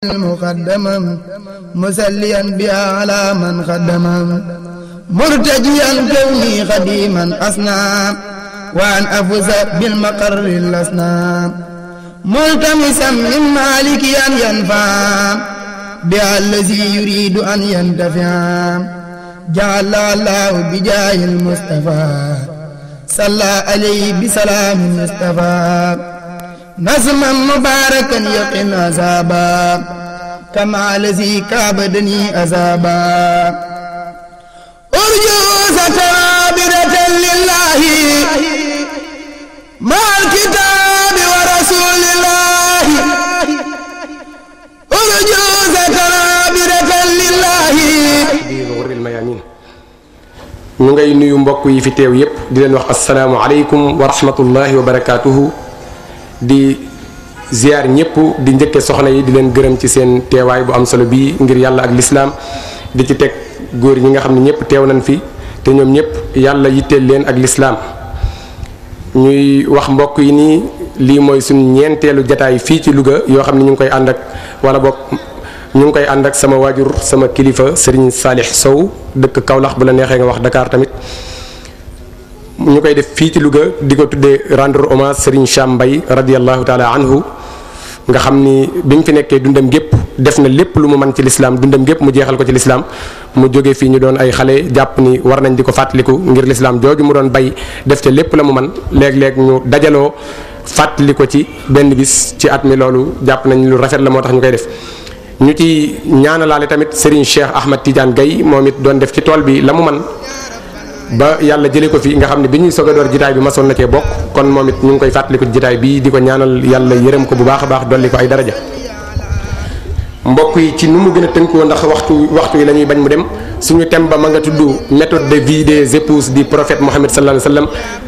مقدما مسليا بها على من خدما مرتجيا كوني خديما أصنع وأن أفوز بالمقر الأصنام ملتمسا من مالك أن ينفع بها الذي يريد أن ينتفع جعل الله بجاه المصطفى صلى عليه بسلام مصطفى نظما مباركا يقن عذابا كما الذي كابدني عذابا أرجو ستابرة لله مع الكتاب ورسول الله أرجو ستابرة لله di xurril mayamin ñu ngay nuyu mbokk yi fi teew yépp di leen wax asalaamualeykum wa rahmatullahi wa barakaatuhu di ziar ñëpp di njëkke soxna yi di leen gërëm ci seen teewaay bu am solo bii ngir yàlla ak lislaam di ci teg góor ñi nga xam ne ñëpp teew nañ fi te ñoom ñëpp yàlla yitteel leen ak lislaam ñuy wax mbokk yi nii lii mooy suñu ñeenteelu jataay fii ci Louga yoo xam ne ñu ngi koy ànd ak wala bokk ñu ngi koy ànd ak sama waajur sama kilifa Serigne Salih Sow dëkk Kaolack bu la neexee nga wax Dakar tamit ñu koy def fii ci Louga di ko tuddee rendre hommage Serigne Cham Mbaye radiallahu taala anhu nga xam ni bi mu fi nekkee dundam gépp def na lépp lu mu mën ci lislaam dundam gépp mu jeexal ko ci lislaam mu jógee fii ñu doon ay xale jàpp ni war nañ di ko fàttaliku ngir lislaam jooju mu doon bay def ca lépp la mu man léeg-léeg ñu dajaloo fàttali ko ci benn bis ci at mi loolu jàpp nañ lu rafet la moo tax ñu koy def ñu ci ñaanalaale tamit Serigne Cheikh Ahmad Tidiane Gaye moom it doon def ci tool bi la mu man ba yàlla jëlee ko fi nga xam ne bi ñuy soog a door jitaay bi masoon na cee bokk kon moom it ñu ngi koy fàttaliku jitaay bii di ko ñaanal yàlla yërëm ko bu baax a baax dolli ko ay daraja mbokk yi ci nu mu gën a tënkoo ndax waxtu waxtu yi la ñuy bañ mu dem suñu thème ba ma nga tudd méthode de vie des épouses du prophète Mohammed sallallahu alayhi wa sallam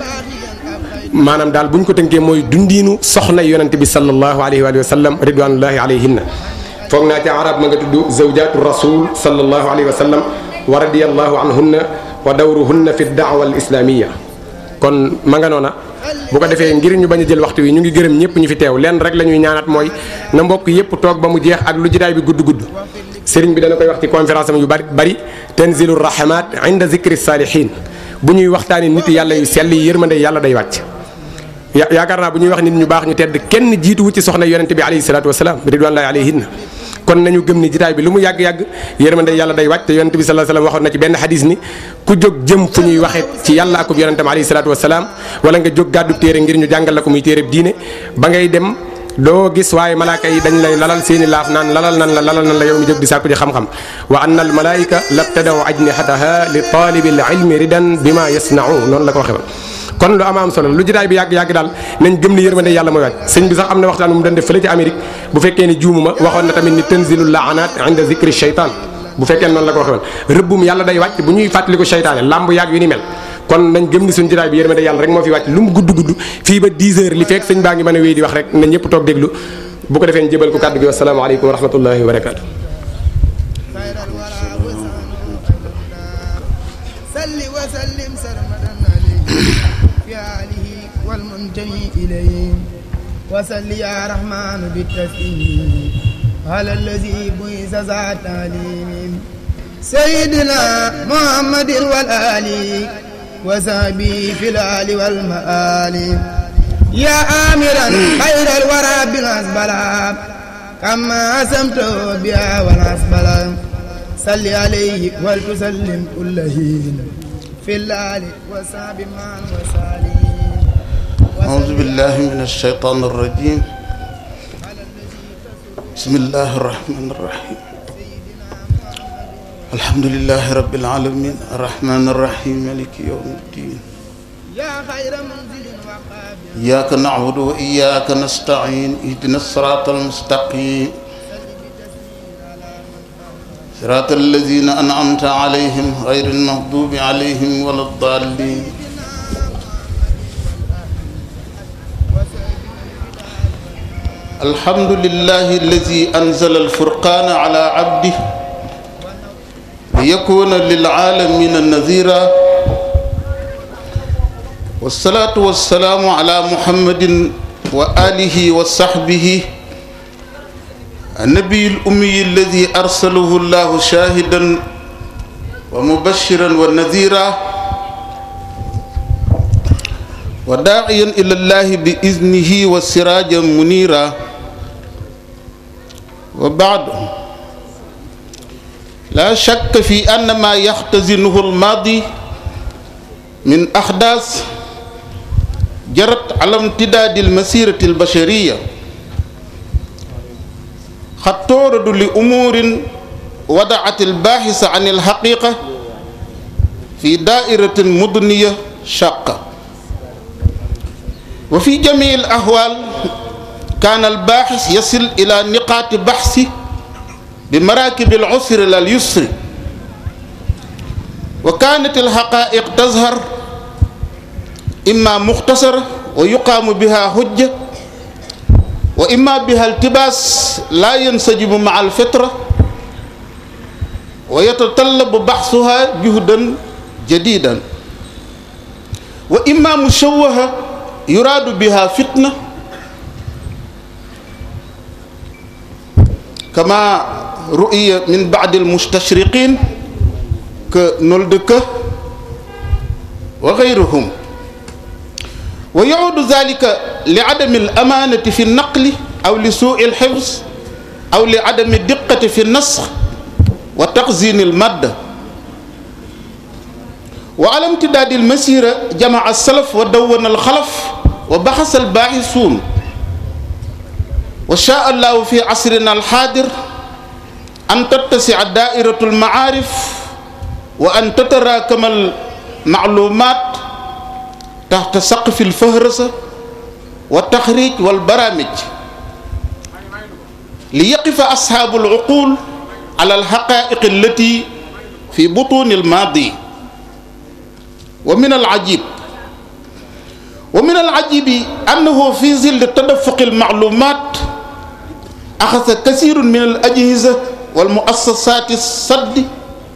maanaam daal bu ñu ko tënkee mooy dundiinu soxna yonente bi sallallahu alayhi wa sallam ridwanullahi alayhinna foog naa ci arab ma nga tudd zawjatu rasul sallallahu alayhi wa sallam wa radiyallahu anhunna wa dawruhunna fi daawa al islamiya kon ma nga noona bu ko defee ngir ñu bañ a jël waxtu wi ñu ngi gërëm ñëpp ñu fi teew leen rek la ñuy ñaanat mooy na mbokk yëpp toog ba mu jeex ak lu jitaay bi gudd gudd sëriñ bi dana koy wax ci conférence am yu bari bari tanzilu rahmat inda zikri salihin bu ñuy waxtaani nit yàlla yu sell yi yërmande yàlla day wàcc ya yaakaar naa bu ñuy wax nit ñu baax ñu tedd kenn jiituwu ci soxna yonente bi alayhi salatu wasalaam ridwanullahi alayhinna kon nañu gëm ni jitaay bi lu mu yàgg-yàgg yërmande yàlla day wàcc te yonente bi sallallahu alayhi wasallam waxoon na ci benn xadis ni ku jóg jëm fu ñuy waxee ci yàlla akub yonentam alayhi salaatu wasalaam wala nga jóg gàddu téere ngir ñu jàngal la ko muy téere diine ba ngay dem doo gis waaye malaaka yi dañ lay lalal seeni laaf naan lalal nan la lalal nan la yow mi jóg di sàkku ji xam-xam wa anna al malaika labtadaw ajnihataha li talibi al ilmi ridan bima yasnau noonu la ko waxee woon kon lu ama am solo lu jitaay bi yàgg-yàgg daal nañ gëm ni yërmande yàlla mooy wàcc sëñ bi sax am na waxtaan bu mu doon def fële ci Amérique bu fekkee ni juumuma waxoon na tamit ni tanzilul laanat inda zikri shaytan bu fekkee noonu la ko waxee woon rëbbum yàlla day wàcc bu ñuy fàttaliku shaytaane lamb yàgg yu ni mel kon nañ gëm ni suñu jitaay bi yërmande yàlla rek moo fi wàcc lu mu gudd gudd fii ba 10 heures li fekk sëñ baa ngi mën a wéy di wax rek na ñëpp toog déglu bu ko defee ñu jëbal ko kàddu gi wasalaamaaleykum wa rahmatullahi wa barakatu صل وسلم سرمدا عليه في آله والمنتمي إليه وصل يا رحمن بالتسليم على الذي بئس ذا تعليم سيدنا محمد والآل وصحبه في الآل والمآل يا آمرا خير الورى بالأسبلا كما أسمت بها والأسبلا صل عليه ولتسلم كل حين في الليل وصحب من وسالين أعوذ بالله من الشيطان الرجيم بسم الله الرحمن الرحيم الحمد لله رب العالمين الرحمن الرحيم مالك يوم الدين يا خير منزل وقابل إياك نعبد وإياك نستعين اهدنا الصراط المستقيم صراط الذين أنعمت عليهم غير المغضوب عليهم ولا الضالين الحمد لله الذي أنزل الفرقان على عبده ليكون للعالمين نذيرا والصلاة والسلام على محمد وآله وصحبه النبي الأمي الذي أرسله الله شاهدا ومبشرا ونذيرا وداعيا إلى الله بإذنه وسراجا منيرا وبعد لا شك في أن ما يختزنه الماضي من أحداث جرت على امتداد المسيرة البشرية قد تعرض لأمور وضعت الباحث عن الحقيقة في دائرة مدنية شاقة وفي جميع الأحوال كان الباحث يصل إلى نقاط بحث بمراكب العسر إلى اليسر وكانت الحقائق تظهر إما مختصرة ويقام بها حجة وإما بها التباس لا ينسجم مع الفطرة ويتطلب بحثها جهدا جديدا وإما مشوهة يراد بها فتنة كما رؤي من بعض المستشرقين كنولدك وغيرهم ويعود ذلك لعدم الأمانة في النقل أو لسوء الحفظ أو لعدم الدقة في النسخ وتخزين المادة وعلى امتداد المسيرة جمع السلف ودون الخلف وبحث الباحثون وشاء الله في عصرنا الحاضر أن تتسع دائرة المعارف وأن تتراكم المعلومات تحت سقف الفهرسة والتخريج والبرامج ليقف أصحاب العقول على الحقائق التي في بطون الماضي ومن العجيب ومن العجيب أنه في ظل تدفق المعلومات أخذ كثير من الأجهزة والمؤسسات الصد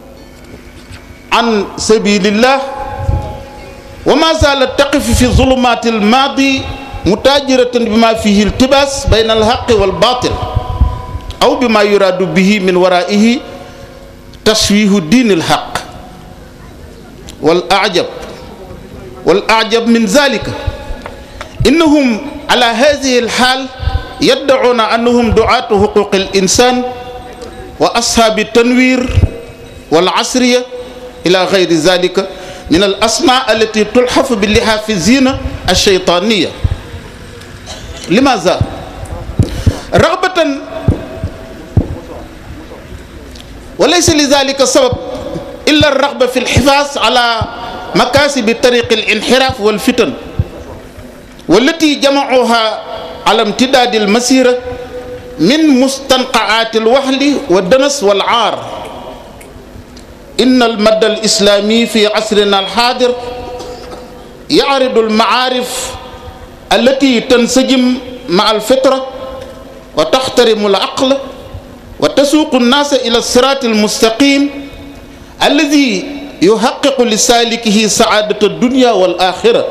عن سبيل الله وما زالت تقف في ظلمات الماضي متاجرة بما فيه التباس بين الحق والباطل أو بما يراد به من ورائه تشويه دين الحق والأعجب والأعجب من ذلك إنهم على هذه الحال يدعون أنهم دعاة حقوق الإنسان وأصحاب التنوير والعصرية إلى غير ذلك من الأسماء التي تلحف باللحاف الزينة الشيطانية لماذا؟ رغبة وليس لذلك سبب إلا الرغبة في الحفاظ على مكاسب طريق الانحراف والفتن والتي جمعوها على امتداد المسيرة من مستنقعات الوهل والدنس والعار إن المد الإسلامي في عصرنا الحاضر يعرض المعارف التي تنسجم مع الفطرة وتحترم العقل وتسوق الناس إلى الصراط المستقيم الذي يحقق لسالكه سعادة الدنيا والآخرة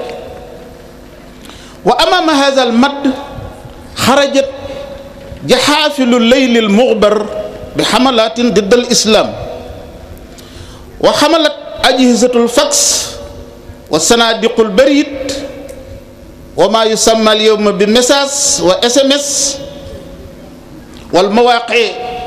وأمام هذا المد خرجت جحافل الليل المغبر بحملات ضد الإسلام وحملت أجهزة الفاكس والصناديق البريد وما يسمى اليوم بمساس وإس إم إس والمواقع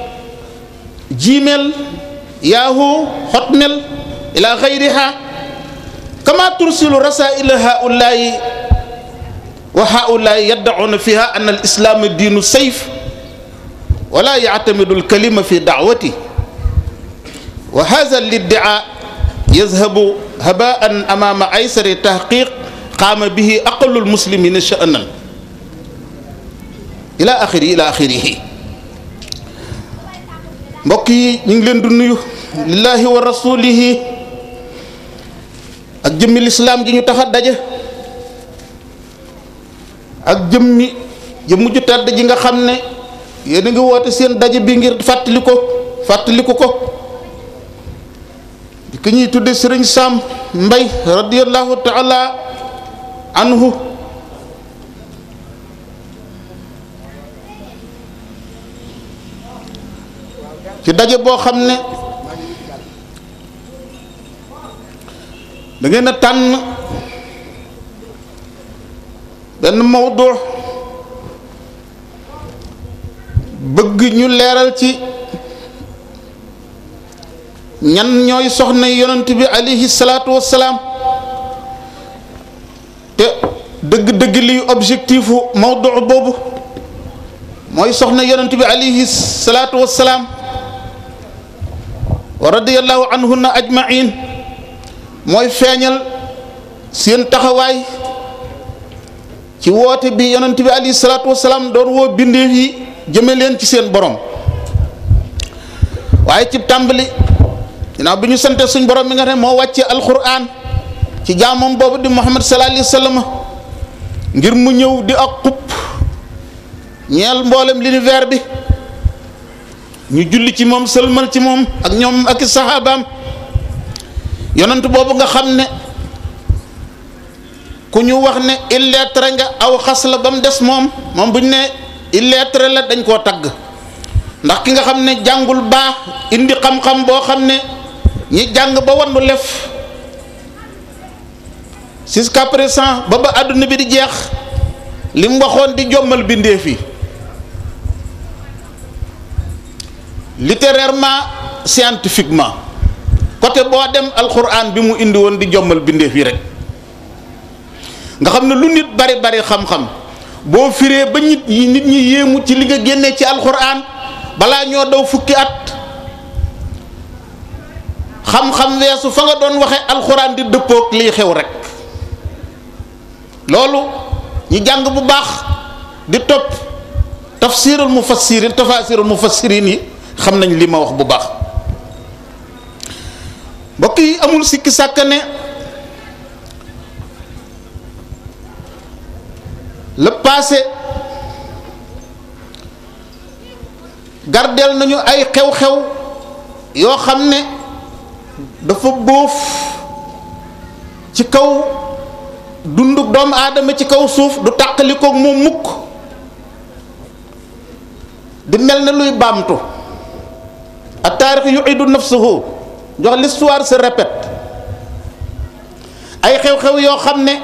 جيميل ياهو هوتميل إلى غيرها كما ترسل رسائل هؤلاء وهؤلاء يدعون فيها أن الإسلام دين السيف ولا يعتمد الكلمة في دعوته وهذا الادعاء يذهب هباء أمام أيسر تحقيق قام به أقل المسلمين شأنا إلى آخره إلى آخره mbokk yi ñu ngi leen di nuyu lillahi wa rasulihi ak jëmmi lislaam ji ñu tax a daje ak jëmmi jëmmu ju tedd ji nga xam ne yéen a ngi woote seen daje bi ngir fàttali ko fàttaliku ko ki ñuy tudde sëriñ Sam Mbay radiyallahu taala anhu ci daje boo xam ne da ngeen a tànn benn mawdu bëgg ñu leeral ci ñan ñooy soxna yonent bi alayhi salaatu wassalaam te dëgg-dëgg liy objectifu mawdu boobu mooy soxna yonent bi alayhi salaatu wassalaam wa radiyallahu anhunna ajmain mooy feeñal seen taxawaay ci woote bi yonent bi alayhi salaatu wassalaam doon woo bindeef yi jëme leen ci seen borom waaye ci tàmbali ginnaaw bi ñu sante suñ borom mi nga xam ne moo wàcce alquran ci jaamam boobu di muhammad sallallahu alayhi wa sallam ngir mu ñëw di ak xupp ñeel mboolem l'univers bi ñu julli ci moom sëlmal ci moom ak ñoom ak i saxaabaam yonent boobu nga xam ne ku ñu wax ne illettré nga aw xas la ba mu des moom moom bu ñu ne illettré la dañ koo tagg ndax ki nga xam ne jàngul baax indi xam-xam boo xam ne ñi jàng ba wannu lef jusqu'à présent ba ba àdduna bi di jeex li mu waxoon di jommal bindeef yi littérairement scientifiquement côté boo dem alxuraan bi mu indi woon di jommal bindeef yi rek nga xam ne lu nit bari bari xam-xam boo firee ba nit yi nit ñi yéemu ci li nga génnee ci alxuraan balaa ñoo daw fukki at xam-xam weesu fa nga doon waxe alxuraan di dëppook liy xew rek loolu ñi jàng bu baax di topp tafsirul mufassirin tafasirul mufassirin yi xam nañ li ma wax bu baax mbokk yi amul sikki sàkk ne le passé gardeel nañu ay xew-xew yoo xam ne dafa bóof ci kaw dundu doomu aadama ci kaw suuf du tàqali koog moom mukk di mel ne luy baamtu ak taarix yuidu nafsuhu jox l'histoire se répète ay xew-xew yoo xam ne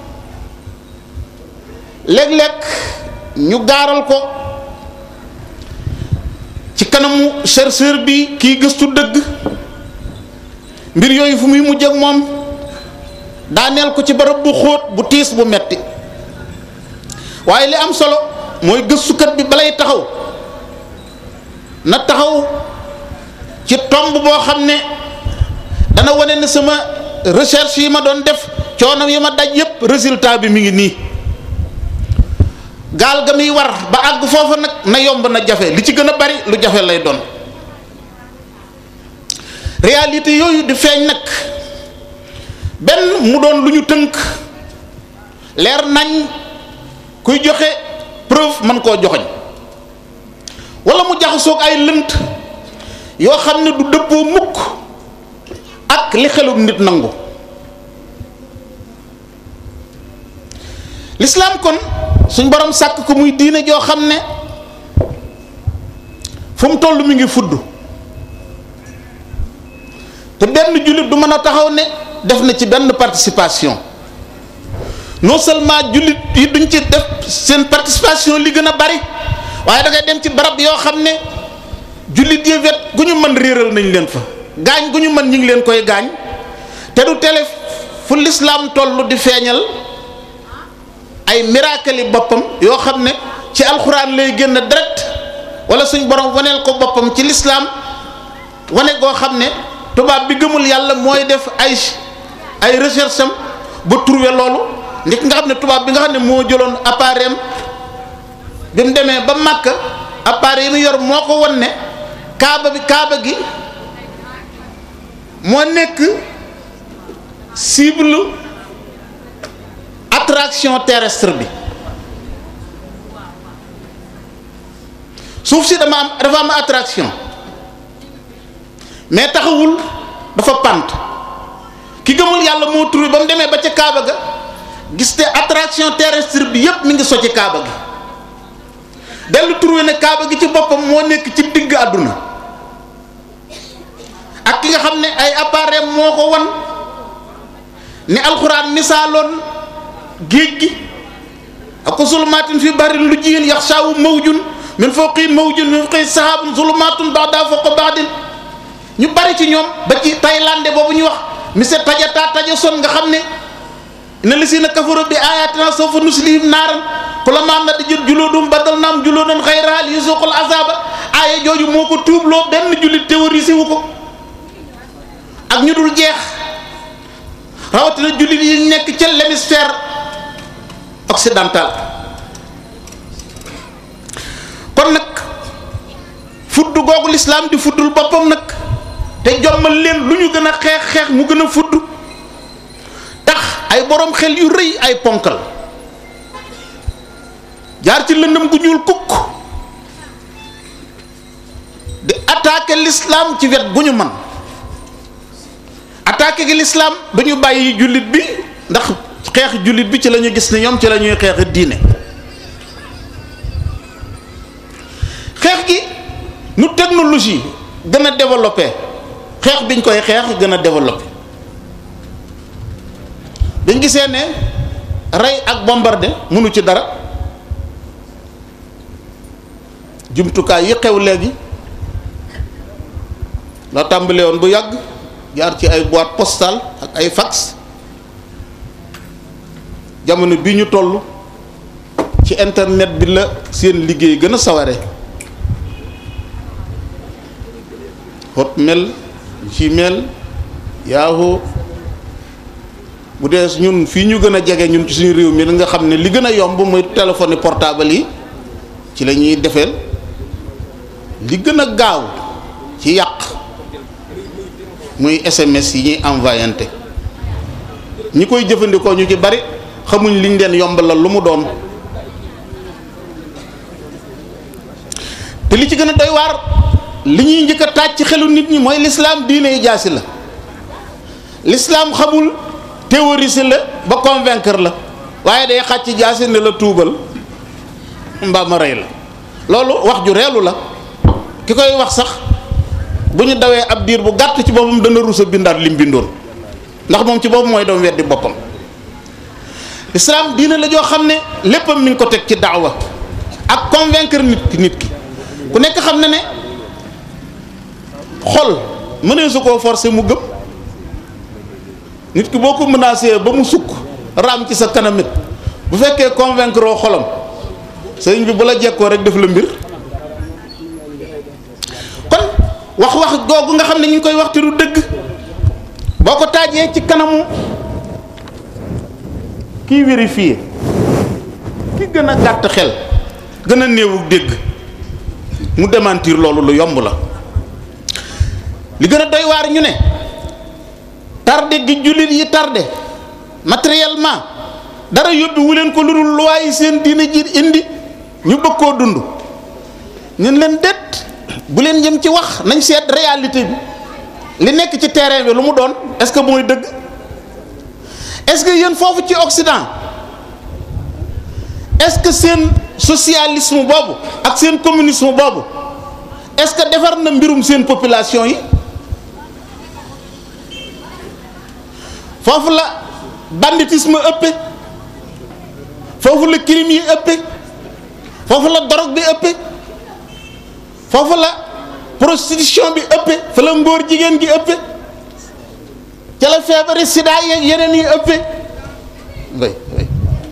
léeg-léeg ñu gaaral ko ci kanamu chercheur bi kiy gëstu dëgg mbir yooyu fu muy mujj ak moom daaneel ko ci barab bu xóot bu tiis bu metti waaye li am solo mooy gëstukat bi balay taxaw na taxaw ci tomb boo xam ne dana wane ne sama recherche yi ma doon def coono yi ma daj yépp résultat bi mi ngi nii gaal ga muy war ba àgg foofa nag na yomb na jafe li ci gën a bari lu jafe lay doon réalité yooyu di feeñ nag benn mu doon lu ñu tënk leer nañ kuy joxe preuve mën koo joxoñ wala mu jaxasoog ay lënt yoo xam ne du dëppoo mukk ak li xelum nit nangu lislaam kon suñ borom sàkk ko muy diine joo xam ne fu mu toll mi ngi fudd te benn jullit du mën a taxaw ne def na ci benn participation non seulement jullit yi duñ ci def seen participation li gën a bari waaye da ngay dem ci barab yoo xam ne jullit yi wet gu ñu mën réeral nañ leen fa gaañ gu ñu mën ñu ngi leen koy gaañ te du tele fu lislaam toll di feeñal ay miracle yi boppam yoo xam ne ci alxuraan lay génn direct wala suñ borom waneel ko boppam ci lislaam wane goo xam ne tubaab bi gëmul yàlla mooy def ay ay recherche am ba trouver loolu nit nga xam ne tubaab bi nga xam ne moo jëloon appareil am bi mu demee ba màkk appareil yi mu yor moo ko won ne kaaba bi kaaba gi moo nekk cible attraction terrestre bi suuf si dama am dafa am attraction mais taxawul dafa pant ki gëmul yàlla moo trouvé ba mu demee ba ca Kaaba ga gis te attraction terrestre bi yépp mi ngi so ci Kaaba gi dellu trouvé ne Kaaba gi ci boppam moo nekk ci digg àdduna xam ne ay appareil moo ko wan ni alxuraan misaaloon géej gi ak ko zulumaatin fi barin lu jiyin yaxshaawu mawjun min fawqi mawjun min fawqi sahaabun zulumaatun ba'da fawqa ba'din ñu bari ci ñoom ba ci Thaïlande boobu ñu wax monsieur tajata taja son nga xam ne inna lisina kafaru bi ayatina sawfa nuslihim naaran kullamaa nadijat juluudum badalnaahum juluudan ghayrahaa liyuzuuqul azaaba aaya jooju moo ko tuubloo benn jullit théorisé wu ko ak ñu dul jeex rawatina jullit yi nekk ca l'hémisphère occidental kon nag fudd googu lislaam di fuddul boppam nag te jommal leen lu ñu gën a xeex xeex mu gën a fudd tax ay borom xel yu rëy ay ponkal jaar ci lëndëm gu ñuul kukk di attaquer l'islam ci wet gu ñu man attaquer gi l'islam du ñu bàyyi jullit bi ndax xeex jullit bi ci la ñu gis ne ñoom ci la ñuy xeex diine xeex gi nu technologie gën a développé xeex biñ koy xeex gën a développé dañ gisee ne rey ak bombardé mënu ci dara jumtukaay yi xew léegi la tàmbale woon bu yàgg jaar ci ay boîte postale ak ay fax jamono bi ñu toll ci internet bi la seen liggéey gën a saware Hotmail Gmail Yahoo bu dee ñun fii ñu gën a jege ñun ci suñu réew mi nga xam ne li gën a yomb muy téléphone portable yi ci la ñuy defeel li gën a gaaw ci yàq muy SMS yi ñuy envoyante ñi koy jëfandikoo ñu ci bari xamuñ liñ leen yombalal lu mu doon te li ci gën a doy waar li ñuy njëkk a taaj ci xelu nit ñi mooy lislaam diine yi jaasi la lislaam xamul théoriser la ba convaincre la waaye day xàcc jaasi ne la tuubal mbaa ma rey la loolu wax ju reelu la ki koy wax sax bu ñu dawee ab diir bu gàtt ci boppam dana rus a bindaat lim bindoon ndax moom ci boppam mooy doom weddi boppam lislaam diine la joo xam ne léppam mi ngi ko teg ci daawa ak convaincre nit ki nit ki ku nekk xam ne ne xol mënee su koo forcer mu gëm nit ki boo ko menacé ba mu sukk raam ci sa kanamit bu fekkee convaincre oo xolam sëriñ bi bu la jekkoo rek def la mbir kon wax wax googu nga xam ne ñu ngi koy waxti du dëgg boo ko taajee ci kanamu kiy vérifier ki gën a gàtt xel gën a néewu dégg mu démentir loolu lu yomb la li gën a doy waar ñu ne tardé gi jullit yi tardé matériellement dara yóbbi wu leen ko lu dul luwaay seen diine ji indi ñu bëgg koo dund ñun leen det bu leen jëm ci wax nañ seet réalité bi li nekk ci terrain bi lu mu doon est-ce que mooy dëgg est-ce que yéen foofu ci Occident est-ce que seen socialisme boobu ak seen communisme boobu est-ce que defar na mbirum seen population yi foofu la banditisme ëppe foofu la crime yi ëppe foofu la drogue bi ëppe foofu la prostitution bi ëppe fa la ngóor jigéen gi ëppe ca la feebari sida yeeg yeneen yi ëppe way way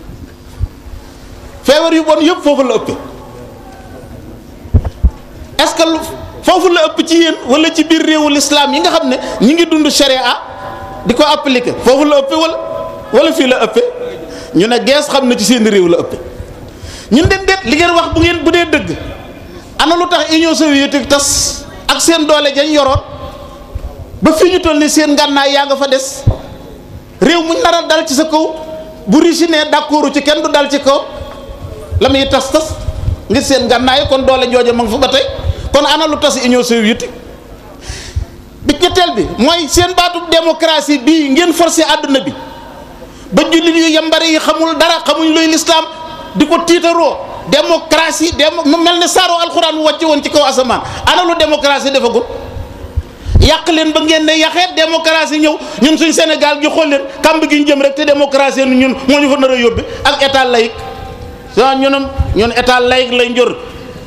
feebar yu bon yëpp foofu la ëppe est-ce que foofu la ëpp ci yéen wala ci biir réewu l'islam yi nga xam ne ñi ngi dund sharia di ko appliquer foofu la ëppe wala wala fii la ëppe ñu ne gees xam na ci seen réew la ëppe ñun den det li ngeen wax bu ngeen bu dee dëgg ana lu tax Union soviétique tas ak seen doole jañ yoroon ba fi ñu toll ni seen ngànnaay yaa nga fa des réew muñ nar a dal ci sa kaw bu Russie ne d'accord ci kenn du dal ci kaw la muy tas tas ngir seen ngànnaay kon doole jooje ma nga fa ba tey kon ana lu tas Union soviétique bi ñetteel bi mooy seen baatub démocratie bii ngeen forcé àdduna bi ba jullit yu yambare yi xamul dara xamuñ luy lislaam di ko tiitaroo démocratie démo mu mel ne saaro alxuraan mu wàcce woon ci kaw asamaan ana lu démocratie defagul yàq leen ba ngeen ne yaxeet démocratie ñëw ñun suñ Sénégal gi xool leen kàmb gi ñu jëm rek te démocratie nu ñun moo ñu fa nar a yóbbe ak état laïque waaw ñunam ñun état laïque lay njor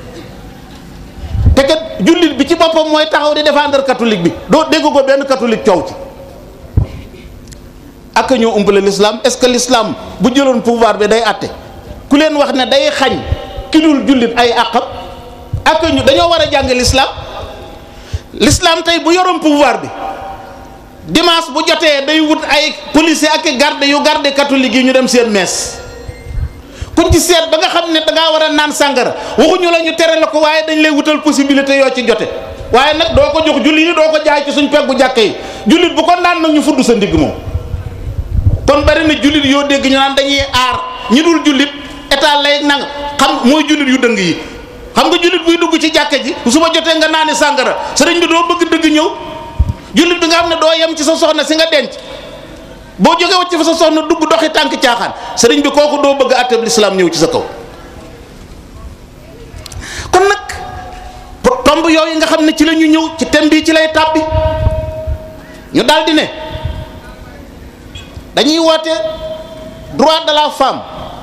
te kat jullit bi ci boppam mooy taxaw di défendre catholique bi doo dégg ko benn catholique coow ci ak ñoo umpale l'islam est-ce que l'islam bu jëloon pouvoir bi day àtte ku leen wax ne day xañ ki dul jullit ay àqam ak ñu dañoo war a jàng l'islam l'islam tey bu yoroon pouvoir bi dimanche bu jotee day wut ay policier ak garde yu garde catholique yi ñu dem seen messe kuñ ci seet ba nga xam ne dangaa war a naan sàngara waxuñu la ñu tere la ko waaye dañ lay wutal possibilité yoo ci jote waaye nag doo ko jox jullit yi doo ko jaay ci suñ peggu jàkka yi jullit bu ko naan nag ñu fudd sa ndigg moom kon bari na jullit yoo dégg ñu naan dañuy aar ñi dul jullit état lay nang xam mooy jullit yu dëng yi xam nga jullit buy dugg ci jàkka ji su ma jotee nga naani sàngara sëriñ bi doo bëgg dëgg ñëw jullit bi nga xam ne doo yem ci sa soxna si nga denc boo jógee wacc fa sa soxna dugg doxi tànk caaxaan sëriñ bi kooku doo bëgg àtteeb lislaam ñëw ci sa kaw kon nag tomb yooyu nga xam ne ci la ñu ñëw ci thème bii ci lay tàbbi ñu daldi ne dañuy woote droit de la femme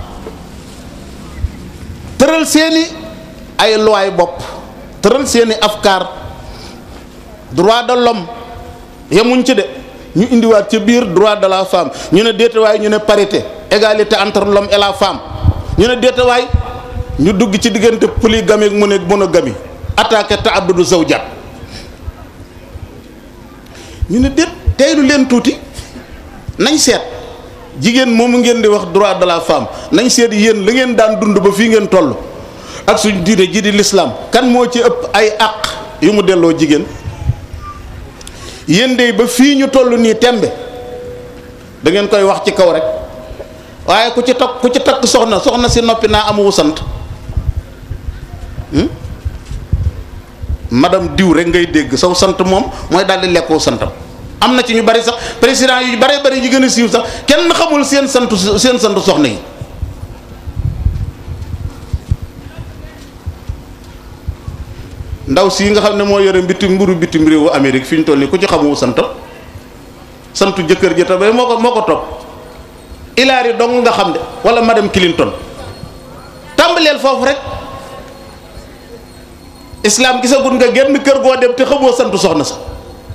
tëral seeni ay loi bopp tëral seeni afkaar droit de l'homme yemuñ ci de ñu indiwaat ci biir droit de la femme ñu ne déetawaay ñu ne parité égalité entre l'homme et la femme ñu ne déetawaay ñu dugg ci diggante polygamie ak mono monogamie attaqué ta'addudu zawjat ñu ne déet teylu leen tuuti nañ seet jigéen moomu ngeen di wax droit de la femme nañ seet yéen la ngeen daan dund ba fii ngeen toll ak suñ diine ji di l'islam kan moo ci ëpp ay àq yu mu delloo jigéen yéen de ba fii ñu toll nii tembe da ngeen koy wax ci kaw rek waaye ku ci takk ku ci takk soxna soxna si noppi naa amuwu sant madame diw rek ngay dégg saw sant moom mooy daal di lekkoo santam am na ci ñu bari sax président yu bare bari yu gën a siiw sax kenn xamul seen santu seen santu soxna yi ndaw si nga xam ne moo yore bitim mburu bitim réewu Amérique fi ñu toll nii ku ci xamu santam santu jëkkër ji tamit moo ko moo ko topp Hillary dong nga xam de wala madame Clinton tàmbaleel foofu rek islam gisagul nga génn kër goo dem te xamoo santu soxna sa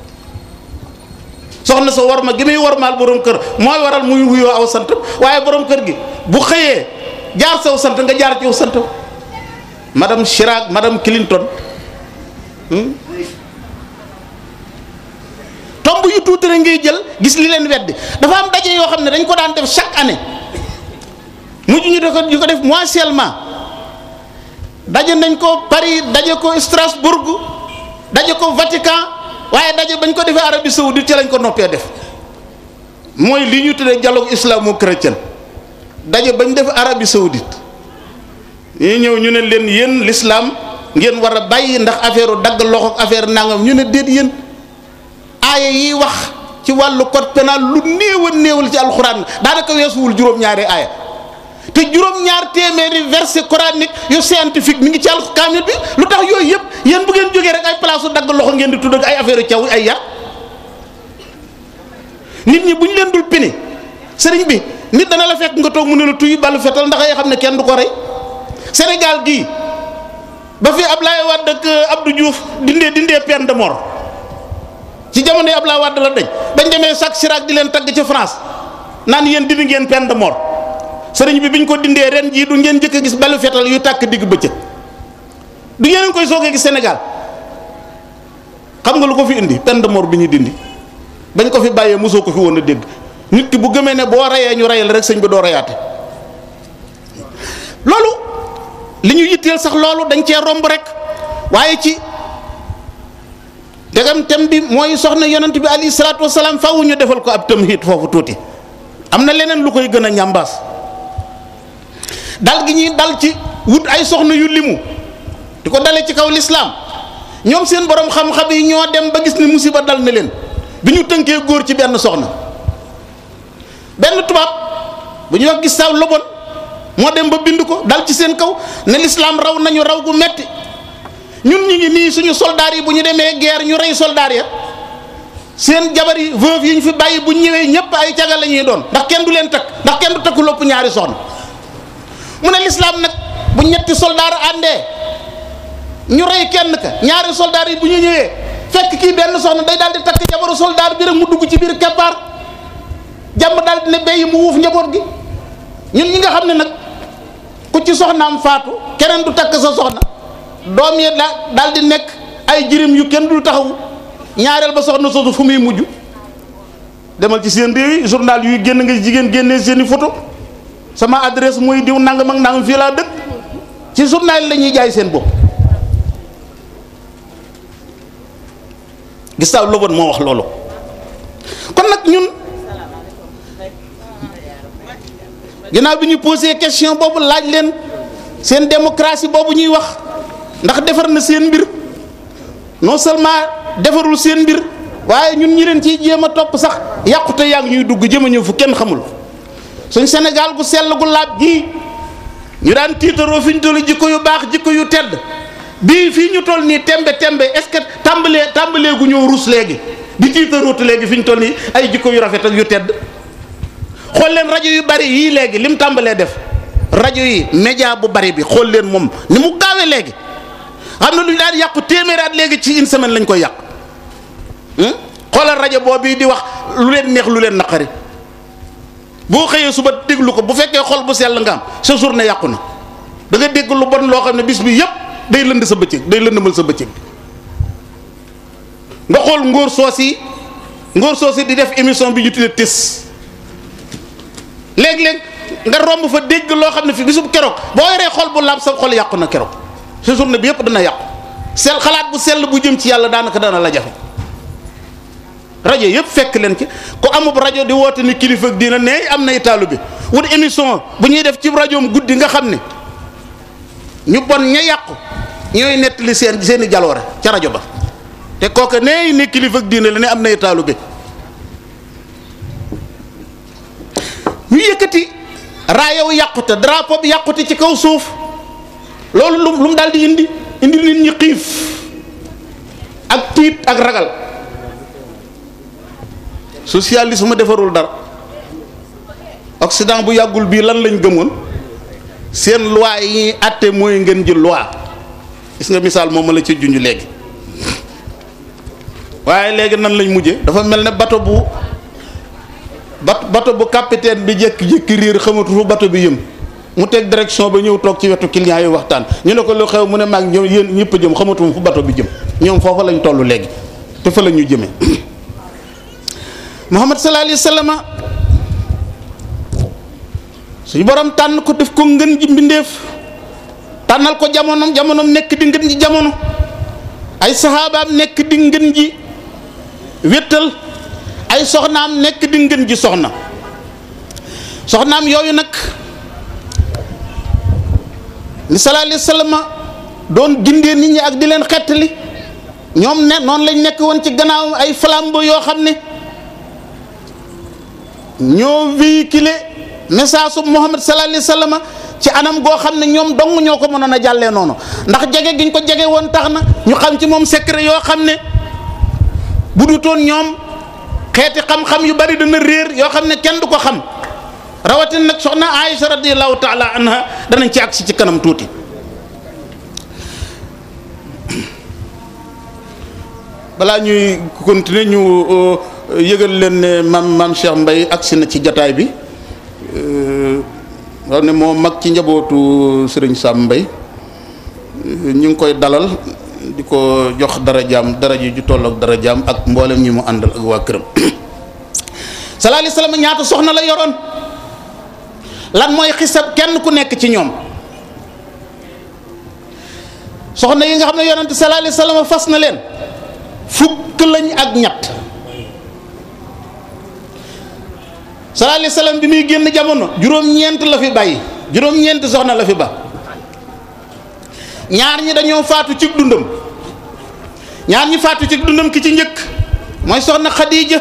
soxna sa war ma gi muy warmaal borom kër mooy waral muy wuyoo aw sant waaye borom kër gi bu xëyee jaar saw sant nga jaar ci aw sant madame Chirac madame Clinton tomb yu tuuti rek ngay jël gis li leen weddi dafa am daje yoo xam ne dañ ko daan def chaque année mujj ñu de ko ñu ko def mensuellement daje nañ ko Paris daje ko Strasbourg daje ko Vatican waaye daje bañ ko defee Arabie Saoudite ci lañ ko noppee def mooy li ñu tuddee dialogue islamo-chrétien daje bañ def Arabie Saoudite ñu ñëw ñu ne leen yéen l'islam ngeen war a bàyyi ndax affaire dagg loxo ak affaire nangam ñu ne déet yéen aaya yi wax ci wàllu code pénal lu néew a néewal ci alxuraan daanaka weesuwul juróom-ñaari aaya te juróom-ñaar téeméeri verset coranique yu scientifique mi ngi ci alkaamil bi lu tax yooyu yëpp yéen bu ngeen jógee rek ay place su dagg loxo ngeen di tudd ak ay affaire caw ay yar nit ñi bu ñu leen dul pini sëriñ bi nit dana la fekk nga toog mu ne la tuy balu fetal ndax ay xam ne kenn du ko rey Sénégal gii ba fi Ablaye Wade ak Abdou Diouf dindee dindee peine de mort ci jamono yi Ablaye Wade la dañ bañ demee Jacques Chirac di leen tagg ca France naan yéen dindi ngeen peine de mort sëriñ bi biñ ko dindee ren jii du ngeen njëkk a gis balu fetal yuy tàkk digg bëccëg du ngeen a ngi koy soogee gis Sénégal xam nga lu ko fi indi peine de mort bi ñu dindi bañ ko fi bàyyee mosoo ko fi woon a dégg nit ki bu gëmee ne boo reyee ñu reyal rek sëñ bi doo reyaate loolu li ñu yitteel sax loolu dañ cee romb rek waaye ci degam tem bi mooy soxna yonent bi alayhi salaatu wasalaam faaw ñu defal ko ab tamhid foofu tuuti am na leneen lu koy gën a ñambaas dal gi ñuy dal ci wut ay soxna yu limu di ko dalee ci kaw lislaam ñoom seen borom xam-xam yi ñoo dem ba gis ni musiba dal na leen bi ñu tënkee góor ci benn soxna benn tubaab bu ñuy wax gis saw lobon moo dem ba bind ko dal ci seen kaw ne lislaam raw nañu raw gu metti ñun ñu ngi nii suñu soldaar yi bu ñu demee guerre ñu rey soldaar ya seen jabar yi veuve yi ñu fi bàyyi bu ñëwee ñëpp ay caga la ñuy doon ndax kenn du leen takk ndax kenn du takku lopp ñaari soxna mu ne lislaam nag bu ñetti soldaar àndee ñu rey kenn ka ñaari soldaar yi bu ñu ñëwee fekk kii benn soxna day daal di takk jabaru soldaar bi rek mu dugg ci biir keppaar jàmm daal di ne béy mu wuuf njaboot gi ñun ñi nga xam ne nag ku ci soxnaam faatu keneen du takk sa soxna doom yi daal daal di nekk ay jirim yu kenn dul taxawu ñaareel ba soxna soosu fu muy mujj demal ci seen réew yi journal yuy génn nga jigéen génnee seen i photo sama adresse mooy diw nangam ak nangam fii laa dëkk ci journal yi la ñuy jaay seen bopp Gustave Le Bon moo wax loolu kon nag ñun ginnaaw bi ñu posé question boobu laaj leen seen démocratie boobu ñuy wax ndax defar na seen mbir non seulement defarul seen mbir waaye ñun ñi leen ciy jéem a topp sax yàqute yaa ngi ñuy dugg jëm a ñëw fu kenn xamul suñ Sénégal gu sell gu laab gii ñu daan tiitaroo fi ñu toll jikko yu baax jikko yu tedd bii fii ñu toll nii tembe tembe est-ce que tàmbalee tàmbalee gu ñëw rus léegi di tiitarootu léegi fi ñu toll nii ay jikko yu rafet ak yu tedd xool leen rajo yu bari yii léegi lim tàmbalee def rajo yi média bu bari bi xool leen moom ni mu gaawee léegi xam na lu ñu daan yàqu téeméeraat léegi ci une semaine lañ koy yàq xoolal rajo boobu di wax lu leen neex lu leen naqari boo xëyee suba déglu ko bu fekkee xol bu sell nga am sa journée yàqu na da nga dégg lu bon loo xam ne bis bi yépp day lënd sa bëccëg day lëndëmal sa bëccëg nga xool ngóor soos yi ngóor soos yi di def émission bi ñu tuddee tis léeg-léeg nga romb fa dégg loo xam ne fi bisub keroog boo yoree xol bu laab sa xol yàqu na keroog sa journée bi yépp dana yàqu sel xalaat bu sell bu jëm ci yàlla daanaka dana la jafe rajo yëpp fekk leen ci ku amub rajo di woote ni kilifa ak diina ne am nay taalu bi wut émission bu ñuy def ci rajoom guddi nga xam ne ñu bon ña yàqu ñooy nettali seen seen i jaloore ca rajo ba te kooka nee ne kilifa ak diina la ne am nay taalu bi ñu yëkkati raayow yàqute drapeau bi yàqute ci kaw suuf loolu lu lu mu daal di indi indi nit ñi xiif ak tiit ak ragal socialisme defarul dara Occident bu yàggul bii lan lañ gëmoon seen loi yi ñuy àtte mooy ngeen ji loi gis nga misaal moom ma la ci junj léegi waaye léegi nan lañ mujje dafa mel ne bato bu bat bato bu capitaine bi jékki-jékki riir xamatu fu bato bi yëm mu teg direction ba ñëw toog ci wetu client yi waxtaan ñu ne ko lu xew mu ne maag ñoom yéen ñëpp a jëm xamatu fu bato bi jëm ñoom foofa lañ toll léegi te fa la ñu jëmee Muhammad sallallahu alayhi wa sallam suñu borom tànn ko def ko ngën ji mbindeef tànnal ko jamonom jamonom nekk di ngën ji jamono ay saxaabaam nekk di ngën ji wéttal ay soxnaam nekk di ngën ji soxna soxnaam yooyu nag ni sallallahu alayhi wa sallam doon gindee nit ñi ak di leen xettali ñoom ne noonu lañ nekk woon ci gannaaw ay flambeau yoo xam ne ñoo véhiculé message su Muhammad sallallahu alayhi wa sallam ci anam goo xam ne ñoom dong ñoo ko mënoon a jàllee noonu ndax jege giñ ko jege woon tax na ñu xam ci moom secret yoo xam ne bu dutoon ñoom xeeti xam-xam yu bari dana réer yoo xam ne kenn du ko xam rawatina nag soxna Aïcha radiyallahu taala anha danañ ci agsi ci kanam tuuti. balaa ñuy continuer ñu yëgal leen ne maam maam Cheikh Mbaye agsi na ci jataay bi xam ne moo mag ci njabootu sëriñ Sam Mbaye ñu ngi koy dalal di ko jox dara jaam dara ji ju toll ak dara jaam ak mboolem ñi mu àndal ak waa këram sallallahu alayhi wasallam ñaata soxna la yoroon lan mooy xisab kenn ku nekk ci ñoom soxna yi nga xam ne yonente sallallahu alayhi wasallam fas na leen fukk lañ ak ñett sallallahu alayhi wasallam bi muy génn jamono juróom-ñeent la fi bàyyi juróom-ñeent soxna la fi ba ñaar ñi dañoo faatu ci dundam ñaar ñi faatu ci dundam ki ci njëkk mooy soxna Xadiija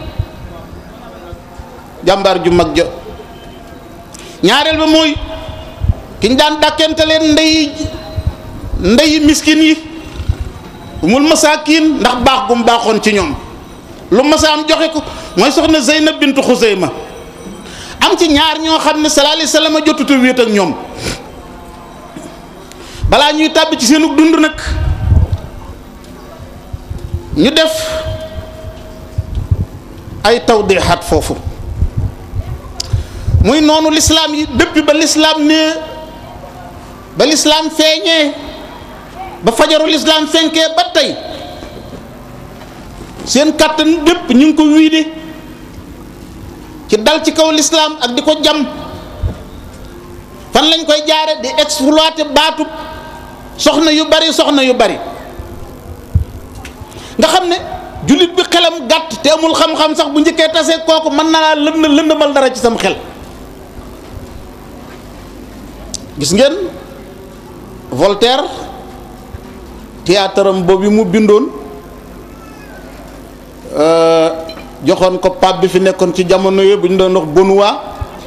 jàmbaar ju mag ja ñaareel ba mooy ki ñu daan dàkkente leen ndey ndey miskin yi umul masaakin ndax baax gum baaxoon ci ñoom lu masa am joxe ko mooy soxna Zeynab bintu Xuseyma am ci ñaar ñoo xam ne sallallahu alayhi wasallam jotutu wéet ak ñoom balaa ñuy tàbbi ci seenu dund nag ñu def ay tawdixaat foofu muy noonu lislaam yi depuis ba lislaam ne ba lislaam feeñee ba fajaru lislaam fenkee ba tey seen kàttan bépp ñu ngi ko wiide ci dal ci kaw lislaam ak di ko jam fan lañ koy jaare di exploiter baatub soxna yu bari soxna yu bari nga xam ne jullit bi xelam gàtt te amul xam-xam sax bu njëkkee tasee kooku mën na laa lënd lëndëmal dara ci sam xel gis ngeen Voltaire théâtre am boobu mu bindoon joxoon ko pape bi fi nekkoon ci jamono yooyu bu ñu doon wax Benoît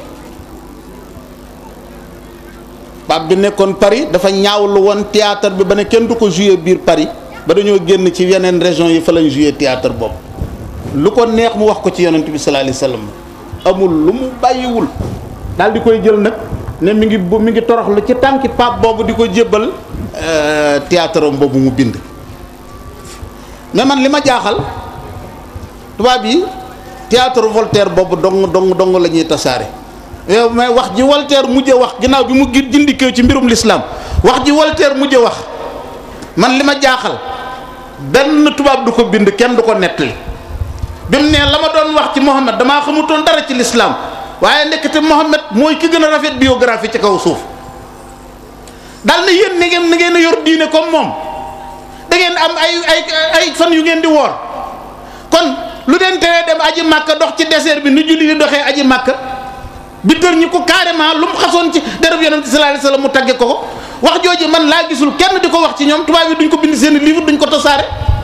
pape bi nekkoon Paris dafa ñaawlu woon théâtre bi ba ne kenn du ko jouer biir Paris ba dañoo génn ci yeneen région yi fa lañ jouer théâtre boobu lu ko neex mu wax ko ci yonent bi sallallahu alayhi wasallam amul lu mu bàyyiwul daal di koy jël nag ne mi ngi bu mi ngi toroxlu ci tànki pape boobu di ko jébbal théâtre am boobu mu bind mais man li ma jaaxal tubaab yi théâtre Voltaire boobu dong dong dong la ñuy tasaare yow mais wax ji Voltaire mujje wax ginnaaw bi mu gi jindikeew ci mbirum lislaam wax ji Voltaire mujje wax man li ma jaaxal benn tubaab du ko bind kenn du ko nettali bi mu nee la ma doon wax ci Mohammed damaa xamutoon dara ci lislaam waaye ndekete Mohammed mooy ki gën a rafet biographie ci kaw suuf dal na yéen ni ngeen ni ngeen a yor diine comme moom da ngeen am ay ay ay fan yu ngeen di woor kon lu leen teree dem aji màkka dox ci désert bi nu julli di doxee aji màkka bi tër ñi ko carrément lu mu xasoon ci dereb yonent sallallahu alayhi wasallam mu tagge ko ko wax jooju man laa gisul kenn di ko wax ci ñoom tubaab yi duñ ko bind seen livre duñ ko tasaare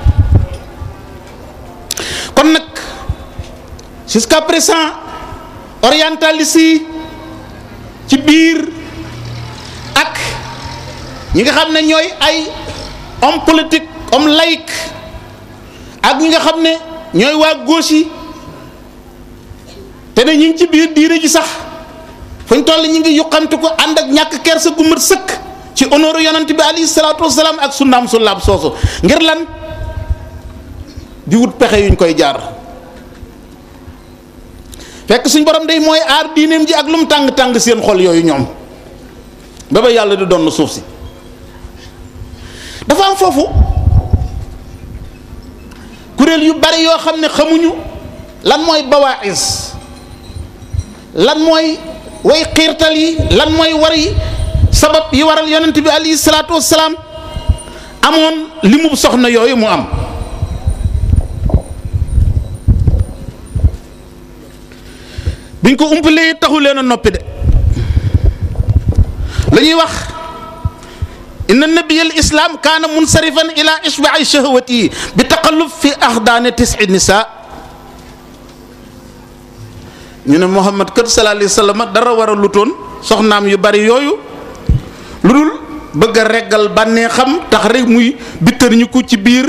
kon nag jusqu'à présent orientalistes yi ci biir ak ñi nga xam ne ñooy ay homme politique homme laïque ak ñi nga xam ne ñooy waa gauche yi te ne ñi ngi ci biir diine ji sax fuñ toll ñi ngi yuqamti ko ànd ak ñàkk kersa gu mat sëkk ci honneur yonent bi alayhi salaatu wasalaam ak sunnaam sullaab soosu ngir lan di wut pexe yuñ koy jaar fekk suñ borom day mooy aar diineem ji ak lu mu tàng tàng seen xol yooyu ñoom ba ba yàlla di doon suuf si dafa am foofu kuréel yu bari yoo xam ne xamuñu lan mooy bawaïs lan mooy way xiirtal yi lan mooy war yi sabab yi waral yonent bi alayhi salaatu wassalaam amoon li mu soxna yooyu mu am biñ ko umpalee taxu leen a noppi de la ñuy wax inna nabiya al islam kaana munsarifan ila ishbai shahwati bi taqallub fi axdaane tisi nisa ñu ne Muhammad kat sallallahu alayhi wa sallam dara war a lutoon soxnaam yu bari yooyu lu dul bëgg a reggal bànnee xam tax rek muy bittër ñu ko ci biir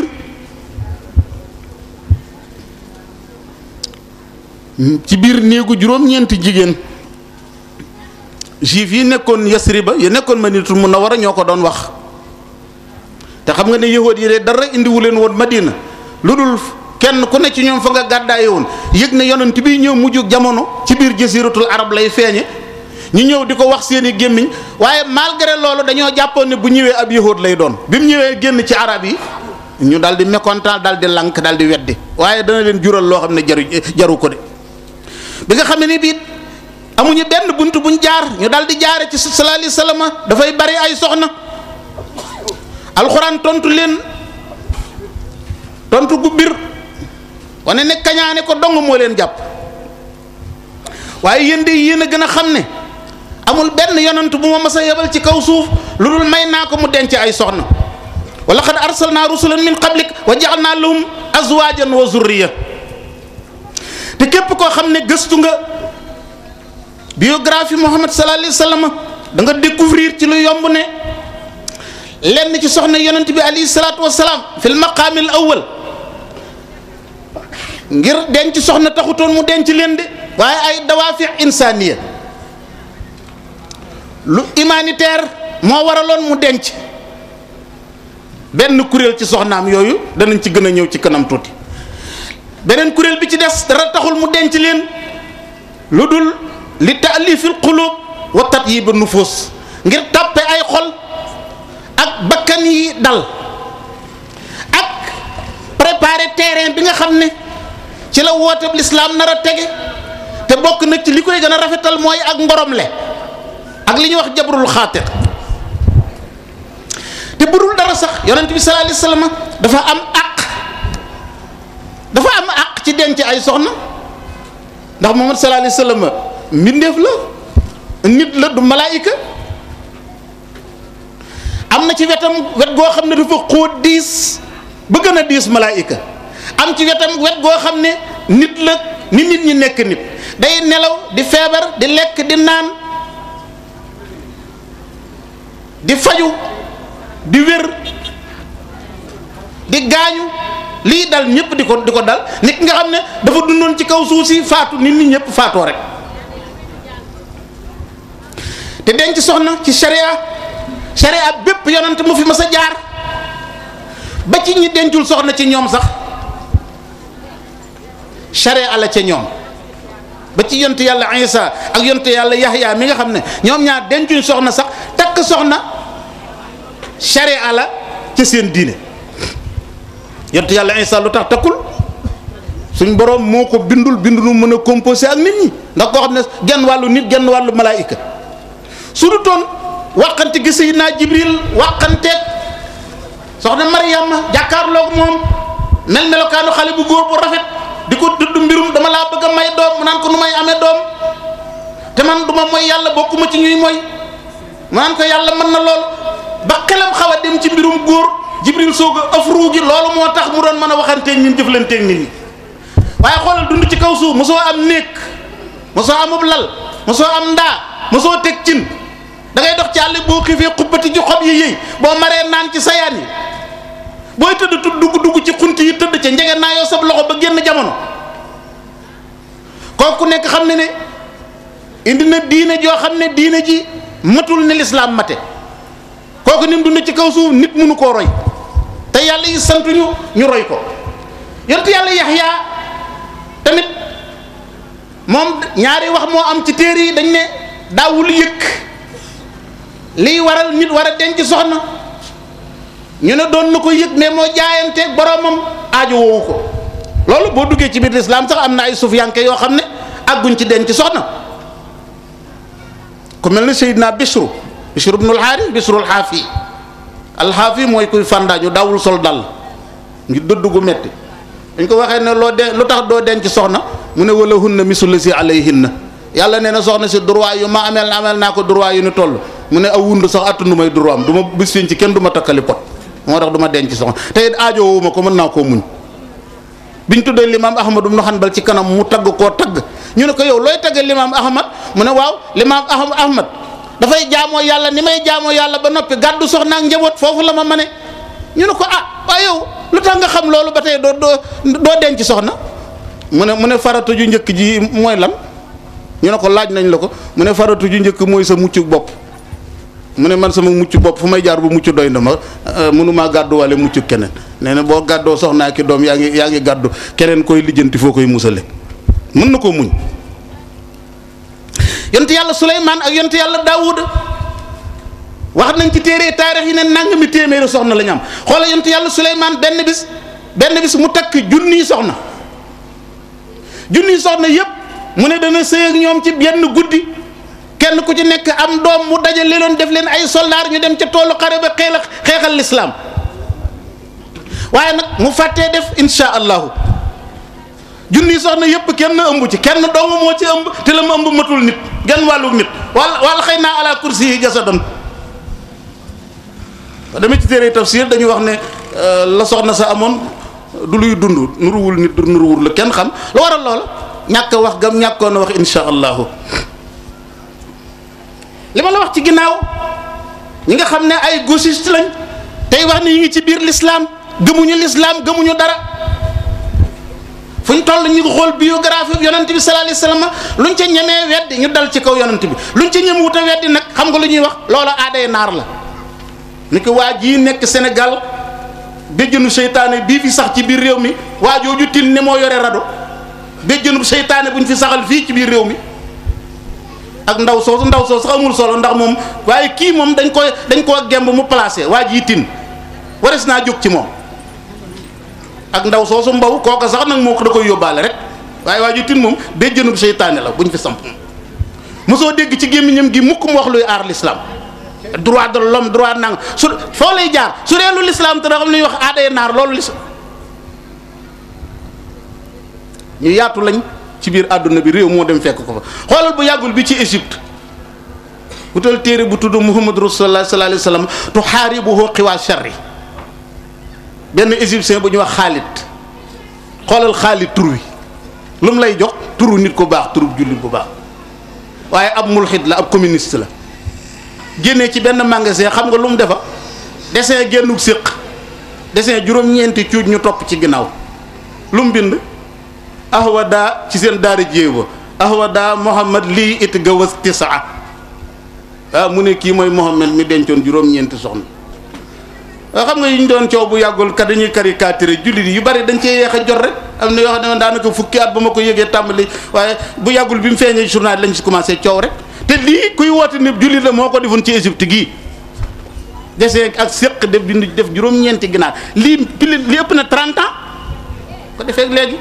ci biir néegu juróom-ñeenti jigéen juif yi nekkoon Yasriba yi nekkoon Madinatul Munawwara ñoo ko doon wax te xam nga ne yahood yi de dara indiwu leen woon Madina lu dul kenn ku ne ci ñoom fa nga gàddaaye woon yëg ne yonent bi ñëw mujj jamono ci biir jasiratul arab lay feeñe ñu ñëw di ko wax seeni gémmiñ waaye malgré loolu dañoo jàppoon ne bu ñëwee ab yahood lay doon bi mu ñëwee génn ci arab yi ñu dal di mécontent dal di lank dal di weddi waaye dana leen jural loo xam ne jaru jaru ko de bi nga xam ne ni bii amuñu benn bunt buñ jaar ñu dal di jaare ci sallallahu alayhi wasallam dafay bari ay soxna alxuraan tontu leen tontu gu bir wane ne kañaane ko dong moo leen jàpp waaye yéen de yéen a gën a xam ne amul benn yonant bu ma mas a yebal ci kaw suuf lu dul may naa ko mu denc ay soxna wa laqad arsalna rusulan min qablik wa ja'alna lahum azwajan wa zurriya te képp koo xam ne gëstu nga biographie Muhammad sallallahu alayhi wa sallam da nga découvrir ci lu yomb ne lenn ci soxna yonent bi alayhi salaatu wa salaam fil maqaamil awwal ngir denc soxna taxutoon mu denc leen de waaye ay dawaafi insaniya lu humanitaire moo waraloon mu denc benn kuréel ci soxnaam yooyu danañ ci gën a ñëw ci kanam tuuti beneen kuréel bi ci des dara taxul mu denc leen lu dul li taalifil qulub wa tatyib nufus ngir tàppe ay xol ak bakkan yi dal ak préparer terrain bi nga xam ne ci la woote lislaam nar a tege te bokk nag ci li koy gën a rafetal mooy ak ngoromle ak li ñuy wax jabrul xaatir te budul dara sax yonent bi sallallahu alayhi wasallam dafa am àq dafa am àq ci denc ay soxna ndax Muhammad sallallahu alayhi wasallam mbindeef la nit la du malaayika am na ci wetam wet goo xam ne dafa xóot diis ba gën a diis malaayika am ci wetam wet goo xam ne nit la ni nit ñi nekk nit day nelaw di feebar di lekk di naan di faju di wér di gaañu lii dal ñëpp di ko di ko dal nit nga xam ne dafa dundoon ci kaw suuf si faatu nit ñi ñëpp faatoo rek te denc soxna ci sharia sharia bépp yonent mu fi mas a jaar ba ci ñi dencul soxna ci ñoom sax sharia la ca ñoom ba ci yonent yàlla Isa ak yonent yàlla Yahya mi nga xam ne ñoom ñaar dencuñ soxna sax takk soxna sharia la ca seen diine yonent yàlla Isa lu tax takkul suñ borom moo ko bindul bindu nu mën a composé ak nit ñi ndax koo xam ne genn wàllu nit genn wàllu malaayika su du toon wàqante gi Seydina Jibril wàqanteeg soxna Maryama jàkkaarloog moom mel melokaanu xale bu góor bu rafet di ko tudd mbirum dama laa bëgg a may doom mu naan ko nu may amee doom te man du ma mooy yàlla bokkuma ci ñuy mooy mu naan ko yàlla mën na lool ba xelam xaw a dem ci mbirum góor Jibril soog a afru gi loolu moo tax mu doon mën a waxanteeg ñun jëflanteeg nit ñi waaye xoolal dund ci kaw suuf mosoo am néeg mosoo amub lal mosoo am ndaa mosoo teg cin da ngay dox ci àll boo xiifee xubbati ci xob yi yëy boo maree naan ci sayaan yi booy tëdd tu dugg dugg ci xunt yi tëdd ca njege naa yoo sab loxo ba génn jamono kooku nekk xam ne ne indi na diine joo xam ne diine ji matul ne lislaam mate kooku ni mu dund ci kaw suuf nit mënu koo roy te yàlla yi sant ñu ñu roy ko yonent yàlla yaxya tamit moom ñaari wax moo am ci téere yi dañ ne daawul yëkk liy waral nit war a denc soxna ñu ne doon na ko yëg mais moo jaayanteeg boromam aajo woowu ko loolu boo duggee ci biir lislaam sax am na ay sufiyanke yoo xam ne àgguñ ci denc soxna ku mel ne Seydina Bishru Bishru ibnul Haaris Bishru alxaafi alxaafi mooy kuy fàndaañu daawul sol dal ngir dëdd gu metti dañ ko waxee ne loo de lu tax doo denc soxna mu ne wala hunna misul si alayhinna yàlla nee na soxna si droit yu ma ameel ameel naa ko droit yu ni toll mu ne aw wund sax attunu may droit am du ma bis fiñ ci kenn du ma takkali pot moo tax du ma denc soxna te it aajo woowu ma ko mën naa koo muñ biñ tuddee limaam ahmad ibnu hanbal ci kanam mu tagg koo tagg ñu ne ko yow looy tagge limaam ahmad mu ne waaw limaam ahmad dafay jaamoo yàlla ni may jaamoo yàlla ba noppi gàddu soxna ak njaboot foofu la ma mane ñu ne ko ah waaye yow lu tax nga xam loolu ba tey doo doo doo denc soxna mu ne mu ne faratu ju njëkk ji mooy lan ñu ne ko laaj nañ la ko mu ne faratu ju njëkk mooy sa mucc bopp mu ne man sama mucc bopp fu may jaar bu mucc doy na ma mënumaa gàdduwaale mucc keneen nee na boo gàddoo soxnaa ki doom yaa ngi yaa ngi gàddu keneen koy lijjanti foo koy musale mën na koo muñ yonent yàlla Suleymaan ak yonent yàlla Daawuda wax nañ ci téere taarix yi ne nangami téeméeri soxna la ñu am xoola yonent yàlla Suleymaan benn bis benn bis mu takk junniy soxna junniy soxna yépp mu ne dana sëy ak ñoom ci benn guddi kenn ku ci nekk am doom mu dajale leen def leen ay soldaar ñu dem ca toolu xare ba xeex xeexal lislaam waaye nag mu fàttee def insha allahu junni soxna yépp kenn ëmb ci kenn dong moo ci ëmb te la mu ëmb matul nit genn wàllu nit wala wala xëy naa ala kursi yi jasadan dama ci téere tafsir dañu wax ne la soxna sa amoon du luy dund nuruwul nit du nuruwul la kenn xam lu waral loola ñàkk a wax gam ñàkkoon a wax insha allahu li ma la wax ci ginnaaw ñi nga xam ne ay gauchiste lañ tey wax ne ñu ngi ci biir l'islam gëmuñu l'islam gëmuñu dara fuñ toll ñu ngi xool biographie yonent bi sallallahu alayhi wasallam luñ ca ñemee weddi ñu dal ci kaw yonent bi luñ ca ñeme wut a weddi nag xam nga lu ñuy wax loola aaday naar la ni ko waa jii nekk Sénégal béjjënu seytaane bii fi sax ci biir réew mi waa jooju tin ne moo yore rado béjjënu seytaane buñ fi saxal fii ci biir réew mi ak ndaw soosu ndaw soosu sax amul solo ndax moom waaye kii moom dañ koy dañ koo gemb mu placé waa jii tin wares naa jóg ci moom ak ndaw soosu mbaw kooka sax nag moo ko da koy yóbbaale rek waaye waa jii tin moom béjjënu seytaane la buñ fi samp mosoo dégg ci gémmiñam gi mukk mu wax luy aar l'islam droit de l'homme droit nang su foo lay jaar su dee lu l'islam te da xam ne ñuy wax aaday naar loolu l'islam ñu yaatu lañ ci biir àdduna bi réew moo dem fekk ko fa xoolal bu yàggul bi ci Égypte wutal téere bu tudd Muhammad Rasulullah sallallahu alayhi wasallam tuhaaribuhu qiwa sharri benn égyptien bu ñuy wax Xaalit xoolal Xaalit tur wi lu mu lay jox turu nit ku baax turu jullit bu baax waaye ab mulxit la ab communiste la génnee ci benn magasin xam nga lu mu defa dessin génnug séq dessin juróom-ñeenti cuuj ñu topp ci ginnaaw lu mu bind ahwada ci seen daara jéewa ahwada Muhammad lii it gawas tisaa ah mu ne kii mooy Muhammad mi dencoon juróom-ñeenti soxna waaw xam nga yi ñu doon coow bu yàggul kat dañuy caricaturé jullit yi yu bari dañ cee yeex a jot rek am na yoo xam ne daanaka fukki at ba ma ko yëgee tàmbali waaye bu yàggul bi mu feeñee journal lañ ci commencé coow rek te lii kuy woote ne jullit la moo ko defoon ci Égypte gii desee ak séq def bind def juróom-ñeenti ginaar lii pili li ëpp na 30 ans ko defee léegi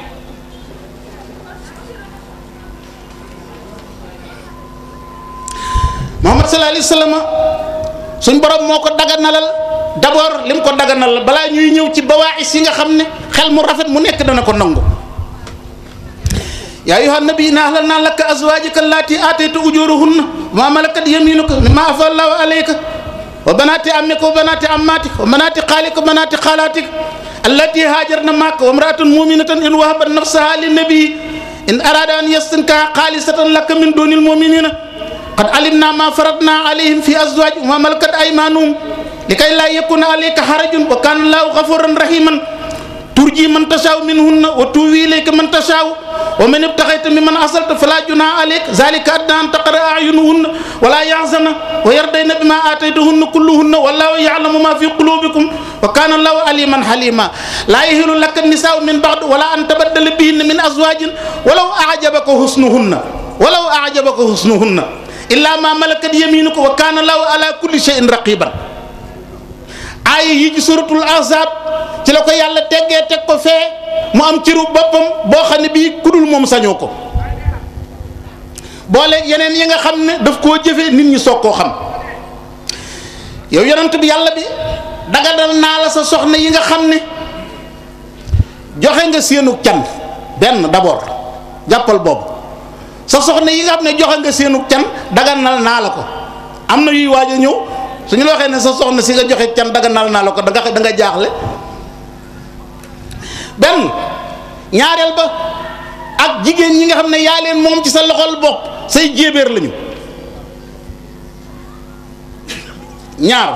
Muhammad sallallahu alayhi wasallam suñ borom moo ko daganalal d'abord lim ko daganal balaa ñuy ñëw ci bawaais yi nga xam ne xel mu rafet mu nekk dana ko nangu yaa ayyuha nabi inna ahlalna laka azwajaka allati atayta ujurahunna wa ma malakat yaminuka mimma afa allahu alayka wa banati ammika wa banati ammatika wa banati khalika wa banati khalatika allati hajarna maka wa imra'atun mu'minatan in wahabat nafsaha lin nabi in arada an yastankaha khalisatan laka min dunil mu'minina qad alimna ma faradna alayhim fi azwajihim wa malakat aymanuhum likay la yakuna alayka harajun wa kana allahu ghafuran rahiman turji man tashaw minhunna wa tuwi ilayka man tashaw wa man ibtaghayta mimman asalta fala junaha alayka zalika adna an taqra a'yunuhunna wa la yahzana wa yardayna bima ataytuhunna kulluhunna wallahu ya'lamu ma fi qulubikum wa kana allahu aliman halima la yahilu laka an-nisa'u min ba'd wala an tabaddala bihinna min azwajin walaw a'jabaka husnuhunna walaw a'jabaka husnuhunna illa ma malakat yaminuka wa kana allahu ala kulli shay'in raqiban aaya yi ci suratul ahzab ci la ko yàlla teggee teg ko fee mu am ciru boppam boo xam ne bii kudul moom sañoo ko boole yeneen yi nga xam ne daf koo jëfee nit ñi soog koo xam yow yonent bi yàlla bi dagadal naa la sa soxna yi nga xam ne joxe nga seenu can benn d'abord jàppal boobu sa soxna yi nga xam ne joxe nga seenu can daganal naa la ko am na yuy waaj a ñëw su ñu la waxee ne sa soxna si nga joxe can daganal naa la ko da nga da nga jaaxle benn ñaareel ba ak jigéen ñi nga xam ne yaa leen moom ci sa loxol bopp say jéebéer lañu ñaar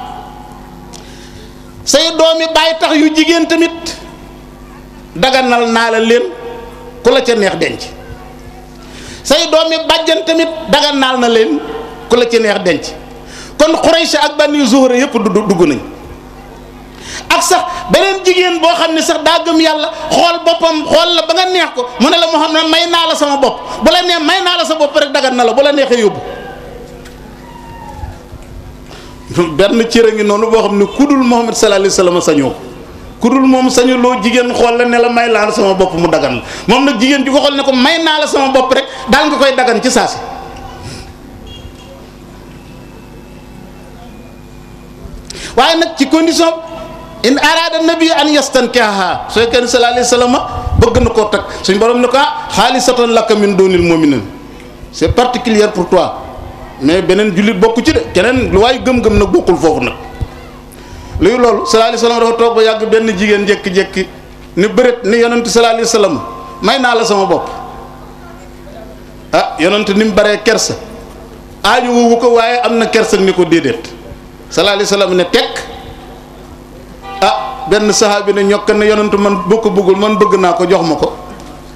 say doomi bàyyi tax yu jigéen tamit daganal naa la leen ku la ca neex denc say doomi bàjjan tamit daganal na leen ku la ca neex denc kon Quraysh ak Bani Zuhra yëpp du dugg nañ ak sax beneen jigéen boo xam ne sax daa gëm yàlla xool boppam xool la ba nga neex ko mu ne la moo xam ne may naa la sama bopp bu la neex may naa la sa bopp rek dagan na la bu la neexee yóbbu benn cër a ngi noonu boo xam ne kudul Muhammad sallallahu alayhi wasallam sañoo kudul moom sañu loo jigéen xool la ne la may naa la sama bopp mu dagan la moom nag jigéen ju ko xool ne ko may naa la sama bopp rek daal nga koy dagan ci saasi waaye nag ci condition in arada nabi an yastankiha soo kenn sallallahu alayhi wasallam bëgg na koo tag suñ borom ne ko ah xaalisatan laka min doonil mu'minin c'est particulier pour toi mais beneen jullit bokku ci de keneen lu waaye gëm-gëm nag bokkul foofu nag luy loolu sallallahu alayhi wasallam dafa toog ba yàgg benn jigéen jékki-jékki ni bëreet ni yonent sallallahu alayhi wasallam may naa la sama bopp ah yonent ni mu baree kersa aaju woowu ko waaye am na kersa ni ko déedéet sallallahu alayhi wasallam ne tekk ah benn saxaabi ne ñokk ne yonentu man boo ko bëggul man bëgg naa ko jox ma ko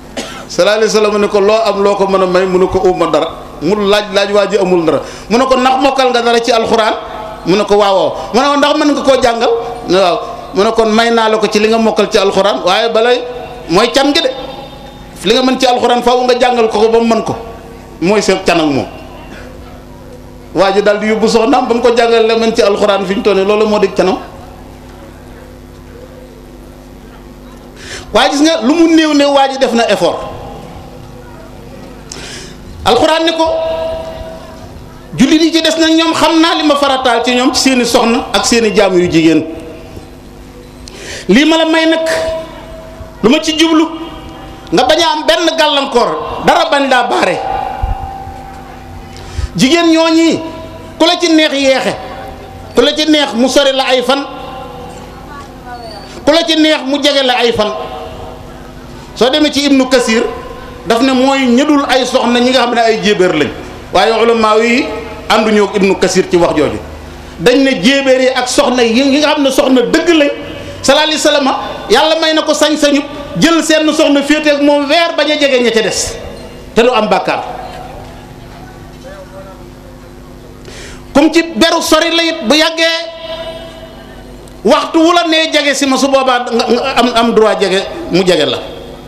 sallallahu alayhi wasallam ne ko loo am loo ko mën a may mu ne ko uma dara mu laaj laaj waa ji amul dara mu ne ko ndax mokkal nga dara ci alxuraan mu ne ko waawoo mu ne ko ndax mën nga koo jàngal ne waaw mu ne kon may naa la ko ci li nga mokkal ci alxuraan waaye balay mooy can gi de li nga mën ci alxuraan faaw nga jàngal ko ko ba mu mën ko mooy seen can ak moom waa ji daal di yóbbu soxnaam ba mu ko jàngal la mën ci alxuraan fi ñu toll nii loolu moo dégg canam waaye gis nga lu mu néew néew waa ji def na effort alxuraan ni ko jullit yi ci des nag ñoom xam naa li ma farataal ci ñoom ci seeni soxna ak seeni jaam yu jigéen lii ma la may nag lu ma ci jublu nga bañ a am benn gàllankoor dara bañ laa baare jigéen ñooñi ku la ci neex yeexe ku la ci neex mu sori la ay fan ku la ci neex mu jege la ay fan soo demee ci ibnu kasir daf ne mooy ñëdul ay soxna ñi nga xam ne ay jéebéer lañ waaye ulama yi ànduñoo ak ibnu kasir ci wax jooju dañ ne jéebéer yi ak soxna yi nga xam ne soxna dëgg lañ sallallahu alayhi wasallam yàlla may na ko sañ-sañu jël seen soxna féete ak moom weer bañ a jege ña ca des te du am bàkkaar comme ci beru sori la it bu yàggee waxtu wu la nee jege si ma su boobaa nga am am droit jege mu jege la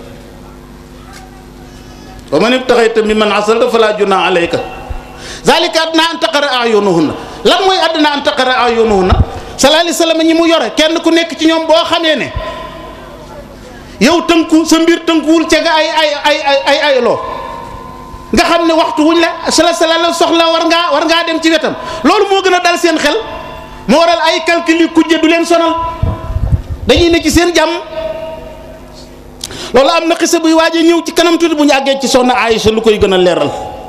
wa man ibtaxayta mimman asalta fala junaa alayka zalika adna an taqara ayunuhunna lan mooy adna an taqara ayunuhunna sallallahu alayhi wasallam ñi mu yore kenn ku nekk ci ñoom boo xamee ne yow tënku sa mbir tënkuwul ca nga ay ay ay ay ay ay loo nga xam ne waxtu wuñ la sala sala la soxla war ngaa war ngaa dem ci wetam loolu moo gën a dal seen xel moo waral ay calcul yu kujje du leen sonal dañuy ne ci seen jàmm loolu am na xisa buy waaj a ñëw ci kanam tuuti bu ñu àggee ci soxna Aïcha lu koy gën a leeral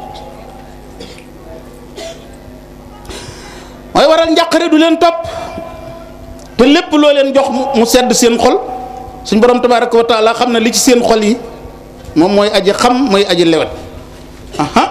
mooy waral njàqare du leen topp te lépp loo leen jox mu sedd seen xol suñ borom tabaaraka wa taala xam ne li ci seen xol yi moom mooy aji xam mooy aji lewet aha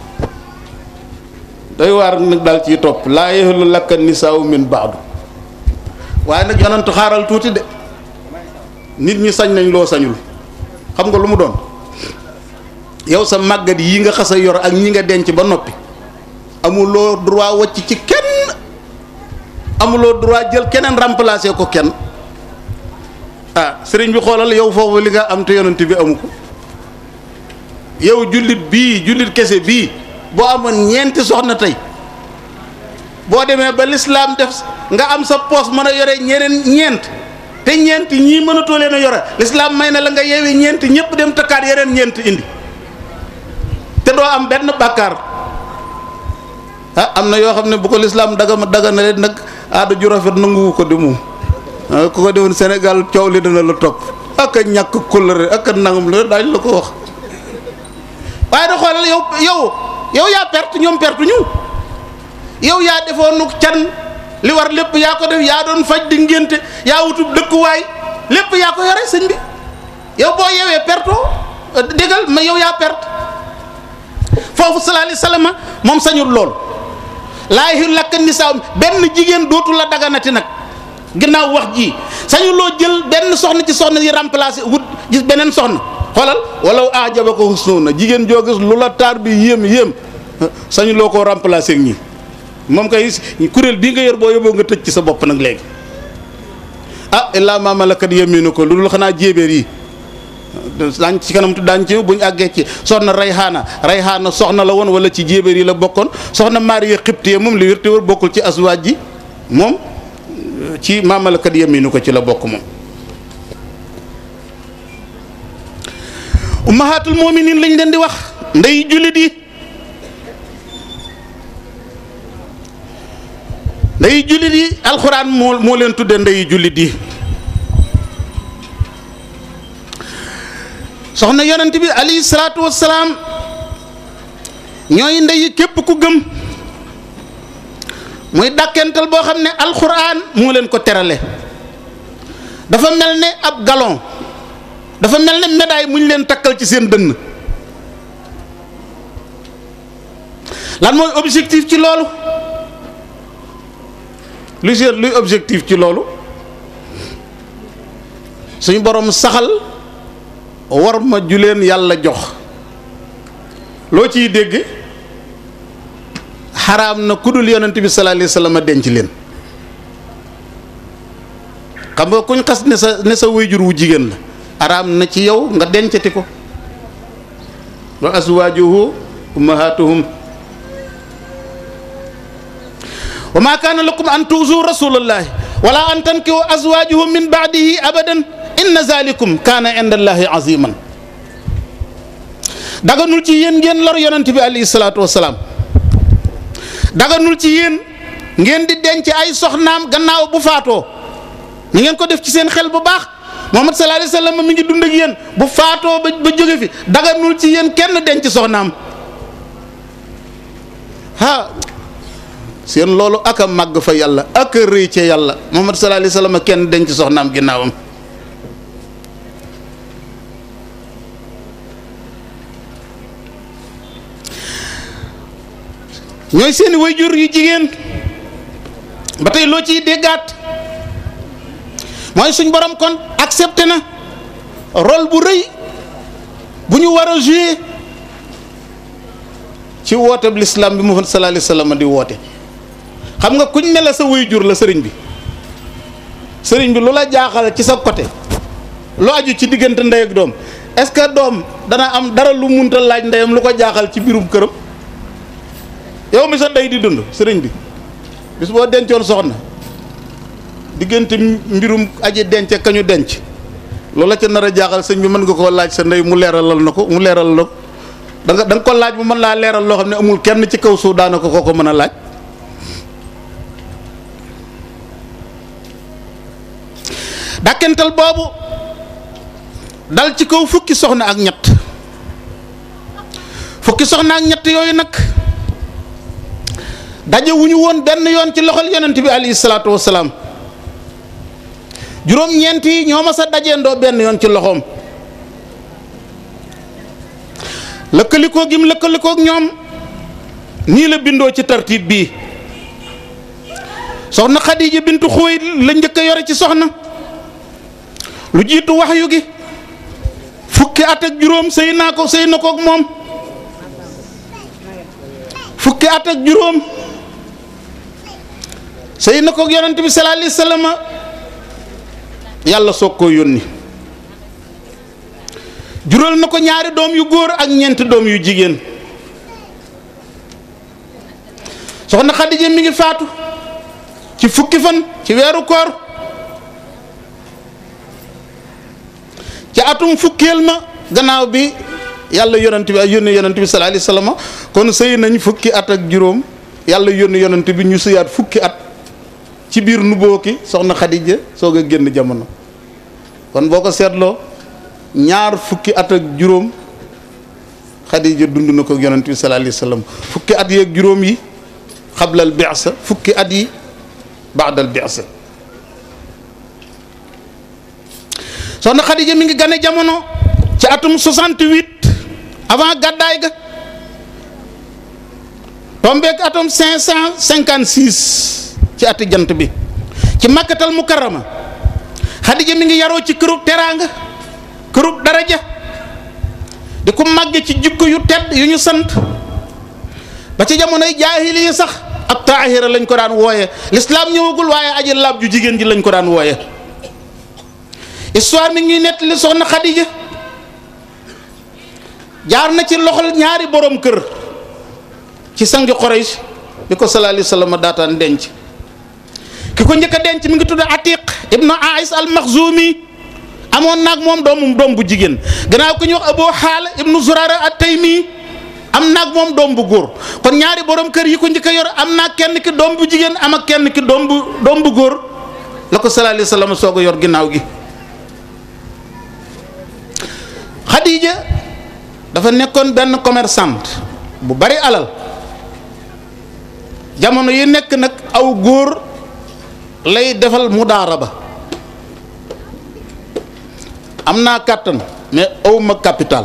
day waar nag daal ciy topp laa yahillu laka nisaa'u min ba'du waaye nag yonantu xaaral tuuti de nit ñi sañ nañ loo sañul xam nga lu mu doon yow sa màggat yi nga xas a yor ak ñi nga denc ba noppi amuloo droit wàcc ci kenn amuloo droit jël keneen remplacer ko kenn ah sëriñ bi xoolal yow foofu li nga am te yonent bi amu ko yow jullit bii jullit kese bii boo amoon ñeenti soxna tey boo demee ba lislaam def nga am sa poos mën a yore ñeneen ñeent te ñeent ñii mënatoo leen a yore lislaam may na la nga yeewee ñeent ñëpp dem takkaat yeneen ñeent indi te doo am benn bàkkaar ah am na yoo xam ne bu ko lislaam daga daga na leen nag aada ju rafet nanguwu ko di moom ku ko defoon Sénégal coow li dana la topp ak a ñàkk kóllëre ak a nangam la daañu la ko wax waaye da xoolal yow yow yow yaa perte ñoom perte ñu yow yaa defoonu can li war lépp yaa ko def yaa doon faj di ngénte yaa wutub dëkkuwaay lépp yaa ko yore sëñ bi yow boo yewee perto déggal ma yow yaa perte foofu sallallahu alayhi wasallam moom sañul lool laa yahillu laka nisaa benn jigéen dootu la daganati nag ginnaaw wax ji sañu loo jël benn soxna ci soxna yi remplacer wut gis beneen soxna xoolal walaw ajabaka husnuhunna jigéen joo gis lu la taar bi yéem yéem sañu loo koo remplacer ak ñi moom kay kuréel bii nga yor boo yóbboo nga tëj ci sa bopp nag léegi ah illaa ma malakat yaminuka lu dul xanaa jéebéer yi daañ ci kanam tu daañ ci bu ñu àggee ci soxna rayhaana rayhaana soxna la woon wala ci jéebéer yi la bokkoon soxna maariya xibtiye moom li wér te wër bokkul ci aswaaj ji moom ci ma malakat yaminu ko ci la bokk moom ummahatul mu'minin lañ leen di wax ndey jullit yi ndey jullit yi alxuraan moo moo leen tudde ndey jullit yi soxna yonent bi alayhi salaatu wassalaam ñooy ndey képp ku gëm muy dàkkental boo xam ne alxuraan moo leen ko terale dafa mel ne ab galon dafa mel ne médaille mu ñu leen takkal ci seen dënn lan mooy objectif ci loolu lu seet luy objectif ci loolu suñu borom saxal war ma ju leen yàlla jox loo ciy dégg xaraam na ku dul yonent bi sallallahu alayhi wasallam denc leen xam nga kuñ xas ne sa ne sa wayjur wu jigéen la xaraam na ci yow nga dencati ko wa azwaajuhu ummahatuhum wa ma kaana lakum an tuuzu rasulallahi wala an tankihu azwaajuhu min baadihi abadan inna zalikum kaana inda allahi aziman daganul ci yéen ngeen lor yonent bi alayhi salaatu wasalaam daganul ci yéen ngeen di denc ay soxnaam gannaaw bu faatoo ni ngeen ko def ci seen xel bu baax Muhammad sallallahu alayhi wasallam mi ngi dund ak yéen bu faatoo ba ba jóge fi daganul ci yéen kenn denc soxnaam ha seen loolu ak a màgg fa yàlla ak a rëy ca yàlla Muhammad sallallahu alayhi wasallam kenn denc soxnaam ginnaawam ñooy seeni wayjur yu jigéen ba tey loo ciy déggaat mooy suñ borom kon accepté na rôle bu rëy bu ñu war a jouer ci woote bi l'islam bi Muhammad sallallahu alayhi wasallam di woote xam nga kuñ ne la sa wayjur la sëriñ bi sëriñ bi lu la jaaxal ci sa côté lu aju ci diggante ndey ak doom est-ce que doom dana am dara lu munta laaj ndeyam lu ko jaaxal ci biirum këram yow mi sa ndey di dund sëriñ bi bis boo dencoon soxna diggante mbirum aji denc ak kañu denc loola ca nar a jaaxal sëñ bi mën nga koo laaj sa ndey mu leeralal na ko mu leeral la ko da nga da nga ko laaj mu mën laa leeral loo xam ne amul kenn ci kaw suuf daana ko koo ko mën a laaj dàkkental boobu dal ci kaw fukki soxna ak ñett fukki soxna ak ñett yooyu nag daje wu ñu woon benn yoon ci loxol yonent bi alayhi salaatu wasalaam juróom-ñeent yi ñoo ma sa dajeendoo benn yoon ci loxoom lëkkalikoo gim lëkkalikoo ak ñoom nii la bindoo ci tartiib bii soxna Xadiija bintu Xuwaylid la njëkk a yore ci soxna lu jiitu waxyu gi fukki at ak juróom sëy naa ko sëy na ko ak moom fukki at ak juróom sëy na ko ak yonent bi sallallahu alayhi wasallam yàlla soog koo yónni jural na ko ñaari doom yu góor ak ñeenti doom yu jigéen soxna Xadija mi ngi faatu ci fukki fan ci weeru koor ci atum fukkeel ma gannaaw bi yàlla yonent bi ay yónni yonent bi sallallahu alayhi wasallam kon sëy nañ fukki at ak juróom yàlla yónni yonent bi ñu sëyaat fukki at ci biir nuboo ki soxna Xadija soog a génn jamono kon boo ko seetloo ñaar fukki at ak juróom Xadija dund na ko yonent bi sallallahu alayhi wasallam fukki at yi ak juróom yi xablal bi'sa fukki at yi ba'dal bi'sa soxna Xadija mi ngi gane jamono ci atum 68 avant gàddaay ga tombeek atum 556 ci ati jant bi ci makkatal mukarrama Xadija mi ngi yaroo ci kërub teraanga kërub daraja di ko màgge ci jikko yu tedd yu ñu sant ba ci jamonoy jaahili yi sax ab taahira lañ ko daan wooye lislaam ñëwagul waaye aji laab ju jigéen ji lañ ko daan wooye histoire mi ngi nettali soxna Xadija jaar na ci loxol ñaari borom kër ci sangi Quraysh bi ko sallallahu alayhi wasallam daataan denc ki ko njëkk a denc mi ngi tudd Atiq ibnu Ais al Maxzumi amoon naag moom doomum doom bu jigéen gannaaw ko ñu wax Abu Xaal ibnu Zurara at-Taymi am naag moom doom bu góor kon ñaari borom kër yi ko njëkk a yor am naag kenn ki doom bu jigéen am ak kenn ki doom bu doom bu góor la ko sallallahu alayhi wasallam soog a yor ginnaaw gi. Khadija dafa nekkoon benn commerçante bu bari alal jamono yi nekk nag aw góor lay defal mudaaraba am naa kàttan mais awma capital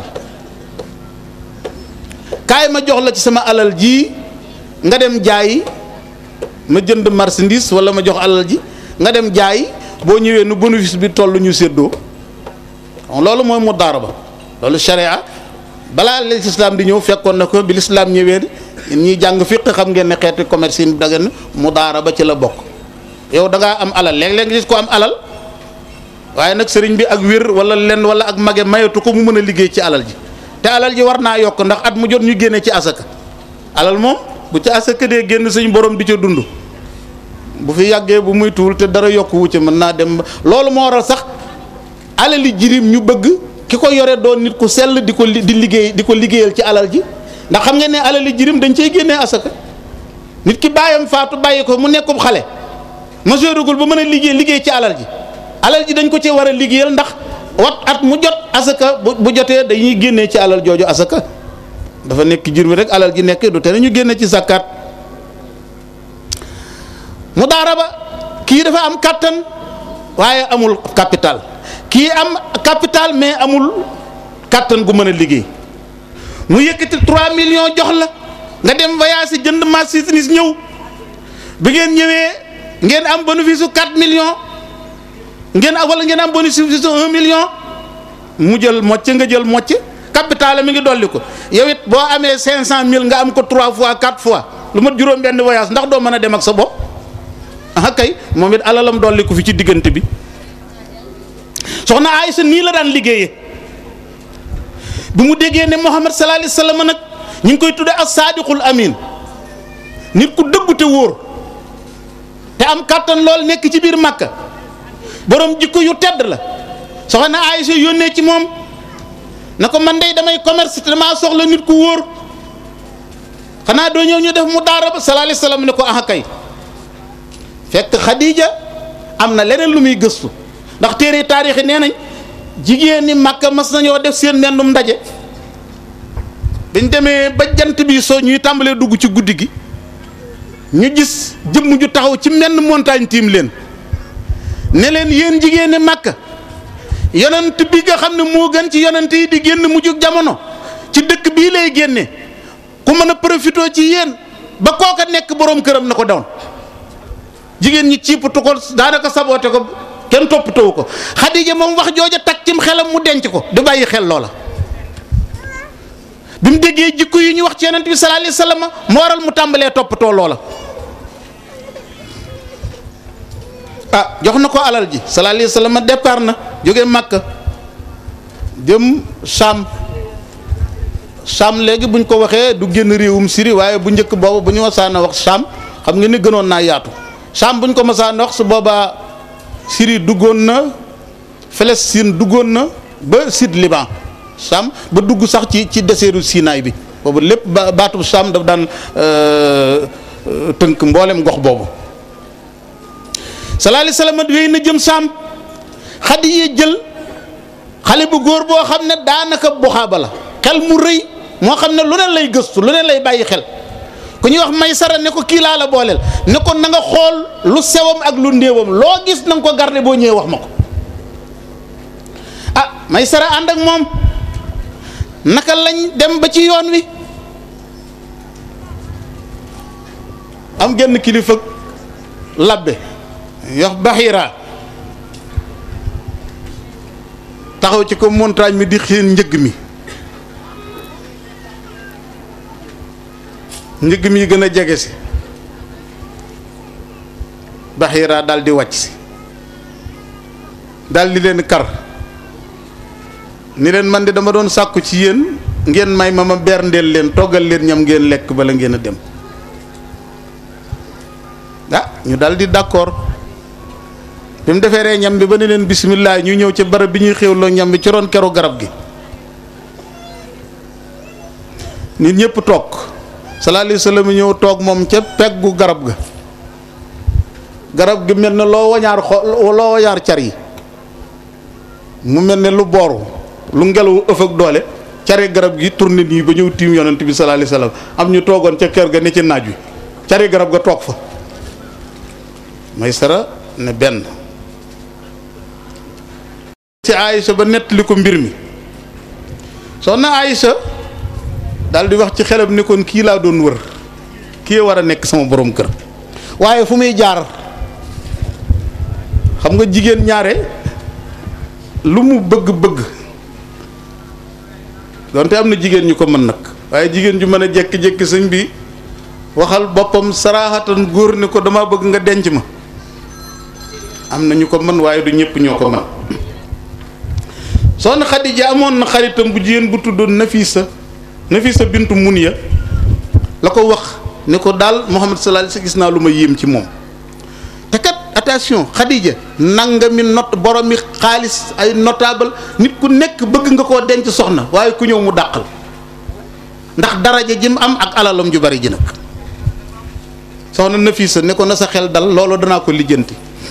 kaay ma jox la ci sama alal ji nga dem jaayi ma jënd marchandise wala ma jox alal ji nga dem jaayi boo ñëwee nu bénéfice bi toll ñu séddoo loolu mooy mudaaraba loolu sharia balaa lislaam di ñëw fekkoon na ko bi lislaam ñëwee ñuy jàng fiq xam ngeen ne xeeti commerce yi dagan mudaaraba ci la bokk yow da ngaa am alal léeg-léeg nga gis ko am alal waaye nag sëriñ bi ak wér wala lenn wala ak mage mayatu ko mu mën a liggéey ci alal ji te alal ji war naa yokk ndax at mu jot ñu génne ci asaka alal moom bu ci asaka dee génn suñ borom di ca dund bu fi yàggee bu muy tuul te dara yokk wu ci mën naa dem loolu moo waral sax alali jirim ñu bëgg ki ko yore doon nit ku sell di ko di liggéey di ko liggéeyal ci alal ji ndax xam ngeen ne alali jirim dañ cey génnee asaka nit ki bàyyam faatu bàyyi ko mu nekkub xale majeuragul ba mën a liggéey liggéey ci alal ji alal ji dañ ko ci war a liggéeyal ndax wat at mu jot asaka bu bu jotee dañuy génnee ci alal jooju asaka dafa nekk jur mi rek alal ji nekk du te ñu génne ci zakkaat mu daara ba kii dafa am kàttan waaye amul capital kii am capital mais amul kàttan gu mën a liggéey mu yëkkati 3 millions jox la nga dem voyage jënd marchandise ñëw bi ngeen ñëwee ngeen am bénéfice su 4 millions ngeen am wala ngeen am bénéfice su 1 million mu jël mocc nga jël mocc capital mi ngi dolli ko yow it boo amee 500000 nga am ko 3 fois 4 fois lu mat juróom benn voyage ndax doo mën a dem ak sa bopp ah kay moom it alalam dolli ko fi ci diggante bi soxna Aysa nii la daan liggéeyee bi mu déggee ne Muhammad sallallahu alayhi wasallam nag ñu ngi koy tuddee as saadiqul amin nit ku dëggu te wóor te am kàttan lool nekk ci biir Makka borom jikko yu tedd la soxna Aysa yónnee ci moom na ko man dey damay commerce te damaa soxla nit ku wóor xanaa doo ñëw ñu def mu daara ba sallallahu alayhi wasallam ne ko ah kay fekk Khadija am na leneen lu muy gëstu ndax téere taarix yi nee nañ jigéen ñi Makka mas nañoo def seen mennum ndaje biñ demee ba jant bi soo ñuy tàmbalee dugg ci guddi gi ñu gis jëmm ju taxaw ci menn montagne tiim leen ne leen yéen jigéen ñi Makka yonent bi nga xam ne moo gën ci yonent yi di génn mujjug jamono ci dëkk bii lay génne ku mën a profité ci yéen ba kooka nekk boroom këram na ko doon jigéen ñi ciipatu ko daanaka saboote ko kenn toppatoo ko Xadija moom wax jooja takk cim xelam mu denc ko du bàyyi xel loola bi mu déggee jikko yi ñu wax ci yonent bi sallallahu alayhi wasallam mu waral mu tàmbalee toppatoo loola ah jox na ko alal ji sallallahu alayhi wasallam départ na jóge Makka jëm Sham Sham léegi buñ ko waxee du génn réewum Syrie waaye bu njëkk boobu bu ñu wasaana wax Sham xam nga ni gënoon naa yaatu Sham buñ ko masaan wax su boobaa Syrie duggoon na Palestine duggoon na ba sud Liban Sham ba dugg sax ci ci désertu Sinaay bi boobu lépp ba baatub Sham daf daan tënk mboolem gox boobu sallallahu alayhi wasallam wéy na jëm Sham Xadiija jël xale bu góor boo xam ne daanaka buxaaba la xel mu rëy moo xam ne lu ne lay gëstu lu ne lay bàyyi xel ku ñuy wax Maysara ne ko kii laa la booleel ne ko na nga xool lu sewam ak lu ndéewam loo gis na nga ko garder boo ñëwee wax ma ko ah Maysara ànd ak moom naka lañ dem ba ci yoon wi am genn kilifa labbe yox Baxira taxaw ci ko montagne mi di xiin njëgg mi njëgg mi gën a jege si Baxira daal di wàcc si daal di leen kar ni leen man de dama doon sàkku ci yéen ngeen may ma ma berndeel leen toggal leen ñam ngeen lekk bala ngeen a dem ah ñu daal di d'accord bi mu defee ree ñam bi ba ne leen bisimilah ñu ñëw ca barab bi ñuy xéwloo ñam bi ci ron keru garab gi nit ñëpp toog sallallahu alayhi wasallam ñëw toog moom ca peggu garab ga garab gi mel ne loo wañaar xo loo wañaar car yi mu mel ne lu booru lu ngelaw ëff ak doole cari garab gi tourné nii ba ñëw tiim yonent bi sallallahu alayhi wasallam am ñu toogoon ca kër ga ne ci naaj wi cari garab ga toog fa may sara ne benn ci Aïcha ba nettali ko mbir mi soxna Aïcha daal di wax ci xelam ne kon kii laa doon wër kii war a nekk sama borom kër waaye fu muy jaar xam nga jigéen ñaare lu mu bëgg-bëgg donte am na jigéen ñu ko mën nag waaye jigéen ju mën a jékki-jékki sëñ bi waxal boppam saraaxatan góor ne ko dama bëgg nga denc ma am na ñu ko mën waaye du ñëpp ñoo ko mën soxna Xadija amoon na xaritam bu jigéen bu tuddoon Nafisa Nafisa bintu Munya la ko wax ne ko daal Muhammad sallallahu alayhi wasallam gis naa lu ma yéem ci moom te kat attention Xadija nangami not boromi xaalis ay notable nit ku nekk bëgg nga koo denc soxna waaye ku ñëw mu dàqal ndax daraja ji mu am ak alalam ju bari ji nag soxna Nafisa ne ko na sa xel dal loolu danaa ko lijjanti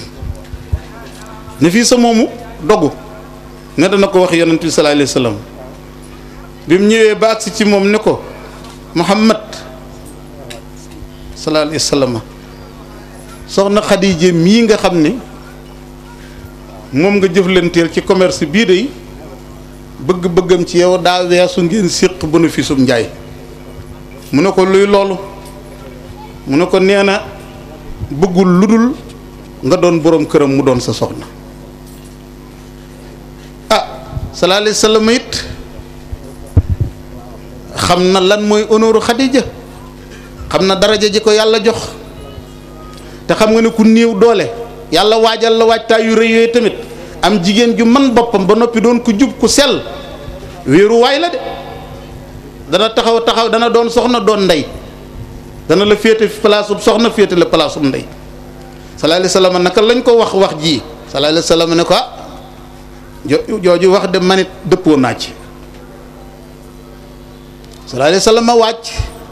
Nafisa moomu dogu ne dana ko wax yonent bi sallallahu alayhi wasallam bi mu ñëwee ba agsi ci moom ne ko Muhammad sallallahu alayhi wasallam soxna Xadija mii nga xam ne moom nga jëflanteel ci commerce bii de bëgg-bëggam ci yow daa weesu ngeen séq bénéfice um njaay mu ne ko luy loolu mu ne ko nee na bëggul lu dul nga doon boroom këram mu doon sa soxna ah sallallahu alayhi wasallam it xam na lan mooy honneur Xadija xam na daraja ji ko yàlla jox te xam nga ne ku néew doole yàlla waajal la waajtaay yu rëy yooyu tamit am jigéen ju man boppam ba noppi doon ku jub ku sell wéeru waay la de dana taxaw taxaw dana doon soxna doon ndey dana la féete place ub soxna féete la place ub ndey sallallahu alayhi wasallam naka lañ ko wax wax ji sallallahu alayhi wasallam ne ko ah jo jooju wax de manit dëppoo naa ci sallallahu alayhi wasallam wàcc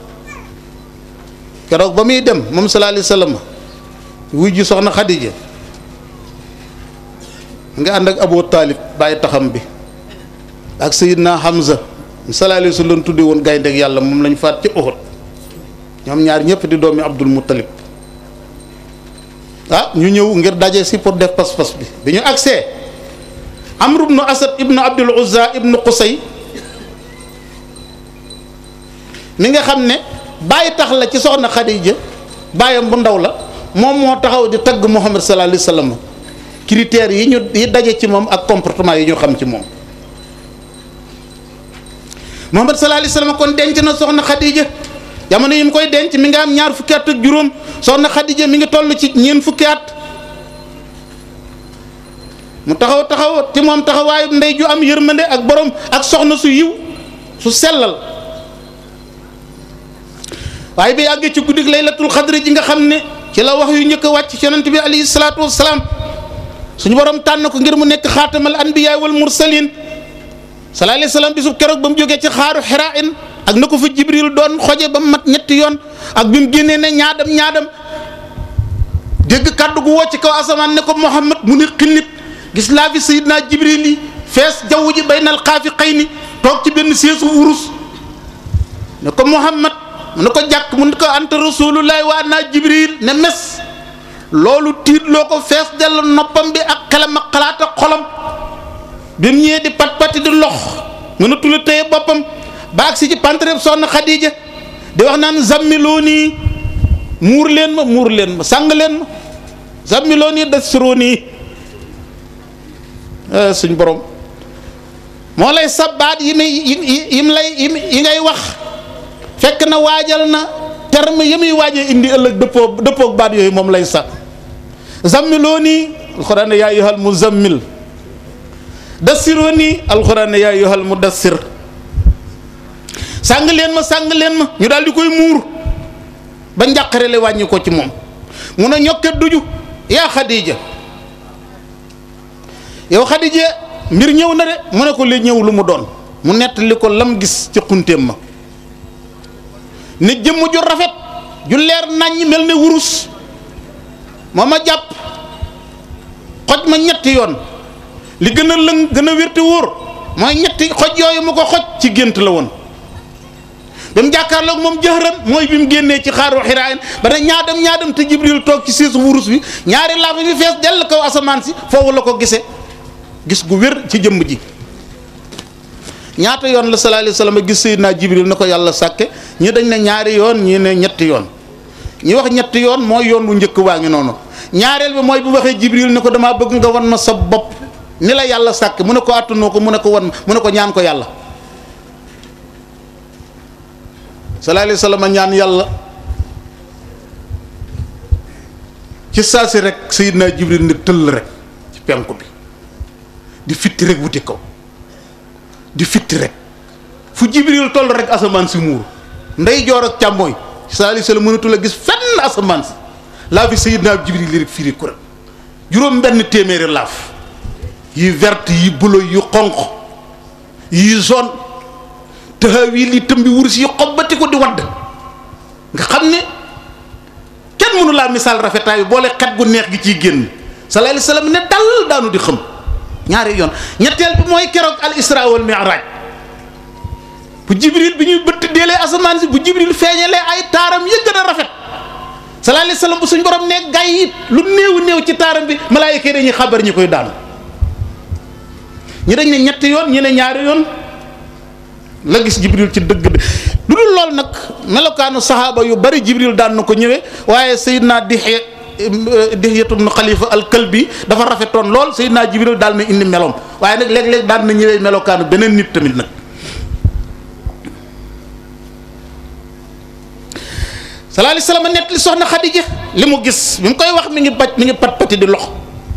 keroog ba muy dem moom sallallahu alayhi wasallam wuy ji soxna Xadija nga ànd ak Abu Taalib bàyyi taxam bi ak Sayyidna Hamza sallallahu alayhi wasallam tudde woon gaynde ak yàlla moom lañ faat ci Uhud ñoom ñaar ñëpp di doomi Abdul Muttalib ah ñu ñëw ngir daje si pour def pas-pas bi bi ñu agsee Amr ibnu Asad ibnu Abdul Uzza ibnu Qusay mi nga xam ne bàyyi tax la ci soxna Xadija bàyyam bu ndaw la moom moo taxaw di tagg Muhammad sallallahu alayhi wasallam critères yi ñu yi daje ci moom ak comportement yi ñu xam ci moom Muhammad sallallahu alayhi wasallam kon denc na soxna Xadija jamono yi mu koy denc mi nga am ñaar fukki at ak juróom soxna Xadija mi ngi toll ci ñeent fukki at mu taxaw taxaw ci moom taxawaayu ndey ju am yërmande ak borom ak soxna su yiw su sellal waaye bi àggee ci guddig laylatul xadri ji nga xam ne ci la wax yu njëkk a wàcc ci yonent bi alayhi salaatu wassalaam suñu borom tànn ko ngir mu nekk xaatamal anbiyaa wal mursalin sallallahu alayhi wasallam bisub keroog ba mu jógee ci xaaru xiraain ak na ko fa jibril doon xoje ba mu mat ñetti yoon ak bi mu génnee ne ñaadam ñaadam dégg kàddu gu woo ci kaw asamaan ne ko muhammad mu ne xillit gis laa fi sayidna jibril yi fees jaww ji baynal xaafi xëy ni toog ci benn seesu wurus ne ko muhammad mu ne ko jàkk mu ne ko anta rasulullahi waa naa jibril ne mes loolu tiit loo ko fees dell noppam bi ak xelam ak xalaat ak xolam bi mu ñëwee di pat pati di lox mën a tula téye boppam baag si ci pantreb soxna Xadija di wax naan zammiloo nii muur leen ma muur leen ma sàng leen ma zammiloo nii dasiroo nii suñ borom moo lay sabbaat yi muy yi yim lay yi ngay wax fekk na waajal na terme yi muy waajee indi ëllëg dëppoo dëppoog baat yooyu moom lay sax zammiloo nii alxuraan ne yaa ayyuhal muzammil dassiroo nii alxuraan ne yaa ayyuhal mudassir sàng leen ma sàng leen ma ñu daal di koy muur ba njàqare le wàññi ko ci moom mun a ñokket duju yaa Xadija yow Xadija mbir ñëw na de mu ne ko li ñëw lu mu doon mu nettali ko lam gis ci xunteem ma nit jëmm ju rafet ju leer naññ mel ne wurus moo ma jàpp xoj ma ñetti yoon li gën a lëng gën a wérti wóor mooy ñetti xoj yooyu mu ko xoj ci gént la woon ba mu jàkkaarloog moom jëxëran mooy bi mu génnee ci xaaru xiraayin ba ne ñaadam ñaadam te jibril toog ci siisu wurus bi ñaari laafa bi fees dell kaw asamaan si foofu la ko gisee gis gu wér ci jëmm ji ñaata yoon la sallallahu alayhi wasallam gis Seydina Jibril na ko yàlla sàkke ñi dañ ne ñaari yoon ñi ne ñetti yoon ñi wax ñetti yoon mooy yoon wu njëkk waa ngi noonu ñaareel bi mooy bu waxee Jibril ne ko damaa bëgg nga wan ma sa bopp ni la yàlla sàkk mu ne ko àttanoo ko mu ne ko wan mu ne ko ñaan ko yàlla sallallahu alayhi wa sallam ñaan yàlla ci saa si rek Seydina Jibril ne tëll rek ci penku bi di fitti rek wuti kaw di fitti rek fu Jibril toll rek asamaan si muur ndey joor ak càmmooy sallallahu alayhi wa sallam mënatul a gis fenn asamaan si laa fi Seydina Jibril li rek firi kuréel juróom benn téeméeri laaf yi vert yi bulo yu xonq yi zone taxawi li tëmbi wurus yi xobbati ko di wadd nga xam ne kenn mënu laa misaal rafetaay bi boole xet gu neex gi ciy génn sallallahu alayhi wasallam ne dal daanu di xam ñaari yoon ñetteel bi mooy keroog al isra wal mi'raj bu jibril bi ñuy bëtt deelee asamaan si bu jibril feeñalee ay taaram ya gën a rafet sallallahu alayhi wasallam bu suñ borom ne gay it lu néew néew ci taaram bi malaayika yi dañuy xabar ñi koy daanu ñi dañ ne ñetti yoon ñi ne ñaari yoon la gis jibril ci dëgg de lu dul lool nag melokaanu saxaaba yu bari jibril daan na ko ñëwee waaye Seydina Dihya Dihyatu ibn Xalifa al-Kalbi dafa rafetoon lool Seydina jibril daal na indi meloom waaye nag léeg-léeg daan na ñëwee melokaanu beneen nit tamit nag sallallahu alayhi wasallam nett li soxna Xadija li mu gis bi mu koy wax mi ngi baj mi ngi pat pati di lox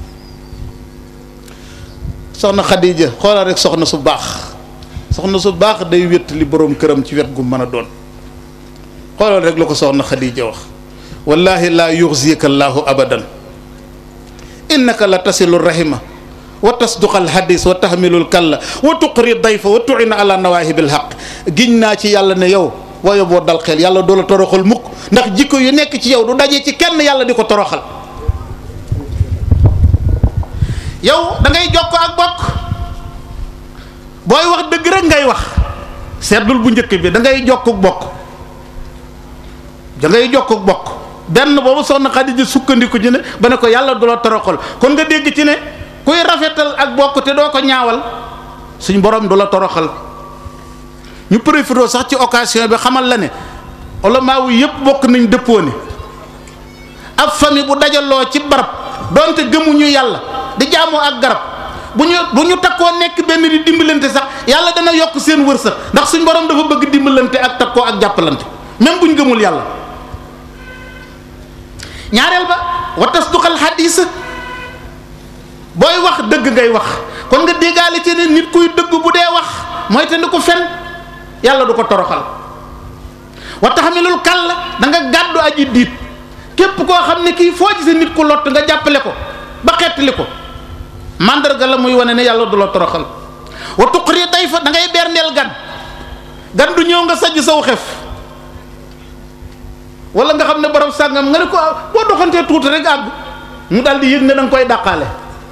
soxna Xadija xoolal rek soxna su baax soxna su baax day wét li boroom këram ci wet gu mën a doon xoolal rek la ko soxna Xadija wax wallahi laa yuxzika allahu abadan innaka la tasilu rahima wa tasduqa alhadis wa tahmilu lkalla wa tuqri dayfa wa tuina ala nawaahibi lhaq giñ naa ci yàlla ne yow waaye boo dal xel yàlla doo la toroxal mukk ndax jikko yu nekk ci yow du daje ci kenn yàlla di ko toroxal yow da ngay jokko ak bokk booy wax dëgg rek ngay wax seetlul bu njëkk bi da ngay jokk bokk da ngay jokk bokk benn boobu soxna Xadija sukkandiku ci ne ba ne ko yàlla du la toroxal kon nga dégg ci ne kuy rafetal ak bokk te doo ko ñaawal suñ borom du la toroxal ñu profité sax ci occasion bi xamal la ne ulama wu yëpp bokk nañ dëppoo ne ab famille bu dajaloo ci barab donte gëmuñu yàlla di jaamoo ak garab bu ñu bu ñu takkoo nekk benn di dimbalante sax yàlla dana yokk seen wërsëg ndax suñ borom dafa bëgg dimbalante ak takkoo ak jàppalante même bu ñu gëmul yàlla ñaareel ba wa tasduqal xadiis booy wax dëgg ngay wax kon nga déggaale ci ne nit kuy dëgg bu dee wax mooy te ni ko fen yàlla du ko toroxal wa taxamilul kàll da nga gàddu aji diit képp koo xam ne kii foo gisee nit ku lott nga jàppale ko ba xettali ko mandarga la muy wane ne yàlla du la toroxal wa tuqri day fa da ngay berndeel gan gan du ñëw nga sajj saw xef wala nga xam ne borom sàngam nga ne ko boo doxantee tuuti rek àgg mu daal di yëg ne da nga koy dàqaale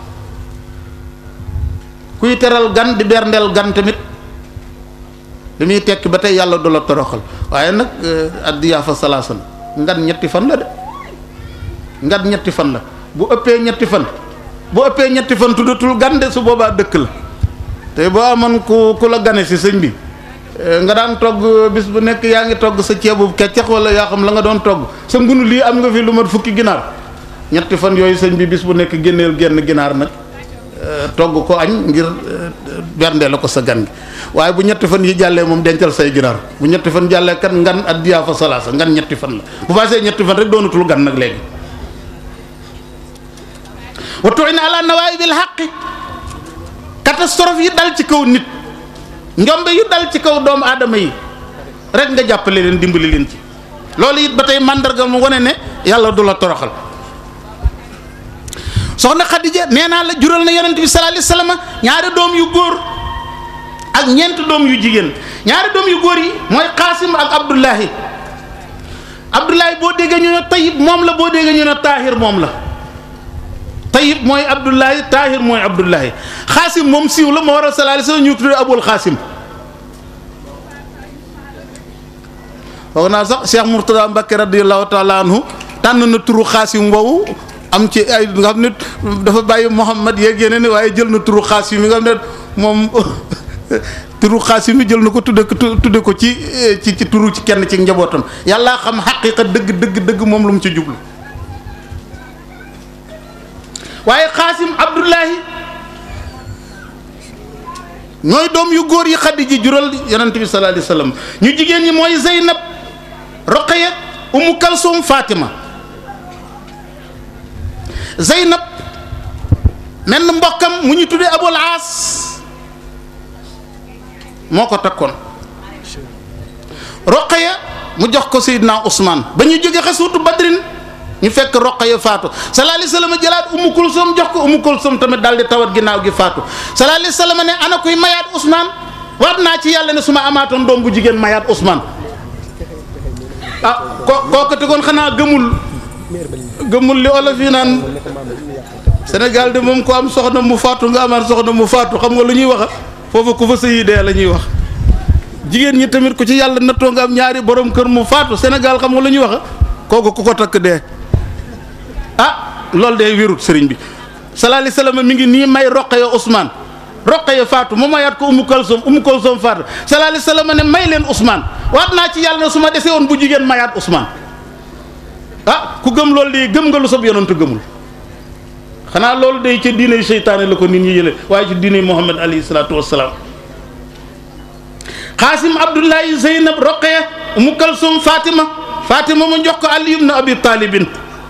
kuy teral gan di berndeel gan tamit li muy tekki ba tey yàlla du la toroxal waaye nag addiyaafa salaasan ngan ñetti fan la de ngan ñetti fan la bu ëppee ñetti fan bu ëppee ñetti fan tuddatul gan de su boobaa dëkk la te boo amoon ku ku la gane si sëñ bi nga daan togg bis bu nekk yaa ngi togg sa ceebu keccax wala yaa xam la nga doon togg sa ngunu lii am nga fi lu mat fukki ginaar ñetti fan yooyu sëñ bi bis bu nekk génneel genn ginaar nag togg ko añ ngir bernde la ko sa gan gi waaye bu ñetti fan yi jàllee moom dencal say ginaar bu ñetti fan jàllee kat ngan addiyaa fa salaasa ngan ñetti fan la bu passé ñetti fan rek doonatul gan nag léegi wa tu'ina ala nawaibil haqqi catastrophe yi dal ci kaw nit njombe yu dal ci kaw doomu aadama yi rek nga jàppale leen dimbali leen ci loolu it ba tey màndarga mu wane ne yàlla du la toroxal soxna Xadija nee naa la jural na yonent bi sallallahu alayhi wasallam ñaari doom yu góor ak ñeent doom yu jigéen ñaari doom yu góor yi mooy Qaasim ak Abdullahi Abdullahi boo déggee ñu ne Tayyib moom la boo déggee ñu ne Taahir moom la Tayyib mooy Abdullahi Taahir mooy Abdullahi Xaasim moom siiw la moo waral sallallahu alayhi wasallam ñu tuddee Abul Xaasim foog naa sax Cheikh Mourtada Mbacké radiyallahu taala anhu tànn na turu Xaasim woowu am ci ay nga xam ne dafa bàyyi Muhammad yeeg yeneen waaye jël na turu Xaasim yi nga xam ne moom turu Xaasim yi jël na ko tudde ko tudde ko ci ci ci turu ci kenn ci njabootam yàlla xam xaqiiqa dëgg dëgg dëgg moom lu mu ci jublu waaye Xaasim Abdullahi ñooy doom yu góor yi Xadija jural yonent bi sallallahu alayhi wasallam ñu jigéen ñi mooy Zeynab roqaya umu kalsum fatima zeynab menn mbokkam mu ñu tuddee abul aas moo ko takkoon roqaya mu jox ko seydina ousmane ba ñu jóge xasuutu badrin ñu fekk roqaya faatu sallallahu alayhi wasallam jëlaat umu kulsum jox ko umu kulsum tamit daal di tawat ginnaaw gi faatu sallallahu alayhi wasallam ne ana kuy mayaat ousmane waat naa ci yàlla ne su ma amaatoon doom bu jigéen mayaat ousmane ah ko kooku te kon xanaa gëmul gëmul li olof yi naan Sénégal de moom ko am soxna mu faatu nga amaat soxna mu faatu xam nga lu ñuy wax foofu ku fa sëyi dee la ñuy wax jigéen ñi tamit ku ci yàlla nattoo nga am ñaari borom kër mu faatu Sénégal xam nga lu ñuy wax kooku ku ko takk dee ah loolu de wérut sëriñ bi sallallahu alayhi wasallam mi ngi nii may Roqaya Ousmane Roqaya faatu mu mayaat ko Umu Kalsum Umu Kalsum faatu sallallahu alayhi wasallam ne may leen Ousmane waat naa ci yàlla ne su ma desee woon bu jigéen mayaat Ousmane ah ku gëm loolu de gëm nga lu sab yonantu gëmul xanaa loolu day ca diiney seytaane la ko nit ñi yële waaye ci diiney Muhammad alayhi salaatu wassalaam Xaasim Abdullahi Zeynab Roqaya Umu Kalsum Fatima Fatima mu jox ko Ali ibn Abi Talibin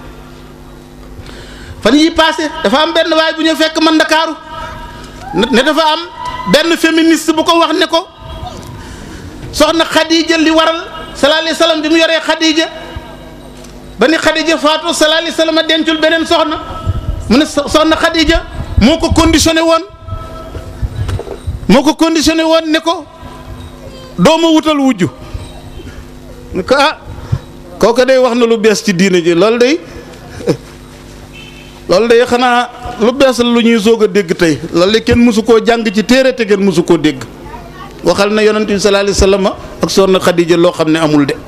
fan yi passé dafa am benn waay bu ñu fekk man Ndakaaru ne dafa am benn féministe bu ko wax ne ko soxna Khadija li waral sallallahu alayhi wasallam bi mu yoree Khadija ba ni Khadija faatu sallallahu alayhi wasallam dencul beneen soxna mu ne soxna Khadija moo ko conditionné woon moo ko conditionné woon ne ko doo ma wutal wujju ne ko ah kooku day wax na lu bees ci diine ji loolu day loolu day xanaa lu bees la lu ñuy soog a dégg tey loolu de kenn mësu koo jàng ci téere te kenn mësu koo dégg waxal na yonent bi sallallahu alayhi wasallam ak soxna Khadija loo xam ne amul de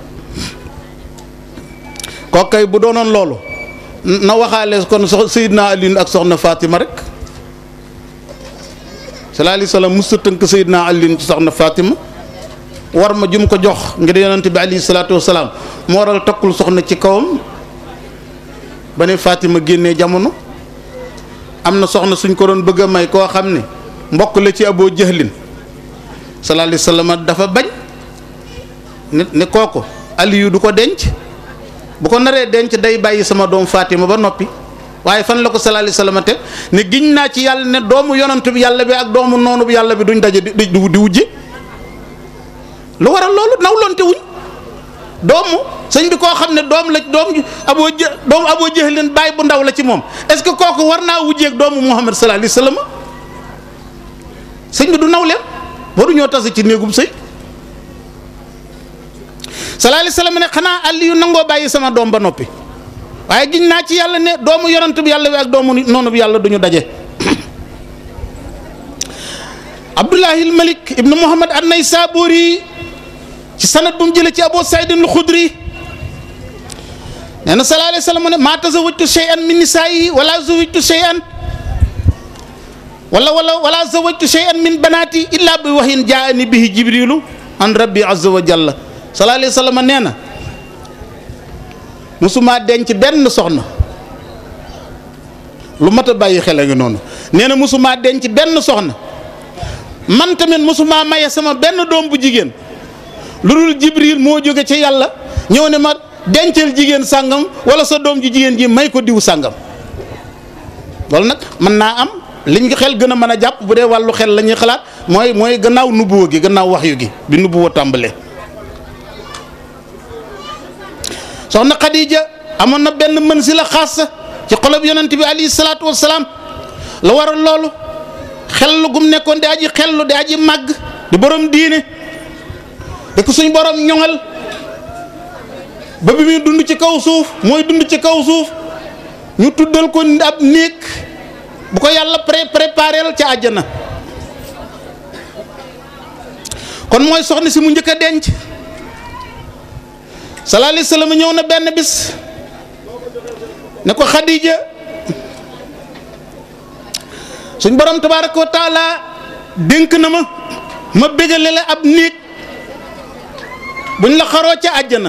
kooku kay bu doonoon loolu na waxaale kon sox Seydina Alioune ak soxna Fatima rek sallallahu alayhi wasallam mës a tënk Seydina Alioune ci soxna Fatima war ma jum ko jox ngir yonent bi alayhi salaatu wasalaam moo waral takkul soxna ci kawam ba ne Fatima génnee jamono am na soxna suñ ko doon bëgg a may koo xam ne mbokk la ci aboo jëhlin sallallahu alayhi wasallam dafa bañ ne ne kooku Aliyu du ko denc bu ko naree denc day bàyyi sama doom Fatima ba noppi waaye fan la ko sallallahu alayhi wasallam teg ne giñ naa ci yàlla ne doomu yonant bi yàlla bi ak doomu noonu bi yàlla bi duñ daje di di di wujje lu waral loolu nawlonte wuñ doomu sëñ bi koo xam ne doom la doom aboo jë doomu aboo jëhlin bàyyi bu ndaw la ci moom est-ce que kooku war naa wujjeeg doomu Muhammad sallallahu alayhi wasallam sëñ bi du nawleem waru ñoo tase ci néegum sëy sallallahu alayhi wasallam ne xanaa Aliyu nangoo bàyyi sama doom ba noppi waaye giñ naa ci yàlla ne doomu yonant bi yàlla bi ak doomu noonu bi yàlla duñu daje Abdullahi Malik ibnu Muhammad an-Naysaburi ci sanad bu mu jëlee ci Abu Saïd al-Khudri nee na sallallahu alayhi wasallam ne maa tazawwajtu shay'an min nisaa'i wala zawwajtu shay'an wala wala wala zawwajtu shay'an min banaati illa bi wahyin jaa'ani bihi jibrilu an rabbi azza wa jalla sallallahu alayhi wasallam nee na musuma denc benn soxna lu mat a bàyyi xel a ngi noonu nee na musuma denc benn soxna man tamit musuma maye sama benn doom bu jigéen lu dul jibril moo jóge ci yàlla ñëw ne ma dencal jigéen sàngam wala sa doom ji jigéen ji may ko diw sàngam loolu nag mën naa am liñ xel gën a mën a jàpp bu dee wàllu xel la ñuy xalaat mooy mooy gannaaw nubuwa gi gannaaw waxyu gi bi nubuwa tàmbalee soxna Khadija amoon na benn mën si la xaas ci xolob yonent bi alayhi salaatu wassalaam la waral loolu xellu gum nekkoon di aji xellu di aji màgg di borom diine di ko suñ borom ñoŋal ba bi muy dund ci kaw suuf mooy dund ci kaw suuf ñu tuddal ko ab néeg bu ko yàlla pré prépareel ca àjjana kon mooy soxna si mu njëkk a denc sallallahu alayhi wasallam ñëw na benn bis ne ko Khadija suñ borom tabaaraka wa taala dénk na ma ma bégale la ab néeg buñ la xaroo ca àjjana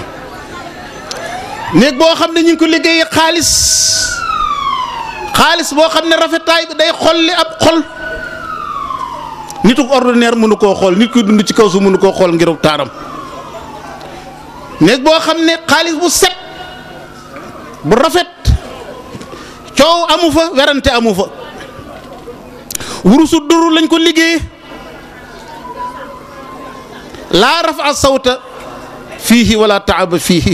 néeg boo xam ne ñu ngi ko liggéeyee xaalis xaalis boo xam ne rafetaay bi day xolli ab xol nitu ordinaire mënu koo xool nit kuy dund ci kaw su mënu koo xool ngir taaram néeg boo xam ne xaalis bu set bu rafet coow amu fa werante amu fa wurusu duru lañ ko liggéey laa rafa sawta fiihi wala taaba fiihi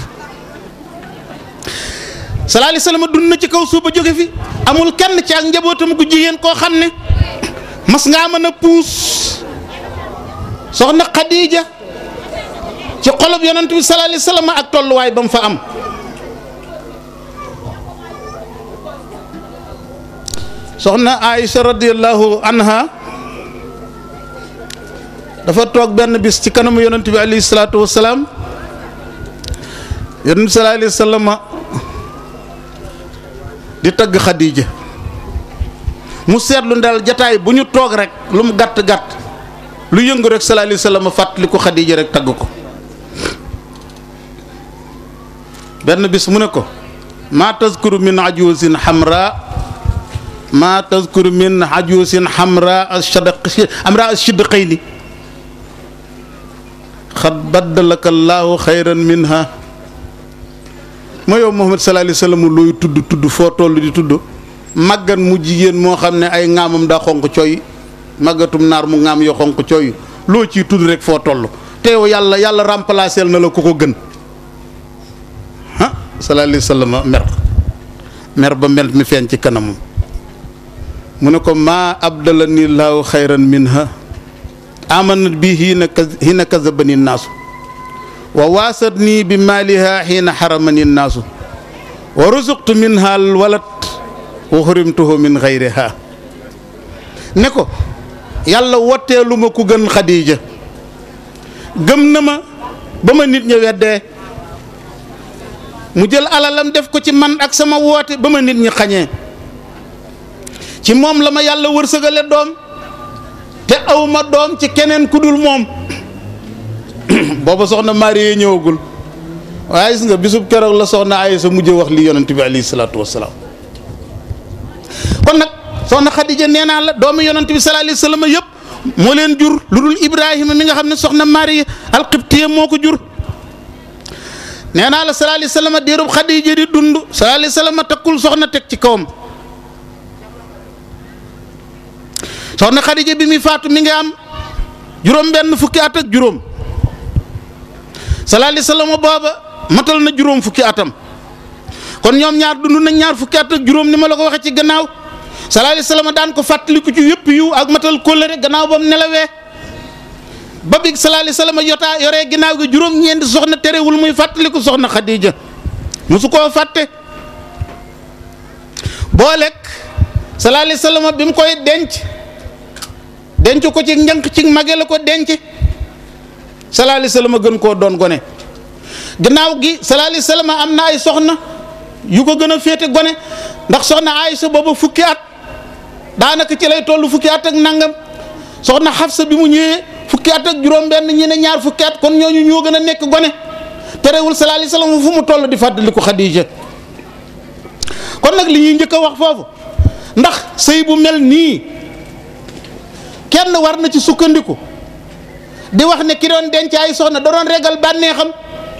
sallallahu alayhi wasallam dund na ci kaw suuba jóge fi amul kenn ci ak njabootam gu jigéen koo xam ne mas ngaa mën a puus soxna Khadija ci xolob yonent bi sallallahu alayhi wasallam ak tolluwaay ba mu fa am soxna Aïcha radiyallahu anha dafa toog benn bis ci kanamu yonent bi alayhi salaatu wasalaam yonent bi sallallahu alayhi wasallam di tagg Khadija mu seetlu ndal jataay bu ñu toog rek lu mu gàtt gàtt lu yëngu rek sallallahu alayhi wasallam fàttali ko Khadija rek tagg ko benn bis mu ne ko maa tazkuru min ajuusin xamra maa tazkuru min ajuusin xamra ashadaq amra ashidqayni xad baddalaka allahu xayran minha moo yow Muhammad sallallahu alayhi wasallam looy tudd tudd foo toll di tudd màggan mu jigéen moo xam ne ay ŋaamam daa xonq cooy màggatum naar mu ŋaam yoo xonq cooy loo ciy tudd rek foo toll te yow yàlla yàlla remplacer na la ku ko gën ah sallallahu alayhi wasallam mer mer ba mel mi feeñ ci kanamam mu ne ko maa abdalani laahu xayran minha amanat bi hiina hiina kazabani naasu wa waasat nii bi maaliha xiina xaramani naasu wa rusuqtu minha al walat wa xurimtuhu min xayriha ne ko yàlla wotteelu ma ku gën xadiija gëm na ma ba ma nit ñi weddee mu jël alalam def ko ci man ak sama woote ba ma nit ñi xañee ci moom la ma yàlla wërsëgale doom te aw ma doom ci keneen ku dul moom booba soxna Marie ñëwagul waaye gis nga bisub keroog la soxna Aysa mujj wax li yonent bi alayhi salaatu wassalaam kon nag soxna Xadija nee naa la doomu yonent bi sallallahu alayhi wasallam yëpp moo leen jur lu dul Ibrahima mi nga xam ne soxna Marie alqibtiya moo ko jur nee naa la sallallahu alayhi wasallam diirub Xadija di dund sallallahu alayhi wasallam takkul soxna teg ci kawam soxna Xadija bi muy faatu mi ngi am juróom benn fukki at ak juróom sallallahu alayhi wasallam booba matal na juróom fukki atam kon ñoom ñaar dund nañ ñaar fukki at ak juróom ni ma la ko waxee ci gannaaw sallallahu alayhi wasallam daan ko fàttaliku ci yëpp yu ak matal kóllëre gannaaw ba mu nelawee ba bi sallallahu alayhi wasallam yotaa yoree ginnaaw gi juróom-ñeenti soxna terewul muy fàttaliku soxna Xadija musu koo fàtte boo lekk sallallahu alayhi wasallam bi mu koy denc denc ko ci njënk ci mage la ko denc sallallahu alayhi wasallam gën koo doon gone gannaaw gi sallallahu alayhi wasallam am na ay soxna yu ko gën a féete gone ndax soxna Aysa booba fukki at daanaka ci lay toll fukki at ak nangam soxna Xafsa bi mu ñëwee fukki at ak juróom-benn ñi ne ñaar fukki at kon ñooñu ñoo gën a nekk gone terewul sallallahu alayhi wasallam fu mu toll di fàttaliku Xadija kon nag li ñuy njëkk a wax foofu ndax sëy bu mel nii kenn war na ci sukkandiku di wax ne ki doon denc ay soxna da doon regal bànneexam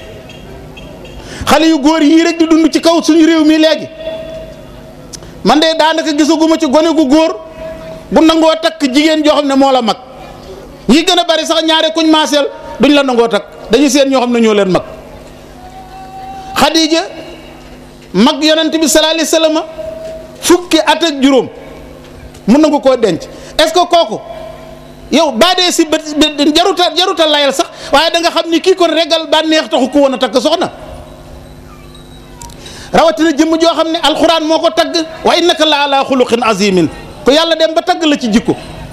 xale yu góor yii rek di dund ci kaw suñu réew mi léegi man de daanaka gisaguma ci gone gu góor bu nangoo takk jigéen joo xam ne moo la mag ñi gën a bari sax ñaare kuñ maaseel duñ la nangoo takk dañuy seen ñoo xam ne ñoo leen mag Xadija mag yonent bi sallallahu alayhi wasallam fukki at ak juróom mun nangu koo denc est-ce que kooku yow baa dee si bët jaruta jaruta layal sax waaye da nga xam ni kii kon regal bànneex taxu ko woon a takk soxna rawatina jëmm joo xam ne alxuraan moo ko tagg wa innaka la ala xuluqin azimin ko yàlla dem ba tagg la ci jikko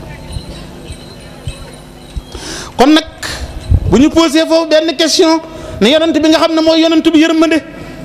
kon nag bu ñu posé foofu benn question ne yonent bi nga xam ne mooy yonent bi yërmande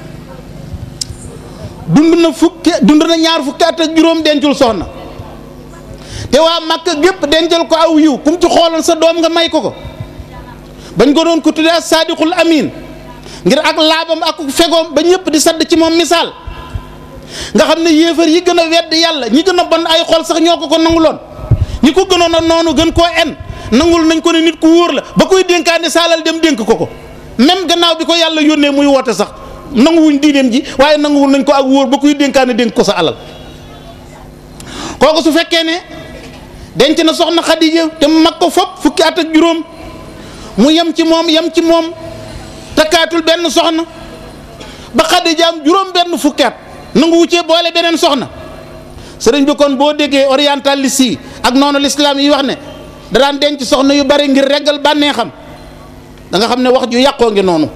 dund na fukki dund na ñaar fukki at ak juróom dencul soxna te waa Makka gépp dencal ko aw yiw kum ci xooloon sa doom nga may ko ko bañ ko doon ko tuddee as saadiqul amin ngir ak laabam ak fegoom ba ñëpp di sadd ci moom misaal nga xam ne yéefar yi gën a wedd yàlla ñi gën a bon ay xol sax ñoo ko ko nanguloon ñi ko gënoon a noonu gën koo en nangul nañ ko ne nit ku wóor la ba koy dénkaane saalal dem dénk ko ko même gannaaw bi ko yàlla yónnee muy woote sax nanguwuñ diineem ji waaye nanguwul nañ ko ak wóor ba kuy dénkaane dénk ko sa alal kooku su fekkee ne denc na soxna Xadija te mu mag ko fopp fukki at ak juróom mu yem ci moom yem ci moom takkaatul benn soxna ba Xadija am juróom benn fukki at nanguwu cee boole beneen soxna sëriñ bi kon boo déggee orientaliste yi ak noonu lislaam yi wax ne da daan denc soxna yu bari ngir reggal bànneexam da nga xam ne wax ju yàqoo ngi noonu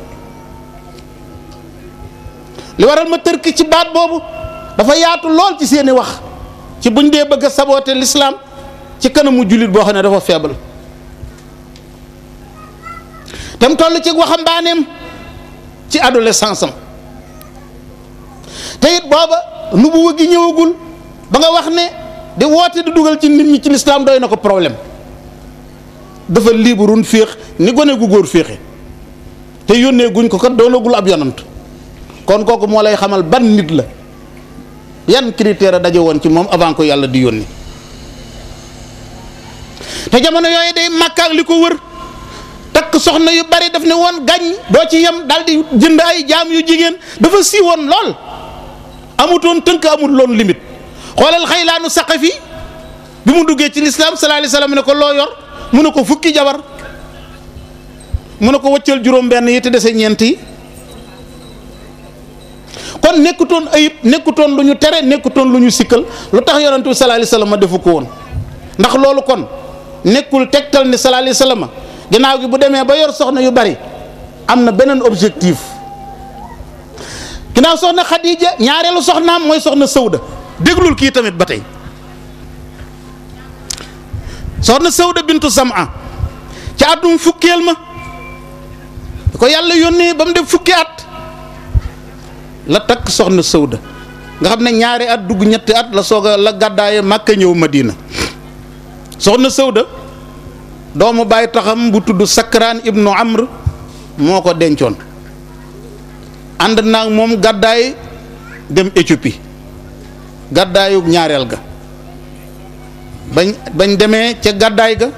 li waral ma tërk ci baat boobu dafa yaatu lool ci seeni wax ci buñ dee bëgg a saboote lislaam ci kanamu jullit boo xam ne dafa faible tam toll ci waxambaaneem ci adolescence am te it booba nu bu wëggi ñëwagul ba nga wax ne di woote di dugal ci nit ñi ci lislaam doy na ko problème dafa liiburun féex ni gone gu góor féexe te yónnee guñ ko kat doonagul ab yonant kon kooku moo lay xamal ban nit la yan critère a daje woon ci moom avant ko yàlla di yónni te jamono yooyu day màkkaak li ko wër takk soxna yu bari daf ne woon gañ doo ci yem daal di jënd ay jaam yu jigéen dafa siiwoon lool amutoon tënk amut loon limite xoolal xaylaanu saqafi bi mu duggee ci lislaam sallallahu alayhi wasallam ne ko loo yor mu ne ko fukki jabar mu ne ko wëccal juróom benn yi te dese ñeent yi kon nekkutoon ayib nekkutoon lu ñu tere nekkutoon lu ñu sikkal lu tax yonent bi sallallahu alayhi wasallam defu ko woon ndax loolu kon nekkul tegtal ni sallallahu alayhi wasallam ginnaaw gi bu demee ba yor soxna yu bari am na beneen objectif ginnaaw soxna Khadija ñaareelu soxnaam mooy soxna Sawda déglul kii tamit ba tey soxna Sawda bintu Sam'a ci atum fukkeel ma ko yàlla yónnee ba mu def fukki at la takk soxna Sawda nga xam ne ñaari at dugg ñetti at la soog a la gàddaaye Màkka ñëw Madina soxna Sawda doomu bàyyi taxam bu tudd Sakraan ibnu Amr moo ko dencoon ànd naag moom gàddaay dem Éthiopie gàddaayu ñaareel ga bañ bañ demee ca gàddaay ga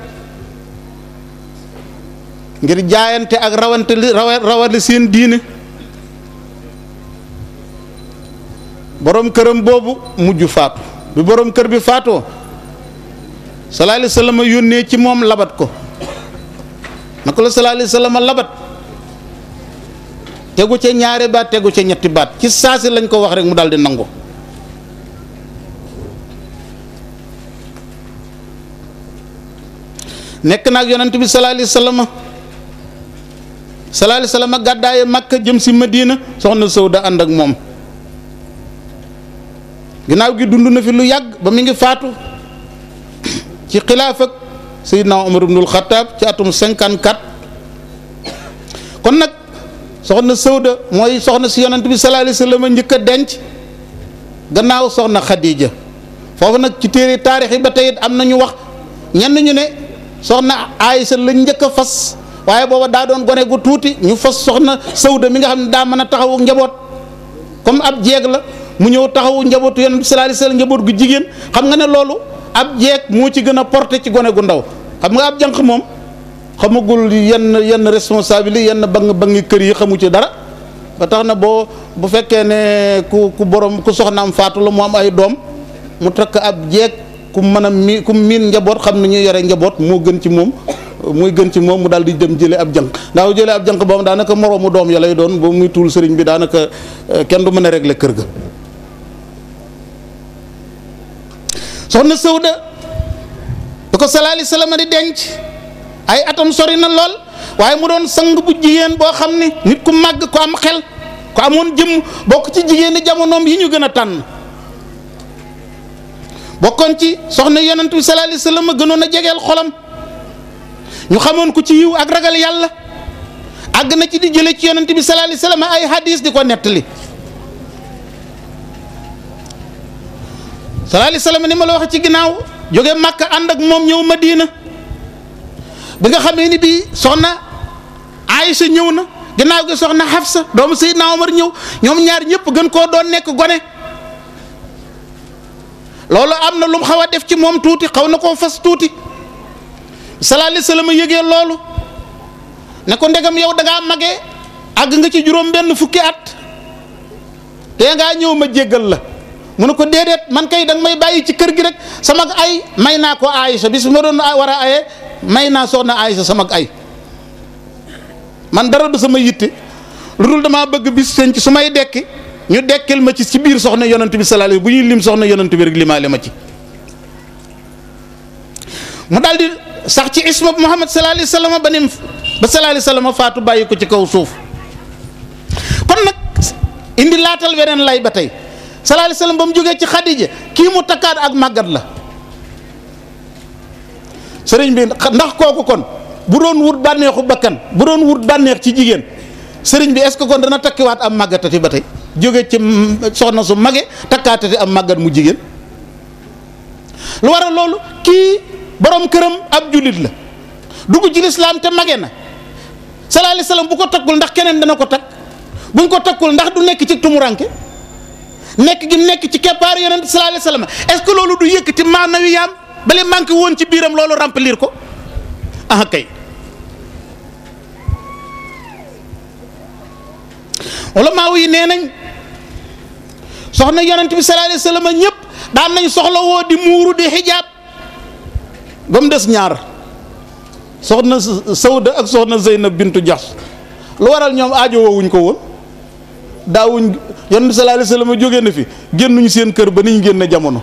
ngir jaayante ak rawante li rawale seen diine borom këram boobu mujj faatu bi borom kër bi faatoo sallallahu alayhi wasallam yónnee ci moom labat ko naka la sallallahu alayhi wasallam labat tegu ca ñaari baat tegu ca ñetti baat ci saasi lañ ko wax rek mu daal di nangu nekk naag yonent bi sallallahu alayhi wasallam sallallahu alayhi wasallam gàddaaye Makka jëm si Madina soxna Sawda ànd ak moom ginnaaw gi dund na fi lu yàgg ba mi ngi faatu ci xilaaf ak Seydina Umar ibnul Xattaab ci atum 54 kon nag soxna Sawda mooy soxna si yonent bi sallallahu alayhi wasallam njëkk a denc gannaaw soxna Khadija foofu nag ci téere taarix yi ba tey it am na ñu wax ñenn ñu ne soxna Aysa lañ njëkk a fas waaye booba daa doon gone gu tuuti ñu fas soxna Sawda mi nga xam ne daa mën a taxawu njaboot comme ab jeeg la mu ñëw taxawu njabootu yonent bi sallallahu alayhi wasallam njaboot gu jigéen xam nga ne loolu ab jeeg moo ci gën a porté ci gone gu ndaw xam nga ab jànq moom xamagul yenn yenn responsabilité yenn bang bangi kër yi xamu ci dara ba tax na boo bu fekkee ne ku ku borom ku soxnaam faatu la mu am ay doom mu takk ab jeeg ku mën a mi ku miin njaboot xam ne ñuy yore njaboot moo gën ci moom muy gën ci moom mu daal di dem jële ab jànq ndax jële ab jànq boobu daanaka moroomu doom ya lay doon ba muy tuul sëriñ bi daanaka kenn du mën a régler kër ga soxna Sawda da ko sallallahu alayhi wasallam di denc ay atam sori na lool waaye mu doon sang bu jigéen boo xam ne nit ku màgg ko am xel ko amoon jëm bokk ci jigéeni jamonoom yi ñu gën a tànn bokkoon ci soxna yonent bi sallallahu alayhi wasallam gënoon a jegeel xolam ñu xamoon ko ci yiw ak ragal yàlla àgg na ci di jële ci yonent bi sallallahu alayhi wasallam ay hadis di ko nettali sallallahu alayhi wasallam ni ma la wax ci ginnaaw jóge Makka ànd ak moom ñëw Madina bi nga xamee ni bii soxna Aïcha ñëw na ginnaaw gi soxna Hafsa doomu Seydina Omar ñëw ñoom ñaar ñëpp gën koo doon nekk gone loolu am na lu mu xaw a def ci moom tuuti xaw na koo fas tuuti sallallahu alayhi wasallam yëgee loolu ne ko ndegam yow da ngaa magee àgg nga ci juróom benn fukki at te ngaa ñëw ma jéggal la mu ne ko déedéet man kay danga may bàyyi ci kër gi rek sama ay may naa ko Aïcha bis ma doon war a aye may naa soxna Aïcha sama ay man dara du sama yitte lu dul damaa bëgg bis seen ci su may dekki ñu dekkil ma ci ci biir soxna yonent bi sallallahu alayhi bu ñuy lim soxna yonent bi rek limaale ma ci mu daal di sax ci isma Muhammad sallallahu alayhi wasallam ba nim ba sallallahu alayhi wasallam faatu bàyyi ko ci kaw suuf kon nag indi laatal weneen lay ba tey sallallahu alayhi wasallam ba mu jógee ci Xadija kii mu takkaat ak màggat la sëriñ bi ndax kooku kon bu doon wut bànneexu bakkan bu doon wut bànneex ci jigéen sëriñ bi est-ce que kon dana takkiwaat am màggatati ba tey jóge ci soxna su mage takkaatati am màggat mu jigéen lu waral loolu kii borom këram ab jullit la dugg ci lislaam te mage na sallallahu alayhi wasallam bu ko takkul ndax keneen dana ko takk buñ ko takkul ndax du nekk ci tumuranke nekk gi nekk ci keppaaru yonent sallallahu alayhi wasallam est-ce que loolu du yëkkati maanawi yaam bale manqué woon ci biiram loolu remplir ko ah kay wala maaw yi nee nañ soxna yonent bi sallallahu alayhi wasallam ñëpp daan nañ soxla woo di muuru di xijaab ba mu des ñaar soxna Sawda ak soxna Zeynab bintu Jaxs lu waral ñoom aajo woowuñ ko woon daawuñ yonent bi sallallahu alayhi wasallam jógee na fi génnuñ seen kër ba niñ génn jamono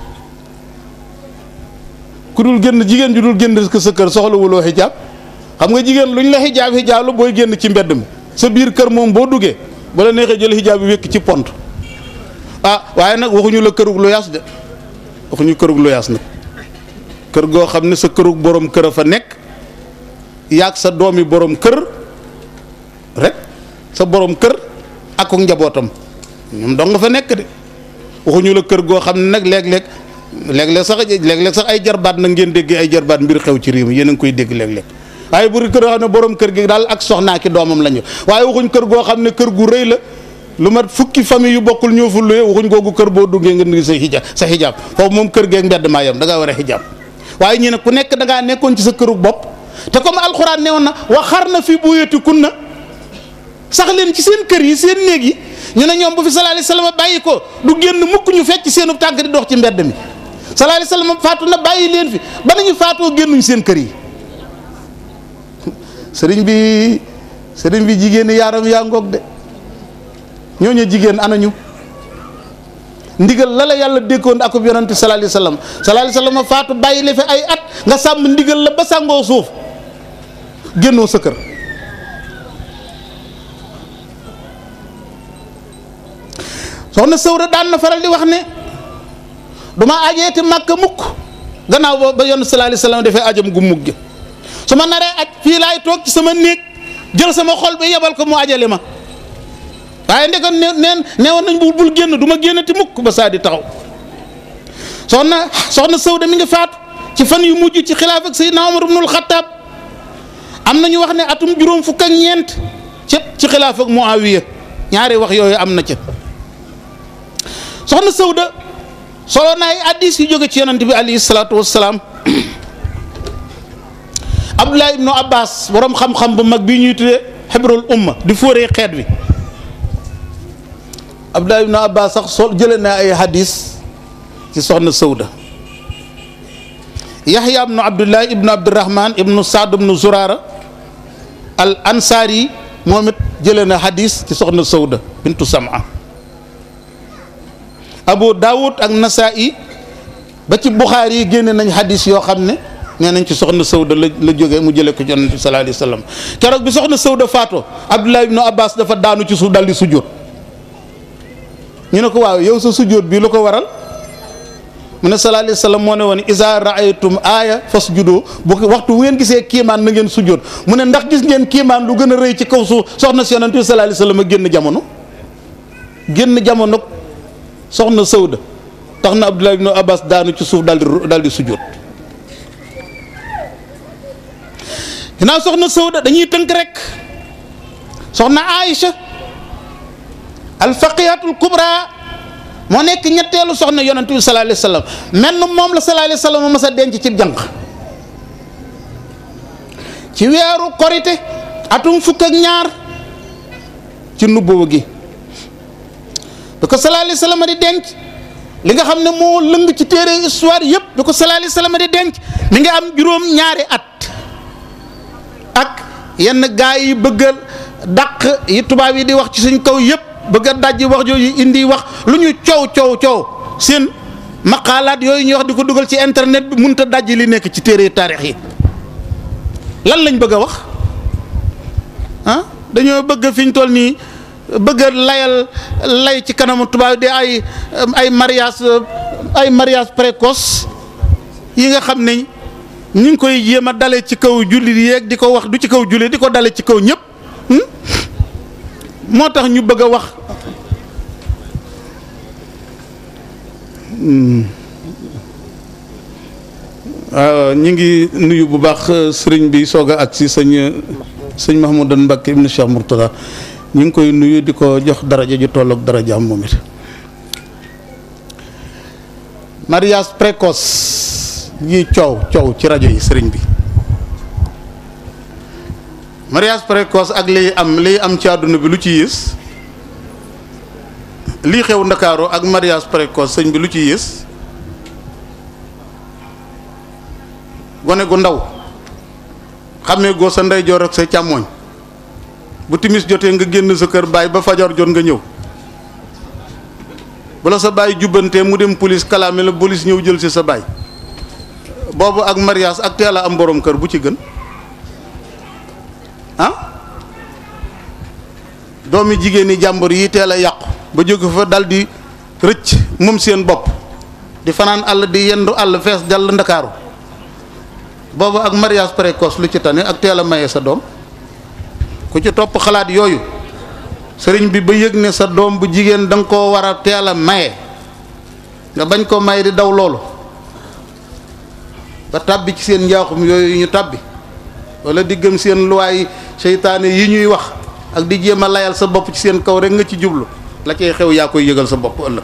ku dul génn jigéen ju dul génn sa kër soxlawuloo xijaab xam nga jigéen luñ la xijaab xijaab la booy génn ci mbedd mi sa biir kër moom boo duggee ba la neexee jël xijaab bi wékk ci pont ah waaye nag waxuñu la kërug lu yaas de waxuñu kërug lu yaas nag kër goo xam ne sa kërug borom kër a fa nekk yaag sa doomi borom kër rek sa borom kër ak njabootam ñoom dong nga fa nekk de waxuñu la kër goo xam ne nag léeg-léeg léeg-léeg sax léeg-léeg sax ay jarbaat nag ngeen dégg ay jarbaat mbir xew ci réew mi yéen a ngi koy dégg léeg-léeg waaye bu kër goo xam ne borom kër gi daal ak soxnaa ki doomam lañu waaye waxuñ kër goo xam ne kër gu rëy la lu mat fukki famille yu bokkul ñoo fu luye waxuñ googu kër boo duggee nga ngi sa xijaab sa xijaab foofu moom kër geeg mbedd maa yam da ngaa war a xijaab waaye ñu ne ku nekk da ngaa nekkoon ci sa këru bopp te comme alxuraan newoon na waxar na fi buyutikunna sax leen ci seen kër yi seen néeg yi ñu ne ñoom bu fi sallallahu alayhi wasallam bàyyi ko du génn mukk ñu fecc seenu tànk di dox ci mbedd mi sallallahu alayhi wasallam faatu na bàyyi leen fi ba nañu faatoo génnuñ seen kër yi sëriñ bi sëriñ bi jigéen yaaram yaa ngoog de ñooñu jigéen anañu ndigal la la yàlla dékkoon akub yonante sallallahu alayhi wasallam sallallahu alayhi wasallam faatu bàyyi la fi ay at nga sàmm ndigal la ba sàngoo suuf génnoo sa kër soxna Sawra daan na faral di wax ne duma ajeeti màkka mukk gannaaw ba ba yonent sallallahu alayhi wasallam dafay ajam gu mugg su ma naree aj fii laay toog ci sama néeg jël sama xol bi yebal ko mu ajale ma waaye ndekon ne neen neewoon nañ bu bul génn du ma génnati mukk ba saa di taxaw soxna soxna Sawda mi ngi faatu ci fan yu mujj ci xilaaf ak Seydina Omar ibnul Xattaab am na ñu wax ne atum juróom fukk ak ñeent ci ci xilaaf ak Muawiya ñaari wax yooyu am na ca soxna Sawda solo na ay addis yu jóge ci yonent bi alayhi salaatu wassalaam Abdullah ibnu Abbas borom xam-xam bu mag bii ñuy tuddee xibrul umma di fóoree xeet wi Abdullah ibnu Abbas sax sol jëlee na ay hadis ci soxna Sawda Yaxya ibnu Abdullah ibnu Abdurahman ibnu Saad ibnu Zurara al Ansari moom it jëlee na hadis ci soxna Sawda bintu Sam'a Abu Daawud ak Nasaa'i ba ci Buxaari yi génne nañ hadis yoo xam ne nee nañ ci soxna Sawda la la jógee mu jëlee ko ci Yonent bi sallallahu alayhi wa sallam keroog bi soxna Sawda faatoo Abdullah ibnu Abbas dafa daanu ci suuf dal di sujjóot ñu ne ko waaw yow sa sujjóot bii lu ko waral mu ne sallallahu alayhi wa sallam moo ne woon iza raaytum aaya fasjudu bu waxtu bu ngeen gisee kiimaan na ngeen sujjóot mu ne ndax gis ngeen kiimaan lu gën a rëy ci kaw suuf soxna si Yonent bi sallallahu alayhi wa sallam a génn jamono génn jamono soxna Sawda tax na Abdullah ibnu Abbas daanu ci suuf dal di dal di sujjóot ginnaaw soxna Sawda dañuy tënk rek soxna Aïcha alfaqihatul kubra moo nekk ñetteelu soxna yonent bi sallallahu alayhi wa sallam menn moom la sallallahu alayhi wa sallam mas a denc ci jànq ci weeru korite atum fukk ak ñaar ci nubboo gi bi ko sallallahu alayhi wasallam di denc li nga xam ne moo lëng ci téere histoire yëpp bi ko sallallahu alayhi wasallam di denc mi nga am juróom ñaari at ak yenn gaa yi bëgg a dàq yi tubaab yi di wax ci suñ kaw yëpp bëgg a dajji wax jooju indi wax lu ñu coow coow coow seen maqaalaat yooyu ñuy wax di ko dugal ci internet bi mënut a dajji li nekk ci téere taarix yi lan lañ bëgg a wax ah dañoo bëgg fi ñu toll nii bëgg a layal lay ci kanamu tubaab di ay ay mariage ay mariage précoce yi nga xam ne ñu ngi koy jéem a dale ci kaw jullit yeeg di ko wax du ci kaw jullit di ko dale ci kaw ñëpp moo tax ñu bëgg a wax waaw ñu ngi nuyu bu baax sëriñ bi soog a ak si sëñ sëñ Mahmoudan Mbacké ibnu Cheikh Mourtada ñu ngi koy nuyu di ko jox daraja ju tolloog darajaam moom it mariage précoce yi coow coow ci rajo yi sëriñ bi mariage précoce ak liy am liy am ci àdduna bi lu ci yées lii xew ndakaaru ak mariage précoce sëñ bi lu ci yées gone gu ndaw xamee goo sa ndeyjoor ak sa càmmooñ bu timis jotee nga génn sa kër baay ba fajar jot nga ñëw bu la sa baay jubbantee mu dem police kalaame la police ñëw jël si sa baay boobu ak mariage ak teel a am borom kër bu ci gën ah doomi jigéen ñi jàmbur yi teel a yàqu ba jóge fa dal di rëcc moom seen bopp di fanaan àll di yendu àll fees dal ndakaaru boobu ak mariage précoce lu ci tane ak teel a maye sa doom ku ci topp xalaat yooyu sëriñ bi ba yëg ne sa doom bu jigéen da nga koo war a teel a maye nga bañ koo maye di daw loolu ba tàbbi ci seen njaaxum yooyu ñu tàbbi wala di gëm seen luwaay seytaane yi ñuy wax ak di jéem a layal sa bopp ci seen kaw rek nga ci jublu la cay xew yaa koy yëgal sa bopp ëllëg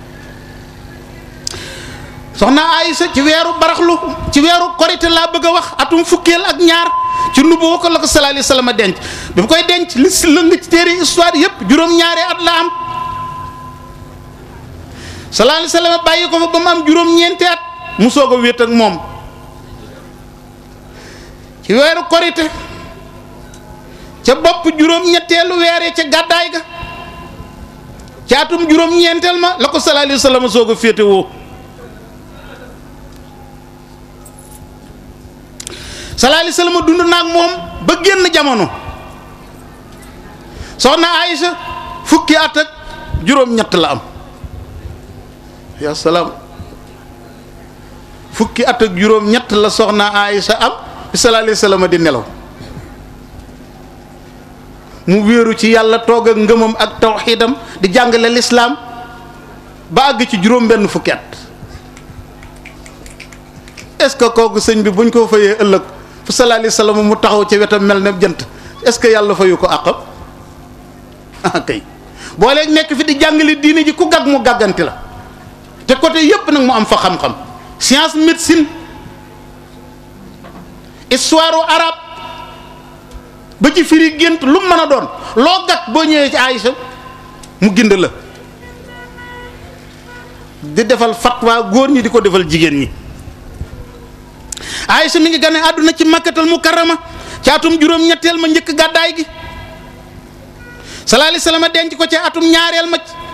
soxna Aysa ci weeru baraxlu ci weeru korite laa bëgg a wax atum fukkeel ak ñaar ci nubbu ko la ko sallallahu alayhi wasallam denc bi mu koy denc li si lëng ci téere histoire yëpp juróom-ñaari at la am sallallahu alayhi wasallam bàyyi ko fa ba mu am juróom-ñeenti at mu soog a wéet ak moom ci weeru korite ca bopp juróom-ñetteelu weeree ca gàddaay ga ca atum juróom-ñeenteel ma la ko sallallahu alayhi wasallam soog a féete woo sallallahu alayhi wasallam dund naag moom ba génn jamono soxna Aïcha fukki at ak juróom-ñett la am yaa salaam fukki at ak juróom-ñett la soxna Aïcha am bi sallallahu alayhi wasallam di nelaw mu wéeru ci yàlla toog ak ngëmam ak tawxiidam di jàngale lislaam ba àgg ci juróom-benn fukki at est-ce que kooku sëñ bi buñ ko fayee ëllëg fu sallallahu alayhi wasallam mu taxaw ci wetam mel ne jant est-ce que yàlla fayu ko àqam ah kay boo léegi nekk fi di jàngale diine ji ku gàgg mu gàgganti la te côté yépp nag mu am fa xam-xam science médecine histoire arabe ba ci firi gént lu mu mën a doon loo gàgg boo ñëwee ci Aïcha mu gind la di defal fatwa góor ñi di ko defal jigéen ñi Aïcha mi ngi gane àdduna ci makkatal mukarrama ci atum juróom-ñetteel ma njëkk gàddaay gi sallallahu alayhi wasallam denc ko ci atum ñaareel ma ci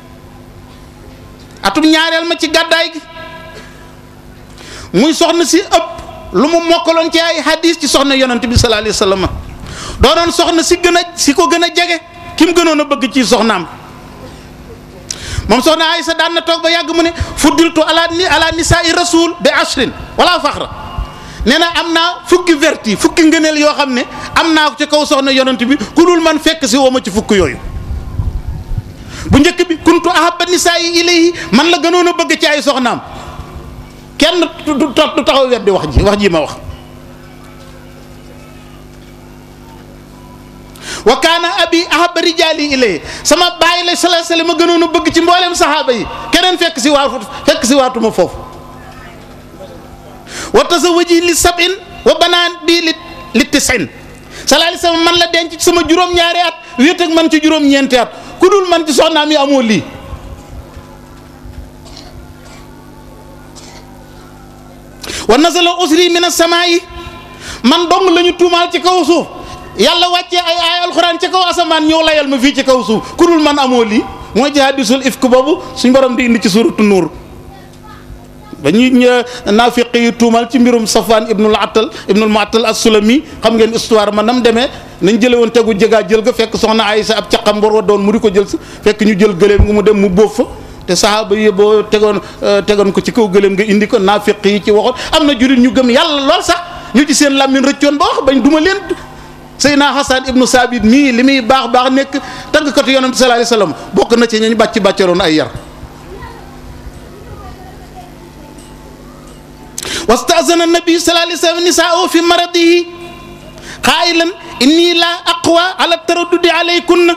atum ñaareel ma ci gàddaay gi muy soxna si ëpp lu mu mokkaloon ci ay hadis ci soxna yonent bi sallallahu alayhi wasallam doonoon soxna si gën a si ko gën a jege ki mu gënoon a bëgg ci soxnaam moom soxna Aysa daan na toog ba yàgg mu ne fuddiltu ala ni ala nisaai rasul bi ashrin wala faxra nee na am naa fukki verti fukki ngëneel yoo xam ne am naa ko ci kaw soxna yonent bi ku dul man fekk si woo ma ci fukk yooyu bu njëkk bi kuntu ahabba nisaai ilayhi man la gënoon a bëgg ci ay soxnaam kenn du taxaw weddi wax ji wax ji ma wax wa kaana abi ahabba rijaali ilayhi sama bàyyi la sallallahu alayhi wasallam ma gënoon a bëgg ci mboolem saxaaba yi keneen fekk si waatu fekk si waatuma foofu wa tazawaji li sab'in wa banaan bii li li tis'in sallallahu alayhi wasallam man la denc ci sama juróom-ñaari at wéet ak man ci juróom-ñeenti at ku dul man ci soxnaam yi amoo lii wa nazala usri min as-samaa'i man dong la ñu tuumaal ci kaw suuf yàlla wàccee ay ay alxuraan ci kaw asamaan ñëw layal ma fii ci kaw suuf ku dul man amoo lii mooy ci hadisul ifk boobu suñ borom di indi ci suuratu nuur ba ñuy naafiq yi tuumal ci mbirum Safwan ibnul Attal ibnul Muattal as-Sulami xam ngeen histoire ma nam demee nañ jële woon tegu jëgaa jël ga fekk soxna Aysa ab caqam war wa doon mu di ko jël si fekk ñu jël gëléem nga mu dem mu bóof fa te saxaaba yi boo tegoon tegoon ko ci kaw gëléem nga indi ko naafiq yi ci waxoon am na jurit ñu gëm yàlla lool sax ñu ci seen làmmiñ rëccoon ba wax bañ duma leen Seydina Hasan ibnu Saabit mii li muy baax baax nekk tàggkatu yonent sallallahu alayhi wasallam bokk na ci ñañ bàcc bàccaroon ay yar wastazana nabi sallallahu alayhi wasallam nisaa'u fi maradihi qaa'ilan inni la aqwa ala taraddudi alaykunna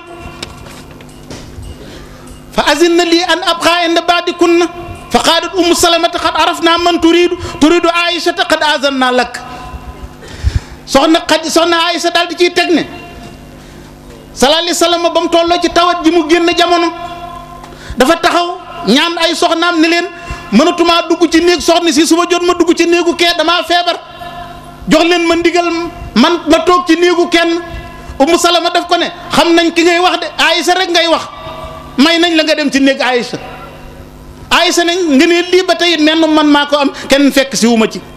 fa azinna li an abqa inda ba'dikunna fa qaalat ummu salamata qad arafna man turidu turidu aishata qad azanna lak soxna xaj soxna Aysa daal di ciy teg ne sallallahu alayhi wasallam ba mu tolloo ci tawat ji mu génn jamono dafa taxaw ñaan ay soxnaam ni leen mënatumaa dugg ci néeg soxna si suba jot ma dugg ci néegu kee damaa feebar jox leen ma ndigal man ma toog ci néegu kenn Ummu Salama daf ko ne xam nañ ki ngay wax de Aysa rek ngay wax may nañ la nga dem ci néeg Aysa Aysa nañ nga ne lii ba tey menn man maa ko am kenn fekk si wu ma ci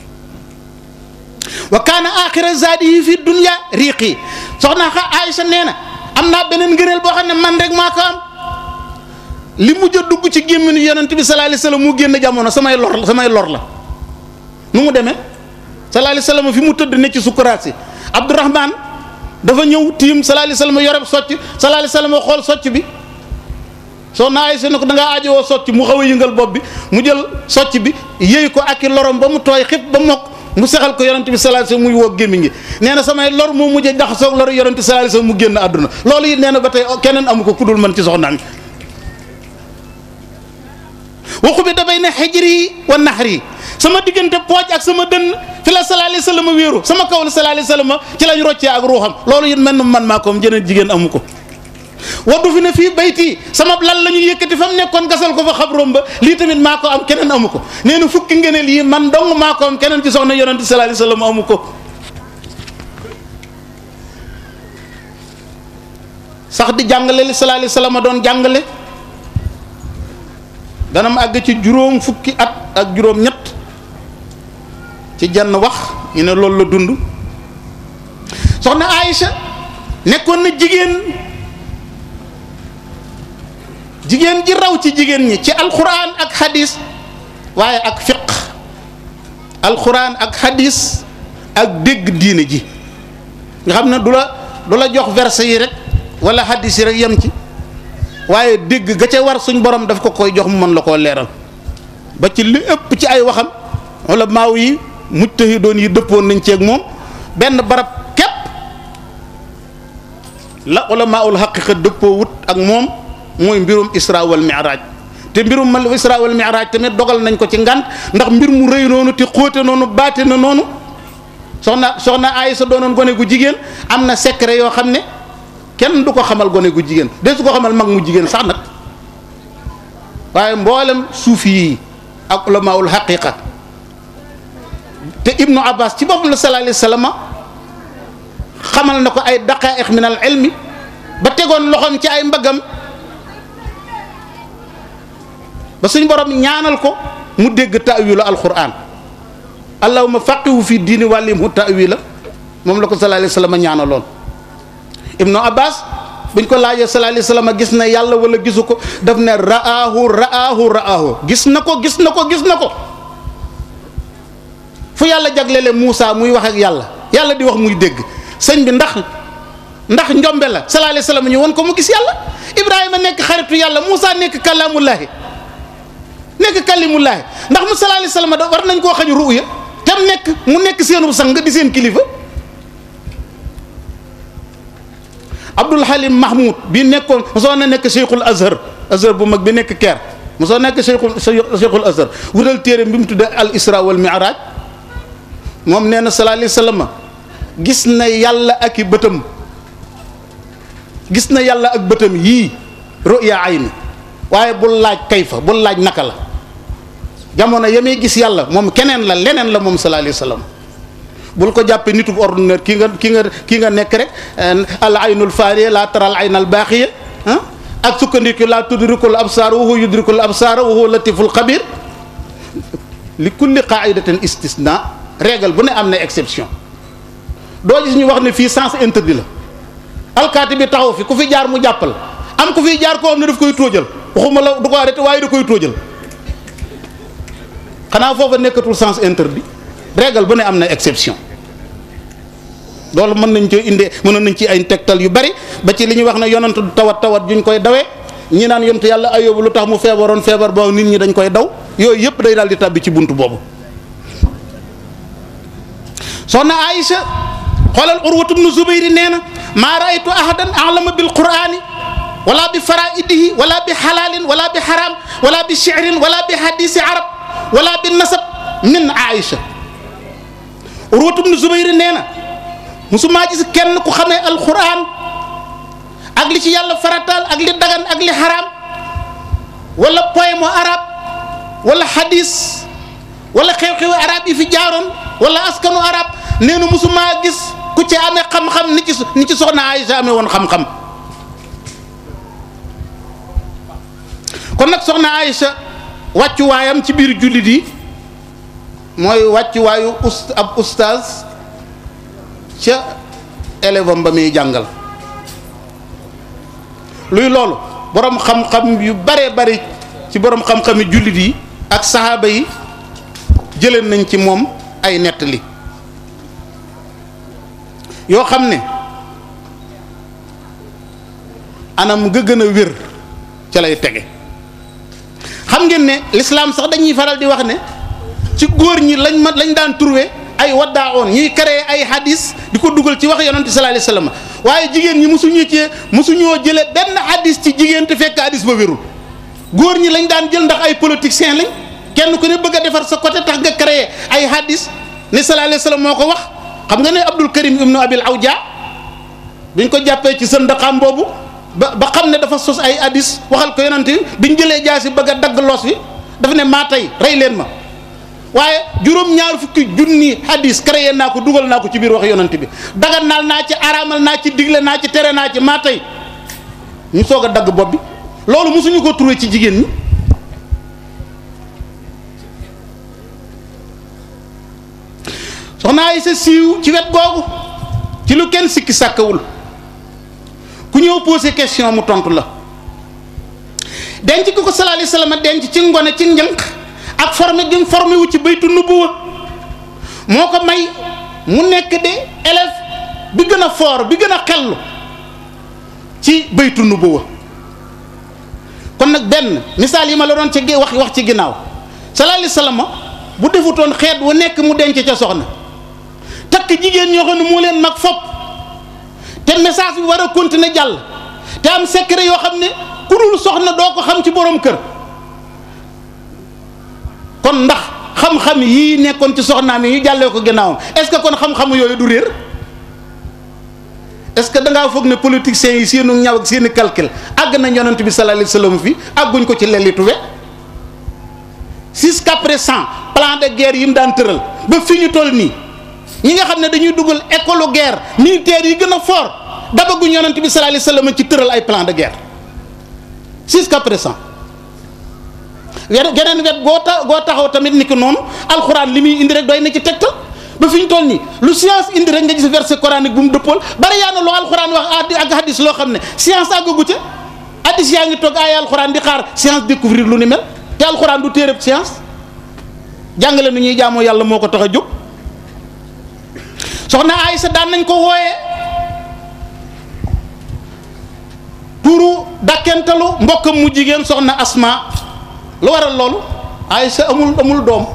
wa kaana axira zaadi yi fi dunya riiqi soxna xa Aysa nee na am naa beneen ngëneel boo xam ne man rek maa ko am li mujj a dugg ci gémminu yonent bi sallallahu alayhi wasallam mu génn jamono samay lor la samay lor la nu mu demee sallallahu alayhi wasallam fi mu tëdd ne ci sukkuraat si Abdourahman dafa ñëw tiim sallallahu alayhi wasallam yoreb socc sallallahu alayhi wasallam xool socc bi soxna Aysa ne ko da ngaa aajowoo socc mu xaw a yëngal bopp bi mu jël socc bi yëy ko ak i lorom ba mu tooy xib ba mokk mu sexal ko yonent bi sallallahu alayhi wasallam muy woo gémmiñ gi nee na samay lor moo mujjee jaxasoog lor yonent bi sallallahu alayhi wasallam mu génn àdduna loolu it nee na ba tey keneen amu ko kudul man ci soxnaam waxu bi dafay ne xijri wa naxri sama diggante pooj ak sama dënn fi la sallallahu alayhi wasallam wéeru sama kaw la sallallahu alayhi wasallam ci lañ roccee ak ruuxam loolu it mel na man maa ko am jeneen jigéen amu ko waddu fi ne fii bayti sama lal la ñu yëkkati fa mu nekkoon gasal ko fa xabroom ba lii tamit maa ko am keneen amu ko nee na fukki ngeneel yi man dong maa ko am keneen ci soxna yonent sallallahu alayhi wasallam amu ko sax di jàngale li sallallahu alayhi wasallam doon jàngale dana ma àgg ci juróom fukki at ak juróom ñett ci jenn wax ñu ne loolu la dund soxna Aïcha nekkoon na jigéen jigéen ji raw ci jigéen ñi ci alquran ak hadis waaye ak fiq alquran ak hadis ak dégg diine ji nga xam ne du la du la jox verset yi rek wala hadis yi rek yem ci waaye dégg ga ca war suñ borom daf ko koy jox mu mën la koo leeral ba ci li ëpp ci ay waxam wala maaw yi mujtahidoon yi dëppoon nañ ceeg moom benn barab képp la wala maaul xaqiqa dëppoo wut ak moom mooy mbirum isra wal mi'raj te mbirum mal isra wal mi'raj tamit dogal nañ ko ci ngant ndax mbir mu rëy noonu te xóote noonu baate na noonu soxna soxna Aysa doonoon gone gu jigéen am na secret yoo xam ne kenn du ko xamal gone gu jigéen de su ko xamal mag mu jigéen sax nag waaye mboolem suufi yi ak ulamaul xaqiqa te ibnu abbas ci boppam la sallallahu alayhi wasallam xamal na ko ay daqaiq min al ilmi ba tegoon loxoom ci ay mbagam ba suñ borom ñaanal ko mu dégg ta'wilu alquran allahumma faqihu fi diini wàllimhu ta'wila moom la ko sallallahu alayhi wasallam ñaanaloon ibnu abbas buñ ko laajee sallallahu alayhi wasallam gis na yàlla wala gisu ko daf ne ra'aahu ra'aahu ra'aahu gis na ko gis na ko gis na ko fu yàlla jaglele Moussa muy wax ak yàlla yàlla di wax muy dégg sëñ bi ndax ndax njombe la sallallahu alayhi wasallam ñu won ko mu gis yàlla Ibrahima nekk xaritu yàlla Moussa nekk kàllaamullaahi nekk kalimullaahi ndax mu sallallahu alayhi wasallam da war nañ koo xañ ruuya tam nekk mu nekk seenu sang di seen kilifa Abdul Halim Mahmoud bi nekkoon mosoo na nekk Cheikhul Azhar Azhar bu mag bi nekk Caire mosoo nekk Cheikhul Cheikhul Azhar wutal téere bi mu tuddee al Isra wal Mi'raj moom nee na sallallahu alayhi wasallam gis na yàlla ak i bëtam gis na yàlla ak bëtam yii ruya ayni waaye bul laaj kayfa bul laaj naka la jamono ya muy gis yàlla moom keneen la leneen la moom sallallahu alayhi wa sallam bul ko jàppee nitu ordinaire ki nga ki nga ki nga nekk rek al aynul faariya laa taral aynal baaxiya ah ak sukkandiku laa tudrikul absaar wa huwa yudrikul absaar wa huwa latiful xabir li kulli qaidatin istisna règle bu ne am na exception doo gis ñu wax ne fii sens interdit la alkaati bi taxaw fi ku fi jaar mu jàppal am ku fi jaar koo xam ne daf koy tóojal waxuma la du ko arrêté waaye da koy tóojal xanaa foofa nekkatul sens interdit règle bu ne am na exception loolu mën nañ ci indee mënoon nañ ci ay tegtal yu bari ba ci li ñuy wax ne yonent du tawat tawat juñ koy dawee ñi naan yonent yàlla ayóbu lu tax mu feebaroon feebar boobu nit ñi dañ koy daw yooyu yëpp day daal di tàbbi ci bunt boobu soxna Aïcha xoolal urwatu bnu zubayri nee na maa raaytu ahadan alama bil qurani wala bi faraidihi wala bi xalaalin wala bi xaram wala bi shirin wala bi hadisi arab wala bi nasab min Aïcha urwatu bnu zubayri nee na musumaa gis kenn ku xamee alquran ak li ci yàlla farataal ak li dagan ak li xaram wala poème arab wala hadis wala xew-xewu arab yi fi jaaroon wala askanu arab nee na musumaa gis ku ci amee xam-xam ni ci ni ci soxna Aïcha amee woon xam-xam kon nag soxna Aïcha wàccuwaayam ci biir jullit yi mooy wàccuwaayu ust ab ustaaz ca élève am ba muy jàngal luy loolu borom xam-xam yu bare bari ci borom xam-xami jullit yi ak saxaaba yi jëleen nañ ci moom ay nettali yoo xam ne anam nga gën a wér ca lay tege xam ngeen ne l'islam sax dañuy faral di wax ne ci góor ñi lañ ma lañ daan trouvé ay waddaa oon ñuy créé ay hadis di ko dugal ci wax yonent sallallahu alayhi wasallam waaye jigéen ñi mosuñu ci mosuñoo jële benn hadis ci jigéen te fekk hadis ba wérul góor ñi lañ daan jël ndax ay politiciens lañ kenn ku ne bëgg a defar sa côté tax nga créé ay hadis ne sallallahu alayhi wasallam moo ko wax xam nga ne Abdul Karim ibnu Abil Awja biñ ko jàppee ci sën daqaam boobu ba ba xam ne dafa sos ay hadis waxal ko yonent biñ jëlee jaasi bëgg a dagg los wi dafa ne maa tey rey leen ma waaye juróom-ñaar fukki junni hadis créé naa ko dugal naa ko ci biir wax yonent bi dagan naal naa ci araamal naa ci digle naa ci tere naa ci maa tey ñu soog a dagg bopp bi loolu mosuñu ko trouvé ci jigéen ñi soxna ay sa siiw ci wet googu ci lu kenn sikki sàkkawul ku ñëw posé question mu tontu la denc ki ko sallallahu alayhi wasallam denc ci ngone ci njënq ak formé gi mu formé wu ci baytu nubuwa moo ko may mu nekk de élève bi gën a fort bi gën a xellu ci baytu nubuwa kon nag benn misaal yi ma la doon ci wax wax ci ginnaaw sallallahu alayhi wasallam bu defutoon xeet wu nekk mu denc ca soxna takk jigéen ñoo xam ne moo leen mag fopp te message bi war a continuer jàll te am secret yoo xam ne ku dul soxna doo ko xam ci borom kër kon ndax xam-xam yii nekkoon ci soxnaam yi ñu jàllee ko ginnaawam est-ce que kon xam-xam yooyu du réer est-ce que da ngaa foog ne politiciens yi seenu ñaw ak seeni calcul àgg na yonent bi sallallahu alayhi wasallam fi àgguñ ko ci lelli tuwe jusqu'à présent plan de guerre yi mu daan tëral ba fi ñu toll nii ñi nga xam ne dañuy dugal école guerre militaire yi gën a fort dabaguñ yonent bi sallallahu alayhi wasallam ci tëral ay plan de guerre jusqu'à présent geneen wet goo ta goo taxaw tamit ni ki noonu alxuraan li muy indi rek doy na ci tegtal ba fi ñu toll nii lu science indi rek nga gis verset coranique bu mu dëppool bari yaa na loo alxuraan wax ak hadis loo xam ne science àggagu ca hadis yaa ngi toog ay alxuraan di xaar science découvrir lu ni mel te alxuraan du téereb science jàngale nu ñuy jaamoo yàlla moo ko tax a jóg soxna Aysa daan nañ ko wooyee turu dakkentalu mbokkam mu jigéen soxna Asma lu waral loolu Aysa amul amul doom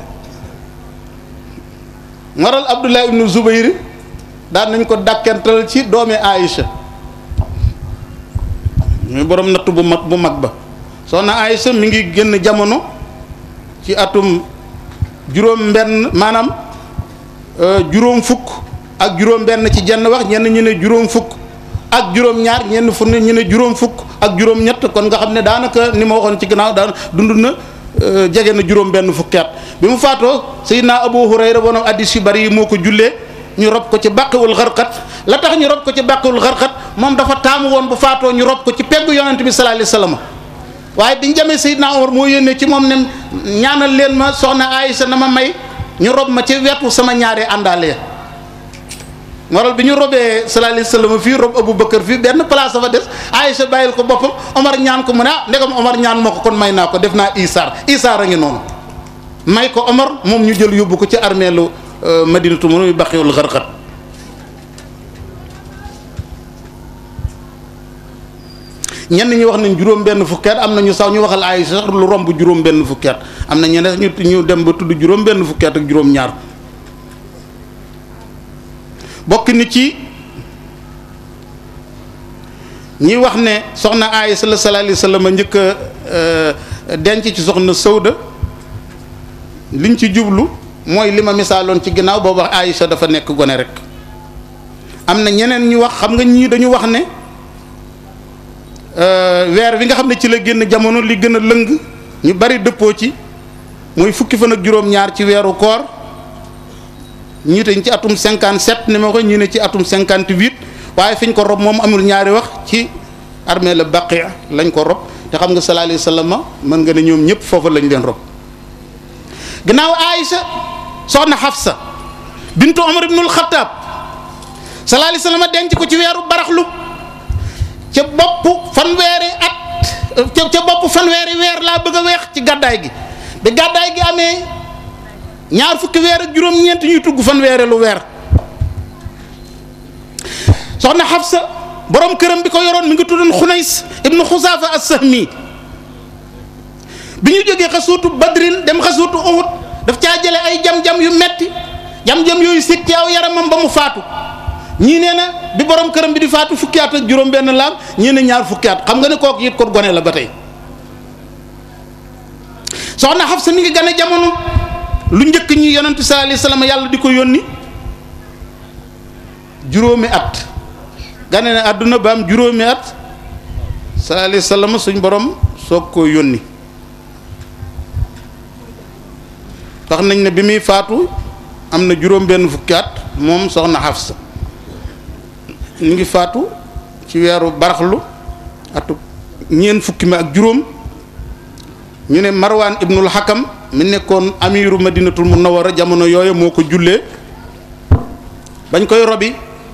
waral Abdullah ibnu Zubayr daan nañ ko dakkental ci doomi Aysa muy borom natt bu mag bu mag ba soxna Aysa mi ngi génn jamono ci atum juróom benn maanaam juróom fukk ak juróom benn ci jenn wax ñenn ñu ne juróom fukk ak juróom-ñaar ñenn fu ne ñu ne juróom fukk ak juróom-ñett kon nga xam ne daanaka ni ma waxoon ci gannaaw daan dund na jege na juróom benn fukki at bi mu faatoo Seydina Abu Hurayra bonom addis yu bari yi moo ko jullee ñu rob ko ci bàqiwul xarqat la tax ñu rob ko ci bàqiwul xarqat moom dafa taamu woon bu faatoo ñu rob ko ci peggu yonent bi sallallahu alayhi wasallam waaye biñ jamee Seydina Omar moo yónnee ci moom ne ñaanal leen ma soxna Aïcha na ma may ñu rob ma ci wetu sama ñaaree àndaale waral bi ñu robee sallallahu alayhi wasallam fii rob Abu Bakar fii benn place fa des Aïcha bàyyil ko boppam Omar ñaan ko mu ne ah ndegam Omar ñaan ma ko kon may naa ko def naa isaar isaar a ngi noonu may ko Omar moom ñu jël yóbbu ko ci armeelu Madinatu mu baqiwul xarxat ñenn ñi wax nañ juróom benn fukki at am na ñu sax ñu waxal ay sax lu romb juróom benn fukki at am na ñeneen ñu ñu dem ba tudd juróom benn fukki at ak juróom ñaar bokk ni ci ñi wax ne soxna Aysa la sallallahu alayhi wasallam njëkk a denc ci soxna Sawda liñ ci jublu mooy li ma misaaloon ci ginnaaw boobu wax Aysa dafa nekk gone rek am na ñeneen ñu wax xam nga ñii dañu wax ne weer wi nga xam ne ci la génn jamono li gën a lëng ñu bari dëppoo ci mooy fukki fan ak juróom-ñaar ci weeru koor ñii te ci atum 57 ni ma ko ñii ne ci atum 58 waaye fi ñu ko rob moom amul ñaari wax ci armée la Baqiya lañ ko rob te xam nga sallallahu alayhi wasallam mën nga ne ñoom ñëpp foofu lañ leen rob gannaaw Aïcha soxna Hafsa bintu Omar ibnul Xattaab sallallahu alayhi wasallam denc ko ci weeru baraxlu ca bopp fanweeri at ca ca bopp fanweeri weer laa bëgg a weex ci gàddaay gi bi gàddaay gi amee ñaar fukki weer ak juróom-ñeent ñuy tugg fanweeri lu weer soxna Xafsa borom këram bi ko yoroon mi ngi tuddoon Xunays ibnu Xusaafa as-Sahmi bi ñu jógee xasuutu Badrin dem xasuutu Uhud daf caa jële ay jam-jam yu metti jam-jam yooyu sikk ci aw yaramam ba mu faatu ñii nee na bi borom këram bi di faatu fukki at ak juróom benn laam ñii ne ñaar fukki at xam nga ne kooku it kon gone la ba tey soxna Xafsa mi ngi gane jamono lu njëkk ñi yonent sallallahu alayhi wasallam yàlla di ko yónni juróomi at gane ne àdduna ba am juróomi at sallallahu alayhi wasallam suñ borom soog koo yónni wax nañ ne bi muy faatu am na juróom benn fukki at moom soxna Xafsa ñu ngi faatu ci weeru baraxlu atu ñeent fukki mi ak juróom ñu ne marwaan ibnul hakam mi nekkoon amiru madinatul munawwara jamono yooyu moo ko jullee bañ koy robi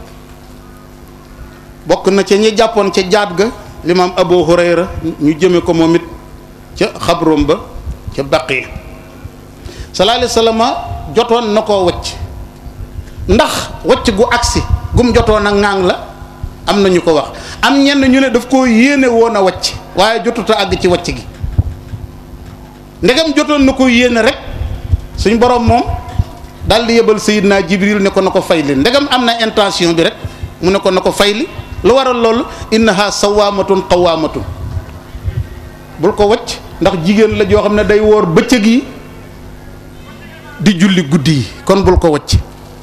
bokk na ca ñi jàppoon ca jaat ga limaam abu hurayra ñu jëme ko moom it ca xabrom ba ca baqi sallallahu alayhi wasallam jotoon na koo wacc ndax wacc gu agsi gum jotoon a ŋaang la am na ñu ko wax am ñenn ñu ne daf koo yéene woon a wacc waaye jotut a àgg ci wacc gi ndegam jotoon na ko yéene rek suñ borom moom daal di yebal Seydina Jibril ne ko na ko fayli ndegam am na intention bi rek mu ne ko na ko fayli lu waral loolu innaha sawaamatun qawaamatun bul ko wacc ndax jigéen la joo xam ne day woor bëccëg yi di julli guddi yi kon bul ko wacc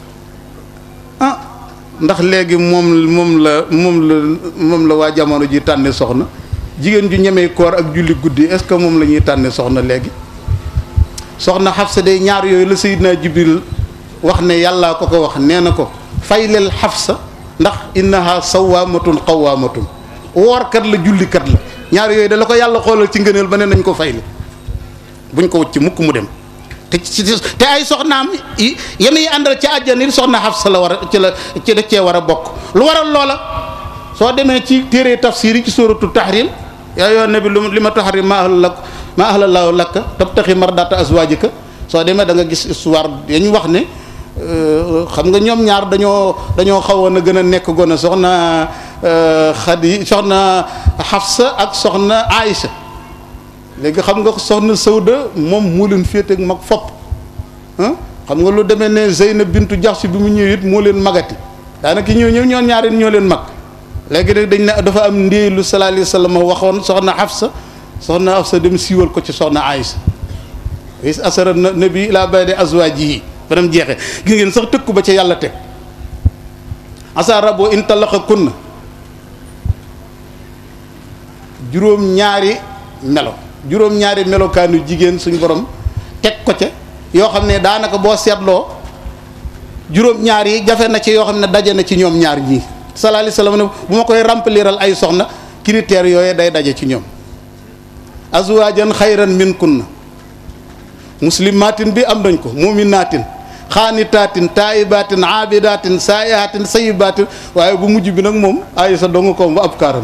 ah ndax léegi moom moom la moom la moom la waa jamono ji tànne soxna jigéen ju ñemee koor ak julli guddi est-ce que moom la ñuy tànne soxna léegi soxna Xafsa de ñaar yooyu la Seydina Jibril wax ne yàllaa ko ko wax nee na ko fayleel Xafsa ndax innaha sawaamatun qawaamatun woorkat la jullikat la ñaar yooyu da la ko yàlla xoolal ci ngëneel ba ne nañ ko fayli buñ ko wëcc mukk mu dem te ci te ay soxnaam yi yem yi àndal ci àjjana yi soxna Xafsa la war a ci la ci da cee war a bokk lu waral loola soo demee ci téere tafsir yi ci sóoratu tahrim yaa yoon nabi lu li ma tahrim ma ahla lak ma ahla laahu lakka tabtaxi mardata azwajika soo demee da nga gis histoire yañu wax ne xam nga ñoom ñaar dañoo dañoo xawoon a gën a nekk gone soxna Xadi soxna Xafsa ak soxna Aïcha léegi xam nga soxna Sawda moom moo leen féete ak mag fopp xam nga lu demee ne Zeynab bintu Jaxsi bi mu ñëw it moo leen magati daanaka ñëw ñëw ñoon ñaari ñoo leen mag léegi nag dañ ne dafa am ndéey lu sallallahu alayhi wasallam waxoon soxna Hafsa soxna Hafsa dem siiwal ko ci soxna Aïsa is asara nabi ila ba'di azwajihi ba dem jeexee gis ngeen sax tëkku ba ca yàlla teg asa rabo in talaqa kunna juróom-ñaari melo juróom-ñaari melokaanu jigéen suñ borom teg ko ca yoo xam ne daanaka boo seetloo juróom-ñaar yi jafe na ci yoo xam ne daje na ci ñoom ñaar ñii sallallahu alayhi wasallam ne bu ma koy rempliral ay soxna critères yooyu day daje ci ñoom azwajan xayran min kunna muslimatin bi am nañ ko muminatin xaanitaatin taayibatin aabidatin saayihatin sayibatin waaye bu mujj bi nag moom aay sa donga ko ba ab kaaram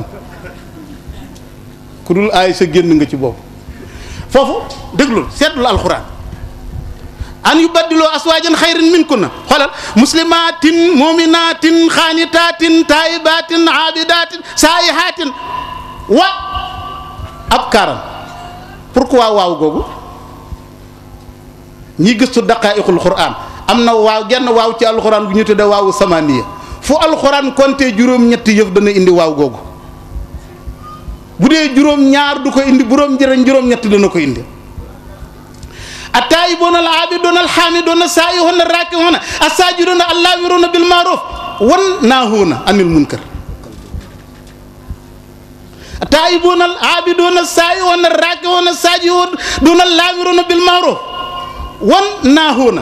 ku dul aay sa génn nga ci boobu foofu déglul seetlul alxuraan an yu baddiloo aswaajan xayran min kunna xoolal muslimatin muminatin xaanitaatin taayibatin aabidatin saayihatin wa ab kaaram pourquoi waaw googu ñi gëstu daqaa'iqul quraan am na waaw genn waaw ci alxuraan bu ñu tudde waawu samaniya fu alxuraan konte juróom-ñetti yëf dana indi waaw googu bu dee juróom-ñaar du ko indi buróom jërëñ juróom-ñetti dana ko indi attaayibuuna al aabiduuna al xaamiduuna saa'ihuuna raaki'uuna assaajiduuna allaawiruuna bil ma'ruuf wan naahuuna anil munkar attaayibuuna al aabiduuna saa'ihuuna raaki'uuna saajiduuna allaawiruuna bil ma'ruuf wan naahuuna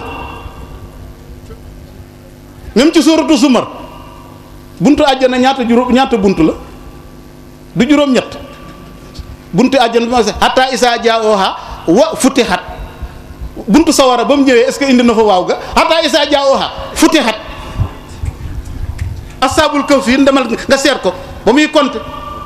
même ci suuratu Zumar buntu àjjana ñaata juróom ñaata buntu la du juróom-ñett buntu àjjana bi ma se hatta isaa jaa'uhaa wa futihat buntu sawara ba mu ñëwee est-ce que indi na fa waaw ga hatta isaa jaa'uhaa futihat asaabul kahfi demal nga seet ko ba muy compter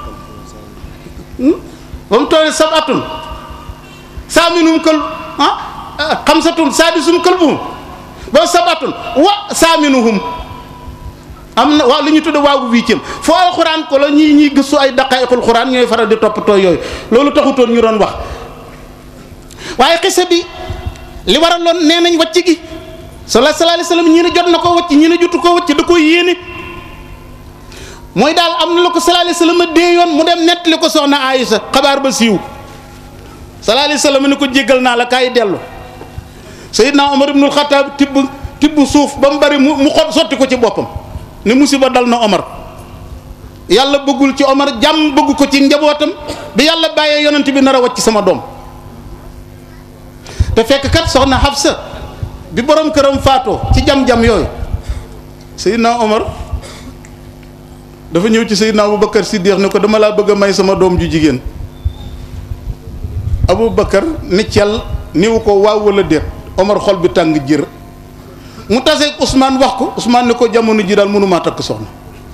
ba mu toolee sabatun saaminum kël ah xamsatun saadisum kalbuhum ba sabatun wa saaminuhum am na waaw li ñu tudde waaw bu huitième foo alxuraan ko la ñii ñiy gëstu ay daqaayiqul xuraan ñooy faral di toppatoo yooyu loolu taxutoon ñu doon wax waaye xisa bi li waraloon nee nañ wàcc gi sallallahu alayhi wasallam ñii ne jot na ko wàcc ñii ne jotu ko wàcc da ko yéene mooy daal am na la ko sallallahu alayhi wasallam dee yoon mu dem nettali ko soxna Aïsa xabaar ba siiw sallallahu alayhi wasallam ni ko jéggal naa la kaay dellu Seydina Omar ibnul Xataab tibb tibb suuf ba mu bari mu mu xot sotti ko ci boppam ne musiba dal na Omar yàlla bëggul ci Omar jàmm bëgg ko ci njabootam bi yàlla bàyyee yonent bi nar a wàcc sama doom te fekk kat soxna Hafsa bi borom këram faatoo ci jam-jam yooyu Seydina Omar dafa ñëw ci Seydina Aboubacar Siddiq ne ko dama laa bëgg a may sama doom ju jigéen Aboubacar ni cel niwu ko waaw wala déet Omar xol bi tàng jër mu taseeg Ousmane wax ko Ousmane ne ko jamono ji daal mënumaa takk soxna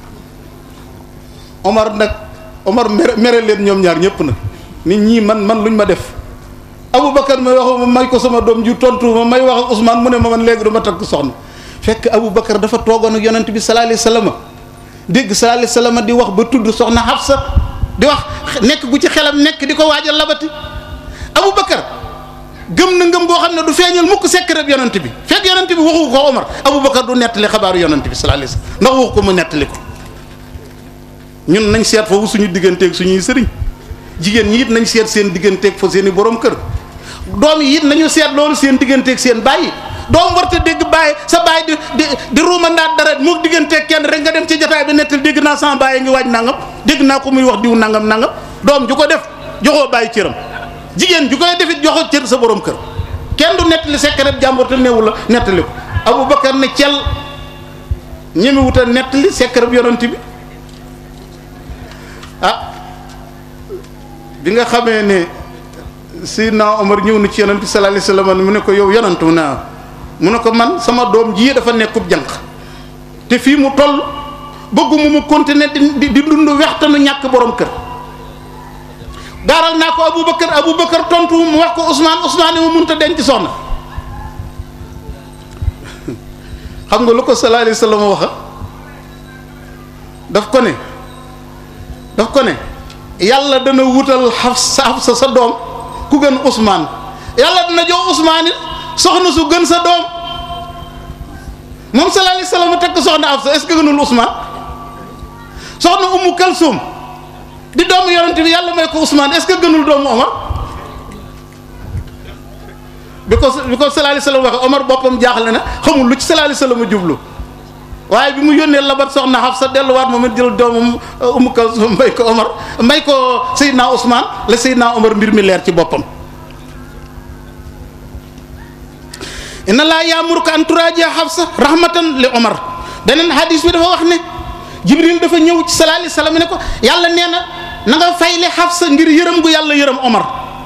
Omar nag Omar mere mere leen ñoom ñaar ñëpp nag nit ñii man man luñ ma def Aboubacar may wax ma may ko sama doom ju tontu ma may wax ak Ousmane mu ne ma man léegi dama takk soxna fekk Aboubacar dafa toogoon ak yonent bi sallallahu alayhi wasallam dégg sallallahu alayhi wasallam di wax ba tudd soxna Hafsa di wax nekk gu ci xelam nekk di ko waajal labati Aboubacar gëm na ngëm goo xam ne du feeñal mukk secret yonent bi fekk yonent bi waxu ko Omar Aboubacar du nettali xabaaru yonent bi sallallahu alayhi wasallam ndax waxu ko mu nettali ko ñun nañ seet foofu suñu digganteeg suñuy sëriñ jigéen ñi it nañ seet seen digganteeg fa seen i borom kër doom yi it nañu seet loolu seen digganteeg seen bàyyi doom warta dégg bàyyi sa bàyyi di di di ruumandaat dara mu digganteeg kenn rek nga dem ci jotaay bi nettali dégg naa sama bàyyi ngi waaj nangam dégg naa ko muy wax diw nangam nangam doom ju ko def joxoo bàyyi cëram jigéen ju koy defit joxo cër sa borom kër kenn du nettali secret jàmbur te neewul la nettali ko Aboubacar ne cel ñemi wuta nettali secret yonent bi ah bi nga xamee ne Seydina Omar ñëw na ci yonent bi sallallahu alayhi wasallam mu ne ko yow yonent mu ne mu ne ko man sama doom ji dafa nekkub jànq te fii mu toll bëgguma mu continuer di di dund wextanu ñàkk borom kër gaaral naa ko Aboubacar Aboubacar tontu mu wax ko Ousmane Ousmane mu mënut a denc soxna xam nga lu ko sallallahu alayhi wasallam waxa daf ko ne daf ko ne yàlla dana wutal Hafsa Hafsa sa doom ku gën Ousmane yàlla dana jox Ousmane it soxna su gën sa doom moom sallallahu alayhi wasallam tekk soxna Hafsa est-ce que gënul Ousmane soxna Ummu Kalsum di doomu yonent bi yàlla may ko Ousmane est-ce que gënul doomu Omar bi ko bi ko sallallahu alayhi wasallam waxe Omar boppam jaaxle na xamul lu ci sallallahu alayhi wasallam jublu waaye bi mu yónnee labat soxna Xafsa delluwaat moom it jël doomam Umu Kalsum may ko Omar may ko Seydina Ousmane la Seydina Omar mbir mi leer ci boppam inna laa yaamuruka an turaaji'a Xafsa rahmatan li Omar beneen hadis bi dafa wax ne Jibril dafa ñëw ci sallallahu alayhi wasallam ne ko yàlla nee na na nga fayle Xafsa ngir yërëm gu yàlla yërëm Omar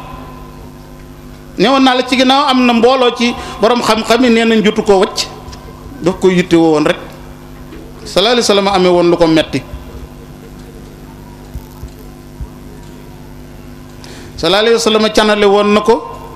newoon naa la ci ginnaaw am na mbooloo ci borom xam-xam yi nee nañ jotu koo wacc daf ko yitte woon rek sallallahu alayhi wasallam amee woon lu ko metti sallallahu alayhi wasallam canale woon na ko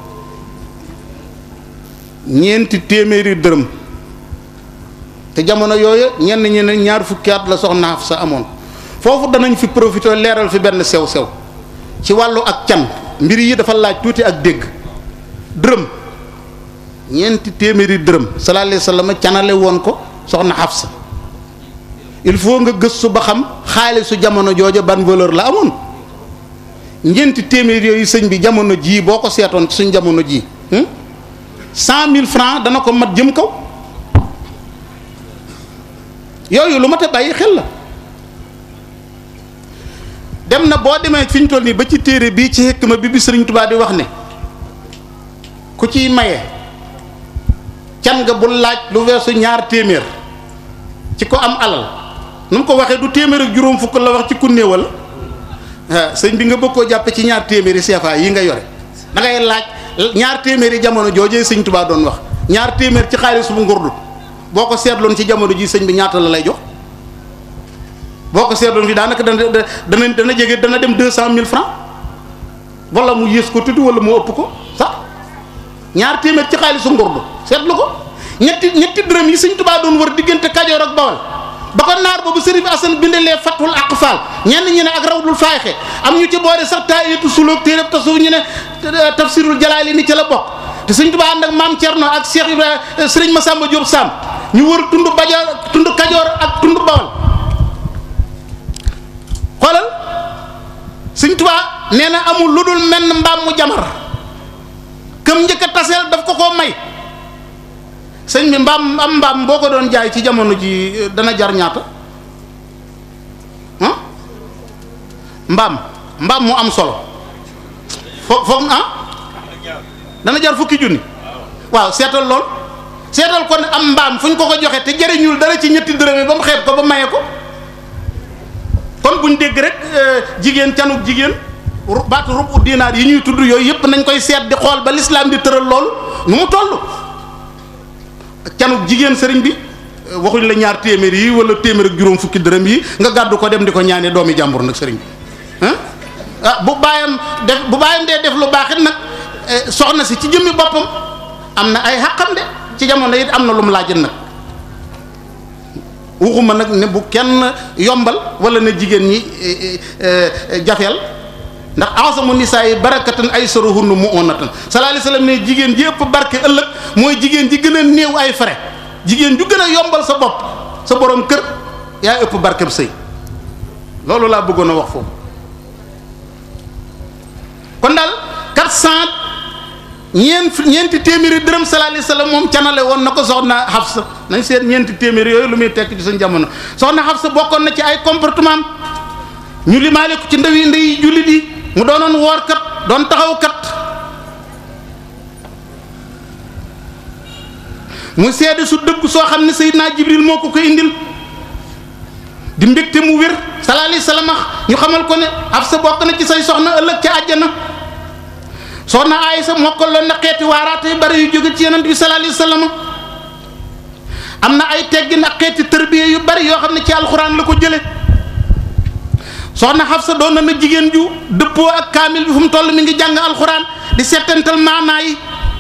ñeenti téeméeri dërëm te jamono yooyu ñenn ñi ne ñaar fukki at la soxna Hafsa amoon foofu danañ fi profité leeral fi benn sew sew ci wàllu ak can mbir yi dafa laaj tuuti ak dégg dërëm ñeenti téeméeri dërëm sallallahu alayhi wasallam canale woon ko soxna Hafsa il faut nga gëstu ba xam xaalisu jamono jooja ban valeur la amoon ñeenti téeméer yooyu sëñ bi jamono jii boo ko seetoon ci suñ jamono jii cent mille francs dana ko mat jëm kaw yooyu lu mat a bàyyi xel la dem na boo demee fi ñu toll nii ba ci téere bii ci hikma bi bi sëriñ Tuubaa di wax ne ku ciy maye can nga bul laaj lu weesu ñaar téeméer ci ko am alal nu mu ko waxee du téeméer ak juróom fukk la wax ci ku néewal ah sëñ bi nga bëgg koo jàppe ci ñaar téeméeri CFA yi nga yore da ngay laaj ñaar téeméeri jamono joojee sëñ Tuubaa doon wax ñaar téeméer ci xaalis bu ngurdu boo ko seetloon ci jamono ji sëñ bi ñaata la lay jox boo ko seetloon fi daanaka dana dana dana jege dana dem deux cent mille francs wala mu yées ko tuuti wala mu ëpp ko sax ñaar téeméer ci xaalisu ngurdu seetlu ko ñetti ñetti dërëm yi sëñ Tuubaa doon wër diggante Kajoor ak Bawol ba ko naar boobu sëriñ Asan bindalee fatul aqfal ñenn ñi ne ak rawdul faaxe am ñu ci boole sax taayatu sulóog téeréb tasawuf ñu ne tafsirul jalaali ni ci la bokk te sëñ Tuubaa ànd ak maam Cerno ak Cheikh Ibrahima sëriñ Masamba Diop Sam ñu wër tund Bajoor tund Kajoor ak tund Bawol xoolal sëñ Tuubaa nee na amul lu dul menn mbaam mu jamar këm njëkk a taseel daf ko koo may sëñ bi mbaam am mbaam boo ko doon jaay ci jamono ji dana jar ñaata ah mbaam mbaam mu am solo fo foog ah dana jar fukki junni waaw seetal lool seetal kon am mbaam fu ñu ko ko joxe te jëriñul dara ci ñetti dërëm yi ba mu xeeb ko ba maye ko kon buñ dégg rek jigéen canuk jigéen baatu rubu dinaar yi ñuy tudd yooyu yëpp nañ koy seet di xool ba lislaam di tëral loolu nu mu toll canuk jigéen sëriñ bi waxuñ la ñaar téeméer yi wala téeméer ak juróom fukki dërëm yi nga gàddu ko dem di ko ñaanee doomi jàmbur nag sëriñ bi ah bu baayam def bu baayam dee def lu baaxit nag soxna si ci jëmmi boppam am na ay xàqam de ci jamono it am na lu mu laajin nag waxuma nag ne bu kenn yombal wala ne jigéen ñi jafeel ndax asamu nisaa yi barakatan ay saruhunnu mu onatan sallallahu alayhi wasallam ne jigéen ji ëpp barke ëllëg mooy jigéen ji gën a néew ay frais jigéen ju gën a yombal sa bopp sa borom kër yaa ëpp barkeb sëy loolu laa bëggoon a wax foofu kon daal quatre cent ñeent ñeenti téeméeri dërëm sallallahu alayhi wasallam moom canale woon na ko soxna Hafsa nañ seet ñeenti téeméeri yooyu lu muy tekk ci suñ jamono soxna Hafsa bokkoon na ci ay comportement ñu limaale ko ci ndawi ndeyi jullit yi mu doonoon woorkat doon taxawkat mu seede su dëgg soo xam ne Seydina Jibril moo ko ko indil di mbégte mu wér sallallahu alayhi wasallam ñu xamal ko ne Hafsa bokk na ci say soxna ëllëg ca àjjana soxna Aysa mokkaloon na xeeti waaraate yu bari yu jóge ci yonent bi sallallahu alayhi wasallam am na ay teggin ak xeeti tërbiye yu bari yoo xam ne ci alxuraan la ko jële soxna Hafsa doon na na jigéen ju dëppoo ak kaamil bi fu mu toll mi ngi jàng alxuraan di settantal maanaa yi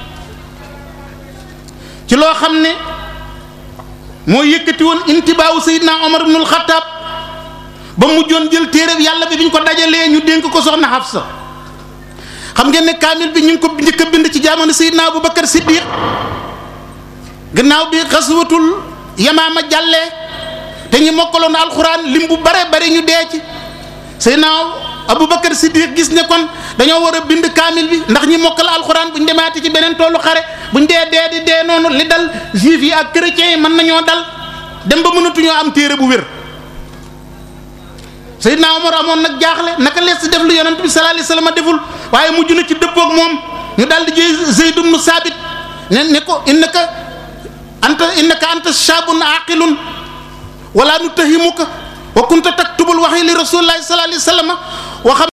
ci loo xam ne moo yëkkati woon intibaawu Seydina Omar ibnul Xattaab ba mujjoon jël téere yàlla bi biñ ko dajalee ñu dénk ko soxna Hafsa xam ngeen ne kaamil bi ñu ngi ko njëkk a bind ci jamono Seydina Aboubacar Siddiq gannaaw bi xaswatul Yamaama jàllee te ñi mokkaloon alxuraan lim bu bare bare ñu dee ci Seydina Aboubacar Siddiq gis ne kon dañoo war a bind kaamil bi ndax ñi mokkal alxuraan buñ demaati ci beneen toolu xare buñ dee dee di dee noonu li dal juif yi ak chrétiens yi mën nañoo dal dem ba mënatuñoo am téere bu wér Seydina Omar amoon nag jaaxle naka lees di def lu yonent bi sallallahu alayhi wasallam deful waaye mujj na ci dëppoog moom ñu daal di jëy Zayd ibn Saabit ne ne ko innaka anta innaka anta shaabun aqilun wala nutahimuka wa kunta taktubul wahyi li rasulillahi sallallahu alayhi wasallam wa xam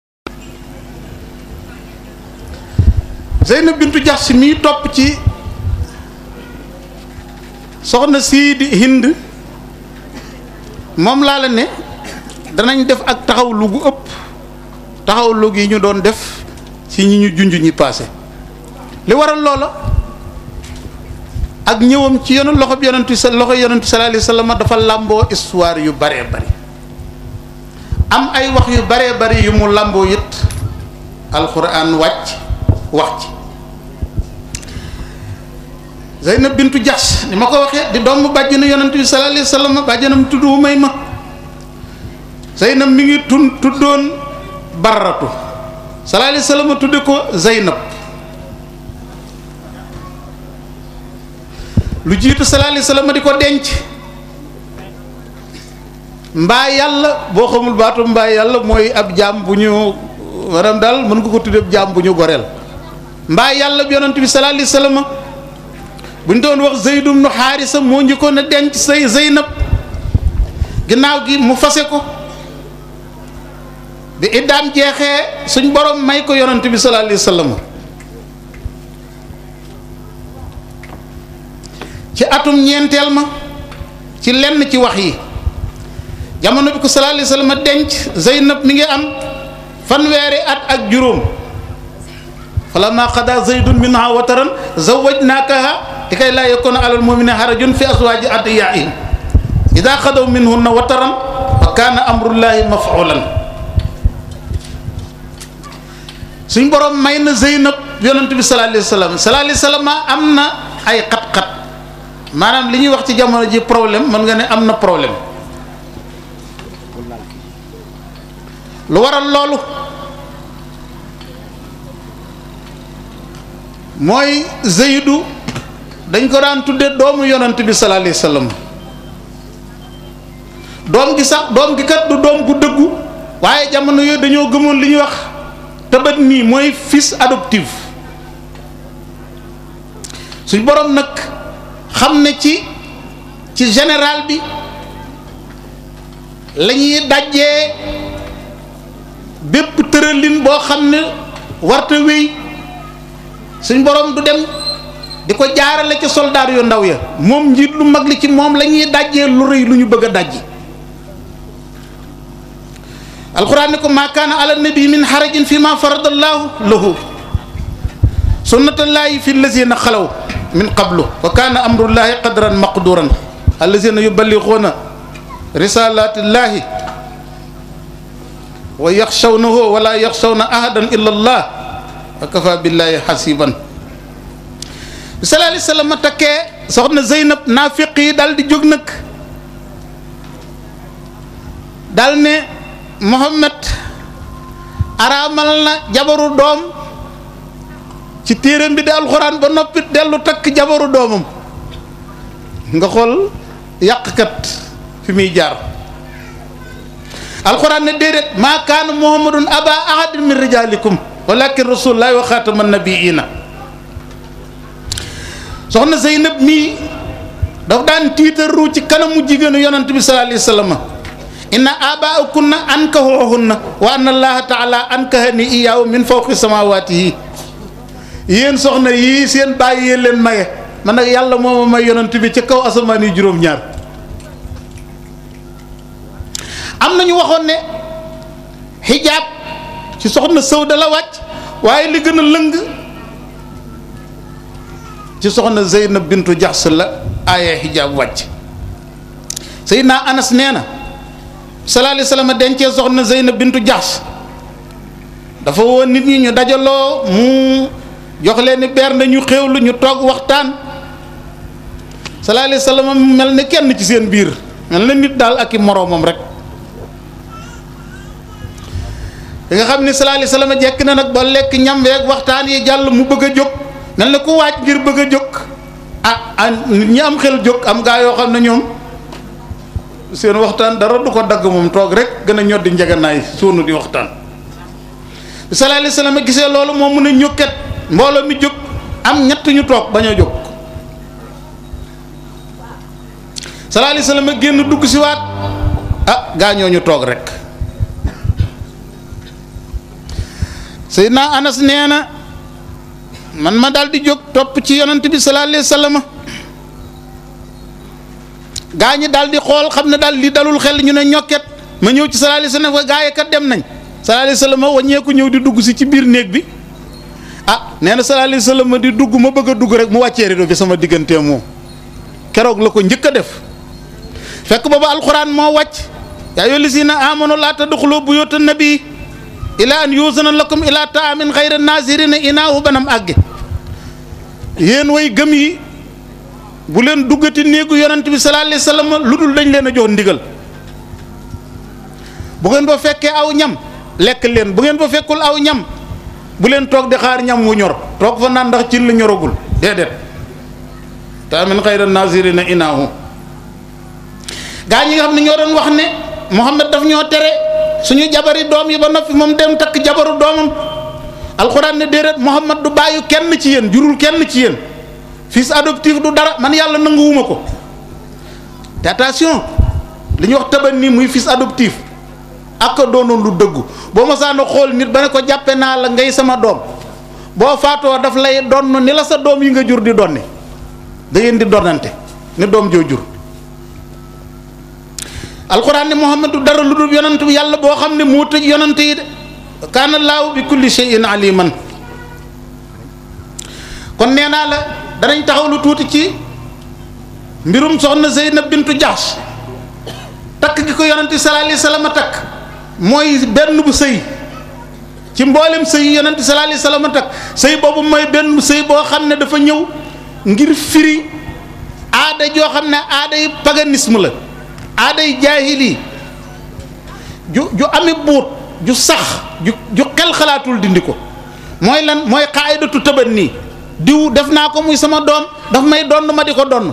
Zeynab bintu Jahsh mii topp ci soxna sii di Hind moom laa la ne danañ def ak taxaw lu gu ëpp taxaw lu gi ñu doon def ci ñi ñu junj ñi paase li waral loola ak ñëwam ci yoonu loxo bi yonentu sa loxo yonentu sallallahu alayhi wasallam dafa làmboo histoire yu baree bari am ay wax yu baree bari yu mu làmboo it alxuraan wàcc wax ci Zeynab bintu Jahsh ni ma ko waxee di doomu bàjjenu yonentu bi sallallahu alayhi wasallam bàjjenam tudd Umayma Zeynab mi ngi tun tuddoon Barratu sallallahu alayhi wasallam tudde ko Zeynab lu jiitu sallallahu alayhi wasallam di ko denc mbaa yàlla boo xamul baatu mbaa yàlla mooy ab jaam bu ñu maanaam daal mën nga ko tuddee ab jaam bu ñu goreel mbaa yàlla bi yonent bi sallallahu alayhi wasallam bu ñu doon wax Zayd ibn Haarisa moo njëkkoon a denc say Zeynab ginnaaw gi mu fase ko bi iddaam jeexee suñ borom may ko yonent bi sallallahu alayhi wasallam ci atum ñeenteel ma ci lenn ci wax yi jamono bi ko sallallahu alayhi wasallam denc Zeynab mi ngi am fanweeri at ak juróom falamma qada zaydun minha wataran zawwajnakaha likay laa yakuna alal mu'minina harajun fi azwaji adiyaihim ida xadaw minhunna wataran wa kana amrullahi maf'ulan suñ borom may na Zeynab yonent bi sallallahu alayhi wasallam sallallahu alayhi wasallam am na ay xat-xat maanaam li ñuy wax ci jamono ji problème mën nga ne am na problème lu waral loolu mooy Zeydu dañ ko daan tudde doomu yonent bi sallallahu alayhi wasallam doom gi sax doom gi kat du doom gu dëggu waaye jamono yooyu dañoo gëmoon li ñuy wax tëbët nii mooy fils adoptif suñ borom nag xam ne ci ci général bi la ñuy dajjee bépp tëralin boo xam ne warta wéy suñ borom du dem di ko jaarale ca soldaar yu ndaw ya moom njiit lu mag li ci moom la ñuy dajjee lu rëy lu ñu bëgg a dajji alquran ne ko maa kaana ala nabi min xarajin fi ma faradallahu lahu sunnatullahi fi lazina xalaw min qablu wa kaana amrullahi qadran maqduran allazina yuballighuuna risalatillahi wa yaxshawnahu wala yaxshawna ahadan illa allah wa kafa billahi xasiban bi sallallahu alayhi wasallam takkee soxna Zeynab naafiq yi daal di jóg nag daal ne Muhammad araamal na jabaru doom ci téeram bi di alxuraan ba noppi dellu takk jabaru doomam nga xool yàqkat fi muy jaar alxuraan ne déedéet maa kaana muhammadun aba ahadin min rijalikum walakin rasulullahi wa xaatama nabiina soxna Zeynab mii daf daan tiitaru ci kanamu jigéenu yonant bi sallallahu alayhi wa sallam inna abaakunna ankahuhunna wa anna allaha taala ankahani iyaahu min fawqi samawatihi yéen soxna yii seen bàyyi yéen leen maye man nag yàlla moo ma may yonant bi ci kaw asamaan yi juróom-ñaar am na ñu waxoon ne xijaab ci soxna Sawda la wàcc waaye li gën a lëng ci soxna Zeynab bintu Jaxs la aaya xijaab wàcc Seydina Anas nee na sallallahu alayhi wasallam dencee soxna Zeynab bintu Jaxs dafa woon nit ñi ñu dajaloo mu jox leen ni beer na ñu xéewlu ñu toog waxtaan sallallahu alayhi wasallam mel ne kenn ci seen biir mel na nit daal ak i moroomam rek bi nga xam ni sallallahu alayhi wasallam jekk na nag ba lekk ñam weeg waxtaan yi jàll mu bëgg a jóg mel na ku waaj ngir bëgg a jóg ah ah nit ñi am xel jóg am gaa yoo xam ne ñoom seen waxtaan dara du ko dagg moom toog rek gën a ñoddi njeganaay suunu di waxtaan bi sallallahu alayhi wasallam gisee loolu moom mu ne ñokket mbooloo mi jóg am ñett ñu toog bañ a jóg sallallahu alayhi wasallam génn dugg si waat ah gaañoo ñu toog rek Seydina Anas nee na man ma daal di jóg topp ci yonent bi sallallahu alayhi wasallam gaa ñi daal di xool xam ne daal li dalul xel ñu ne ñokket ma ñëw ci sallallahu alayhi wasallam gaa yi kat dem nañ sallallahu alayhi wasallam waññeeku ñëw di dugg si ci biir néeg bi ah nee na sallallahu alayhi wasallam di dugg ma bëgg a dugg rek mu wàccee rido bi sama diggantee moom keroog la ko njëkk a def fekk booba alxuraan moo wàcc yaa ayyuhal lazina amanu laa tadxulu buyuutan nabi ila an yuzana lakum ila taamin xayra nazirina inaahu banam àgge yéen way gëm yi bu leen duggati néegu yonent bi sallallahu alayhi wasallam lu dul dañ leen a jox ndigal bu ngeen ba fekkee aw ñam lekk leen bu ngeen ba fekkul aw ñam bu leen toog di xaar ñam wu ñor toog fa naan ndax ci la ñoragul déedéet taamin xayra nazirina inaahu gaa ñi nga xam ne ñoo doon wax ne Muhammad daf ñoo tere suñu jabari doom yi ba noppi moom dem takk jabaru doomam alxuraan ne déedéet Muhammad du bàyyi kenn ci yéen jurul kenn ci yéen fils adoptif du dara man yàlla nanguwuma ko te attention li ñuy wax taban nii muy fils adoptif ak doonoon lu dëggu boo ma saana xool nit ba ne ko jàppe naa la ngay sama doom boo faatoo daf lay donn ni la sa doom yi nga jur di donni da ngeen di donnante ni doom joo jur alxuraan ne muhammadu dara lu dul yonant bi yàlla boo xam ne moo tëj yonant yi de kaana laahu bi kulli shay'in aliman kon nee naa la danañ taxaw lu tuuti ci mbirum soxna Zeynab bintu Jahsh takk gi ko yonent bi sallallahu alayhi wasallam takk mooy benn bu sëy ci mboolem sëy yonent bi sallallahu alayhi wasallam takk sëy boobu mooy benn sëy boo xam ne dafa ñëw ngir firi aada joo xam ne aaday paganisme la aaday jaahili ju ju ami buut ju sax ju ju xel xalaatul dindi ko mooy lan mooy xaayidatu tëban nii diw def naa ko muy sama doom daf may donn ma di ko donn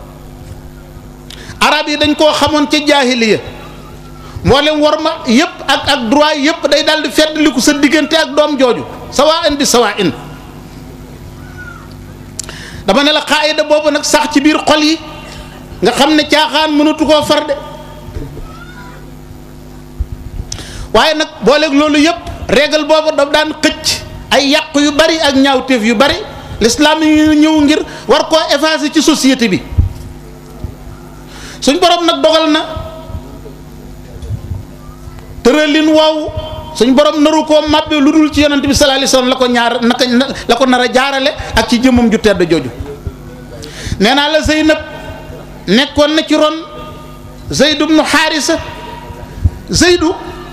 arab yi dañ koo xamoon ca jaahiliya mboolem war ma yëpp ak ak droit yëpp day daal di feddliku sa diggante ak doom jooju sawaa in bi sawaa in dama ne la xaayida boobu nag sax ci biir xol yi nga xam ne caaxaan mënatu koo far de waaye nag booleeg loolu yëpp régal boobu daf daan xëcc ay yàq yu bari ak ñaawteef yu bari l'islam yi ñëw ngir war koo effacer ci société bi suñ borom nag dogal na tëralin waaw suñ borom naru koo màbbe lu dul ci yonent bi sallallahu alayhi wasallam la ko ñaar naka la ko nar a jaarale ak ci jëmmam ju tedd jooju nee naa la Zeynab nekkoon na ci ron Zeyd ibnu Xaarisa Zeydu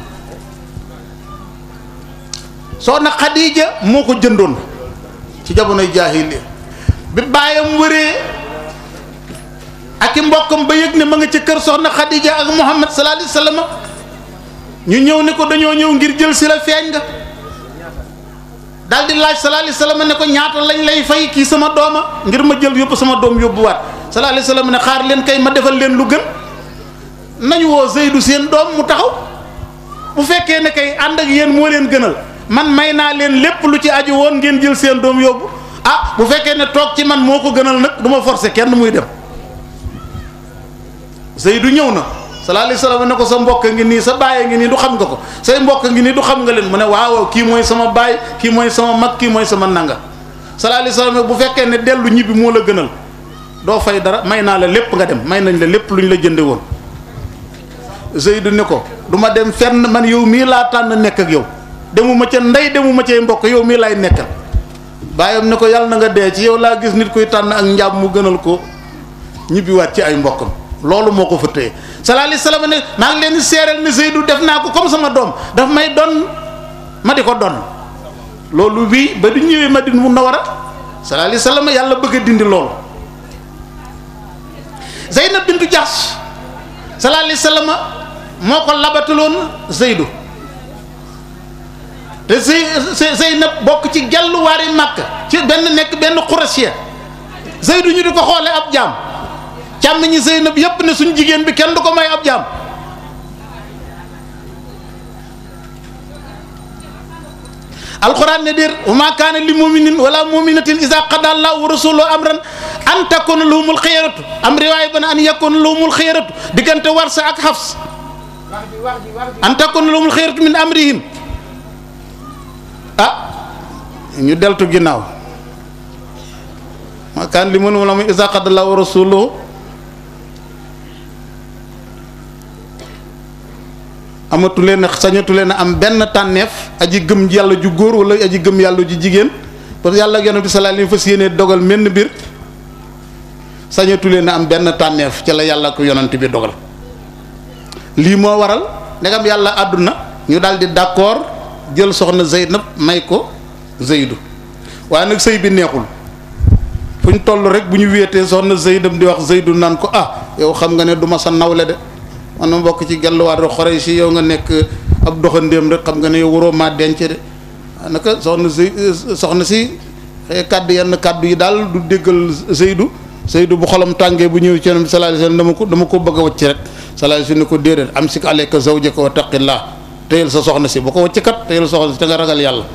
soxna Xadiija moo ko jëndoon ci jamonoy jaahiliya bi baayam wëree ak i mbokkam ba yëg ne ma nga ca kër soxna Xadiija ak Muhammad sallallahu alayhi wasallam ñu ñëw ne ko dañoo ñëw ngir jël si la feeñ nga daal di laaj sallallahu alayhi wasallam ne ko ñaata lañ lay fay kii sama dooma ngir ma jël yóbbu sama doom yóbbuwaat sallallahu alayhi wasallam ne xaar leen kay ma defal leen lu gën nañu woo Zeydu seen doom mu taxaw bu fekkee ne kay ànd ak yéen moo leen gënal man may naa leen lépp lu ci aju woon ngeen jël seen doom yóbbu ah bu fekkee ne toog ci man moo ko gënal nag du ma forcer kenn muy dem Zeydu ñëw na sallallahu alayhi wasallam ne ko sa mbokk ngi nii sa baay ngi nii du xam nga ko say mbokk ngi nii du xam nga leen mu ne waaw kii mooy sama baay kii mooy sama mag kii mooy sama nanga sallallahu alayhi wasallam bu fekkee ne dellu ñibbi moo la gënal doo fay dara may naa la lépp nga dem may nañ la lépp lu ñu la jënde woon Zeydu ne ko du ma dem fenn man yow mii laa tànn nekk ak yow demuma ca ndey demuma cay mbokk yow mii laay nekkal baayam ne ko yàlla na nga dee ci yow laa gis nit kuy tànn ak njaam mu gënal ko ñibbiwaat ci ay mbokkam loolu moo ko fa téye sallallahu alayhi wasallam ne maa ngi leen di seeral ne Zeydu def naa ko comme sama doom daf may don ma di ko don loolu wii ba du ñëwee Madina Munawwara sallallahu alayhi wasallam yàlla bëgg a dindi loolu Zeynab bintu Jahsh sallallahu alayhi wasallam moo ko labataloon Zeydu te Zey Zeynab bokk ci gelluwaari Makka ci benn nekk benn Quraysh Zeydu ñu di ko xoole ab jaam càmmiñi Zeynab yépp ne suñ jigéen bi kenn du ko may ab jaam alquran ne déer wa ma kaana li muminin wala muminatin isa qada allahu wa rasuluhu amran an takuna lahumul xiyaratu am riwaaya ba ne an yakuna lahumul xiyaratu diggante warsa ak xafs an takuna lahumul xiyaratu min amrihim ah ñu deltu ginnaaw ma kaana li muminin wala isa qada allahu wa rasuluhu amatu leen sañatu leen a am benn tànneef aji gëm yàlla ju góor wala aji gëm yàlla ju jigéen parce que yàlla ak yonent bi sallallahu alayhi wasallam fas yéenee dogal menn mbir sañatu leen a am benn tànneef ci la yàlla ko yonent bi dogal lii moo waral ndegam yàlla àdduna ñu daal di d'accord jël soxna Zeynab may ko Zeydu waaye nag sëy bi neexul fu ñu toll rek bu ñu wéetee soxna Zeynab di wax Zeydu naan ko ah yow xam nga ne du ma sa nawle de man ma bokk ci gelluwaat rek xore si yow nga nekk ab doxandéem rek xam nga ne yow waroo maa denc de naka soxna si soxna si xëy kàddu yenn kàddu yi daal du déggal Seydou Seydou bu xolam tàngee bu ñëw ci Yonent bi sallallahu alayhi wasallam dama ko dama ko bëgg a wacc rek sallallahu alayhi wasallam ne ko déedéet am si alayka zawjaka wa taqillah téyel sa soxna si bu ko wacc kat téyel soxna si te nga ragal yàlla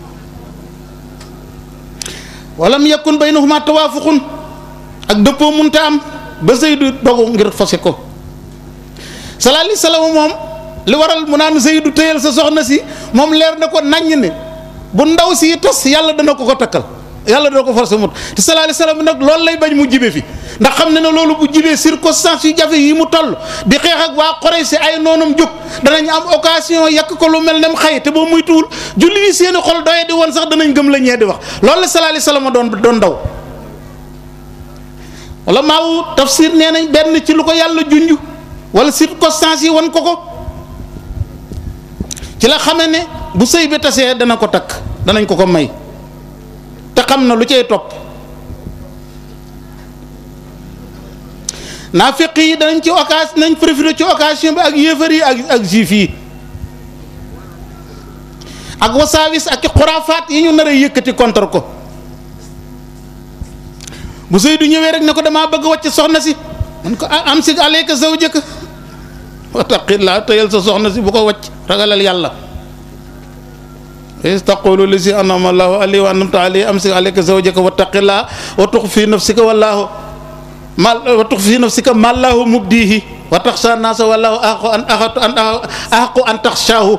walam yakun baynahuma tawaafuqun ak dëppoo munta am ba Seydou dogu ngir fase ko sallallahu alayhi wasallam moom li waral mu naan Zeydu téyel sa soxna si moom leer na ko naññ ne bu ndaw si tas yàlla dana ko ko takkal yàlla dana ko forcé mut te sallallahu alayhi wasallam nag loolu lay bañ mu jibe fi ndax xam ne ne loolu bu jibee circonstance yu jafe yi mu toll di xeex ak waa Quraysh si ay noonam jóg danañ am occasion yàq ko lu mel ne mu xëy te boo muy tuwul julli yi seeni xol doye di woon sax danañ gëm la ñee di wax loolu la sallallahu alayhi wasallam doon doon daw wala maawu tafsir nee nañ benn ci lu ko yàlla junj wala circonstances yi wan ko ko ci la xamee ne bu sëy bi tasee dana ko takk danañ ko ko may te xam na lu cay topp naafiq yi danañ ci occasion nañ profité ci occasion bi ak yéefar yi ak ak juif yi ak wasaawis ak xuraafaat yi ñu nar a yëkkati contre ko bu sëy du ñëwee rek ne ko damaa bëgg wàcc soxna si man ko am si alayka zawjaka wattaqillaa tëyal sa soxna si bu ko wacc ragalal yàlla is taqulu li si anama allahu alayhi wa anamta alayhi am si alayka zawjaka wattaqillaa wa tux fi nafsika wallahu mal wa tux fi nafsika mallahu mubdihi wa taxsha naasa wallahu axaqu an axatu an axaqu an taxshaahu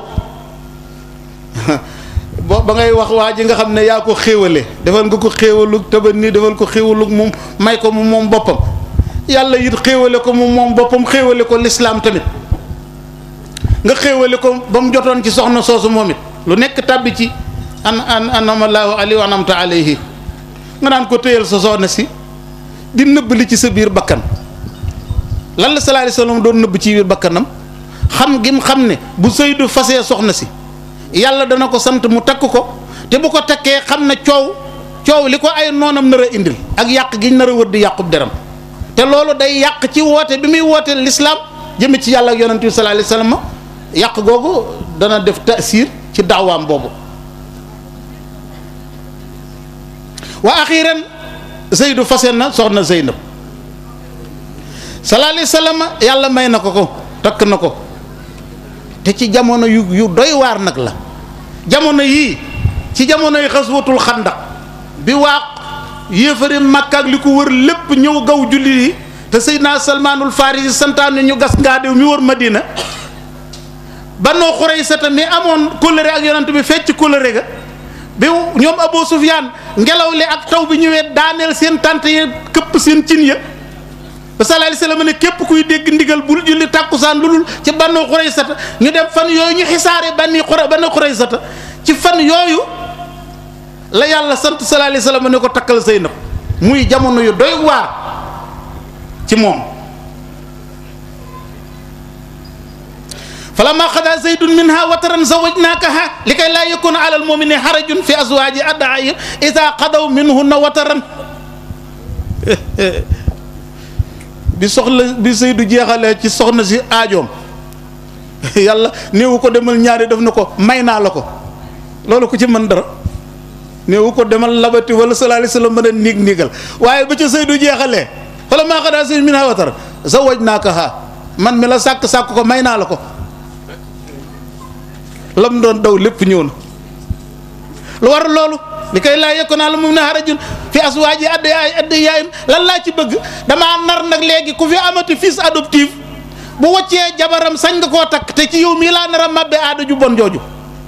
bo ba ngay wax waa ji nga xam ne yaa ko xéewale defal nga ko xéewalug tëba nii defal ko xéewalug moom may ko mu moom boppam yàlla it xéewale ko mu moom boppam xéewale ko lislaam tamit nga xéewale ko ba mu jotoon ci soxna soosu moom it lu nekk tàbbi ci an an anamallahu alayhi wa anamta alayhi nga naan ko téyal sa soxna si di nëbb li ci sa biir bakkan lan la sallallahu alayhi wasallam doon nëbb ci biir bakkanam xam gim xam ne bu Seydou fasee soxna si yàlla dana ko sant mu takk ko te bu ko takkee xam ne coow coow li ko ay noonam nar a indil ak yàq giñ nar a wër di yàqub deram te loolu day yàq ci woote bi muy woote lislaam jëme ci yàlla ak yonent bi sallallahu alayhi wasallam yàq googu dana def taasiir ci daawaam boobu wa axiran Zeydu fase na soxna Zeynab sallallahu alayhi wasallam yàlla may na ko ko takk na ko te ci jamono yu yu doy waar nag la jamono yii ci jamono yi xaswatul xandaq bi waa yéefari Makka ak li ko wër lépp ñëw gaw julli yi te Seydina Salmaanul Farisi santaane ñu gas ngaa dew mi wër Madina Banu Xuraysata mi amoon kóllëre ak yonent bi fecc kóllëre ga bi ñoom Abu Sufyaan ngelaw li ak taw bi ñëwee daaneel seen tànt yi këpp seen cin ya ba sallallahu alayhi wasallam ne képp kuy dégg ndigal bul julli tàkkusaan lu dul ci Banu Xuraysata ñu dem fan yooyu ñu xisaare Bani Xura Banu Xuraysata ci fan yooyu la yàlla sant sallallahu alayhi wasallam ne ko takkal Zeynab muy jamono yu doy waar ci moom falamma xada zaydun minha wataran zawajnakaha li kay laa yakuna ala almumini harajun fi azwaji addaayir ida qadaw minhunna wataran bi soxla bi Zeydu jeexalee ci soxna si aajoom yàlla néewu ko demal ñaari def na ko may naa la ko loolu ko ci mën dara néewu ko demal labati wala sallallahu alayhi wasallam mën a niig niigal waaye ba ca Zeydu jeexalee fala maa xadaa sëñ min ha watar zawajnaakaha man mi la sàkk sàkk ko may naa la ko lam doon daw lépp ñëw na lu war loolu li koy laa yekko naa la moom ne harajun fi aswaaji adda yaay adda yaayim lan laa ci bëgg damaa nar nag léegi ku fi amati fils adoptif bu waccee jabaram sañ nga koo takk te ci yow mii laa nar a mabbe aada ju bon jooju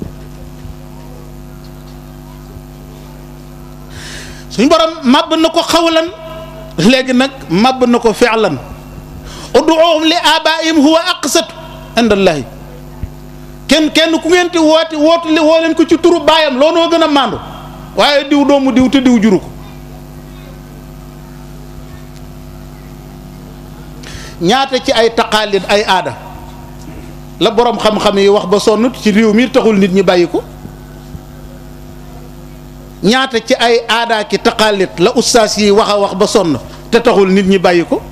suñ borom màbb na ko xawlan léegi nag màbb na ko fi'lan ud'uuhum li abaa'ihim huwa aqsatu indallahi kenn kenn ku ngeen ti woote wootu li woo leen ko ci turu baayam looloo gën a màndu waaye diw doomu diw te diw juru ko ñaata ci ay taqaalid ay aada la boroom xam-xam yi wax ba sonn ci réew mi taxul nit ñi bàyyi ko ñaata ci ay aadaa ki taqaalid la ustaas yi wax a wax ba sonn te taxul nit ñi bàyyi ko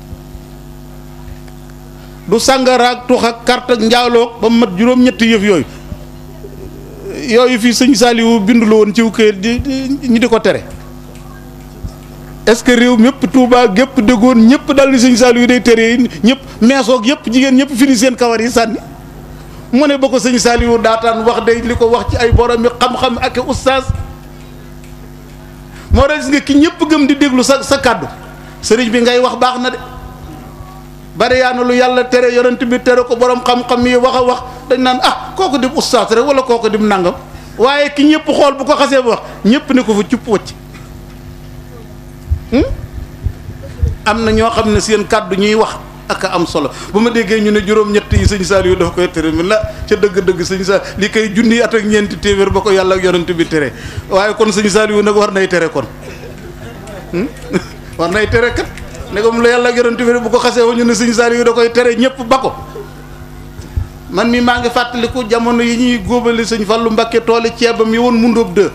du sàngaraag tux ak carte ak njaaloog ba mat juróom-ñetti yëf yooyu yooyu fii sëñ Saliou bindu la woon ciw këyit di ñi di ko tere est-ce que réew mépp Touba gépp déggoon ñëpp dal ni sëñ Saliou day tere yi ñëpp meesoog yëpp jigéen ñëpp fini seen kawar yi sànni mu ne ba ko sëñ Saliou daataan wax day li ko wax ci ay borom mi xam-xam ak ustaas moo tax gis nga ki ñëpp gëm di déglu sa sa kàddu sëriñ bi ngay wax baax na de bari yaa na lu yàlla tere yonent bi tere ko borom xam-xam yi wax a wax dañ naan ah kooku dim ustaas rek wala kooku dim nangam waaye ki ñëpp xool bu ko xasee ba wax ñëpp ne ko fa cupp wacc am na ñoo xam ne seen kàddu ñuy wax ak a am solo bu ma déggee ñu ne juróom-ñett yi sëñ Saliou dafa koy tere mi la ca dëgg-dëgg sëñ Saliou li koy junni at ak ñeenti téeméer ba ko yàlla ak yonent bi tere waaye kon sëñ Saliou nag war nay tere kon war nay tere kat ne comme la yàlla ak yonent bi bu ko xasee wu ñu ne sëñ Saliou da koy tere ñëpp ba ko man mi maa ngi fàttaliku jamono yi ñuy góobale sëñ Fallou Mbakke tooli ceebam yi woon mundóob dë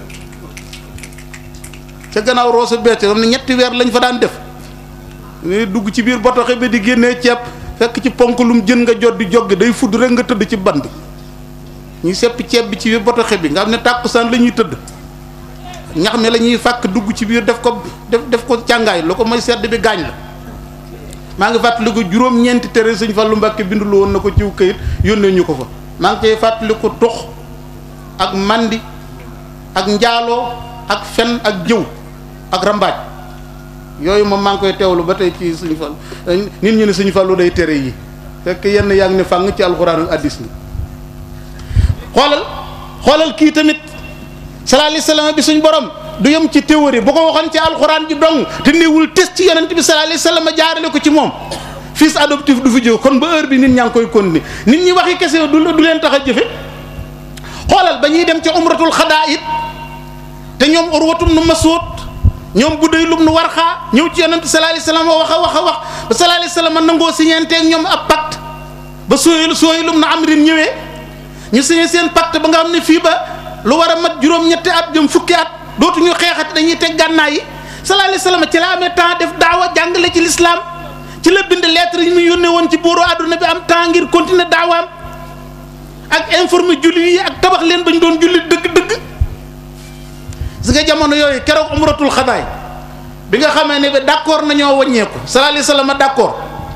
ca gannaaw Rosso Béthio xam ne ñetti weer lañ fa daan def ne dugg ci biir botoxe bi di génnee ceeb fekk ci ponk lum jën nga jot di joggi day fudd rek nga tëdd ci band ñuy sepp ceeb bi ci biir botoxe bi nga xam ne tàkkusaan la ñuy tëdd ñax mi la ñuy fàkk dugg ci biir def ko def def ko càngaay lu ko mooy sedd bi gaañ la maa ngi fàttaliku juróom-ñeenti tere sëñ Fallu Mbàkke bindulu woon na ko ciw këyit yónnee ñu ko fa maa ngi cay fàttaliku tux ak mandi ak njaaloo ak fen ak jëw ak rambaaj yooyu moom maa ngi koy teewlu ba tey ci sëñ Fallu nit ñi ne sëñ Fallu day tere yi fekk yenn yaa ngi ne fàng ci alxuraan ak addis ni xoolal xoolal kii tamit sallallahu alayhi wasallam bi suñ borom du yem ci théorie bu ko waxoon ci alxuraan ji dong te néewul test ci yonent bi sallallahu alayhi wasallam jaarale ko ci moom fils adoptif du fi jóg kon ba heure bi nit ñaa ngi koy continuer nit ñi waxi kese du du leen tax a jëfe xoolal ba ñuy dem ci umratul xadaa it te ñoom urwatum nu masuut ñoom bu day lum nu war xaa ñëw ci yonent sallallahu alayhi wasallam wax a wax a wax ba sallallahu alayhi wasallam nangoo signante ak ñoom ab pacte ba sooy sooy lum na amrin ñëwee ñu signé seen pacte ba nga xam ne fii ba lu war a mat juróom-ñetti at jëm fukki at dootuñu xeexat dañuy teg gànnaay yi sallallahu alayhi wasallam ci la amee temps def daawa jàngale ci l'islam ci la bind lettre yi mu yónnee woon ci buuru àdduna bi am temps ngir continuer daawaam ak informer julli yi ak tabax leen ba ñu doon julli dëgg-dëgg si nga jamono yooyu keroog umratul xadaay bi nga xamee ne bi d'accord nañoo wàññeeku sallallahu alayhi wasallam d'accord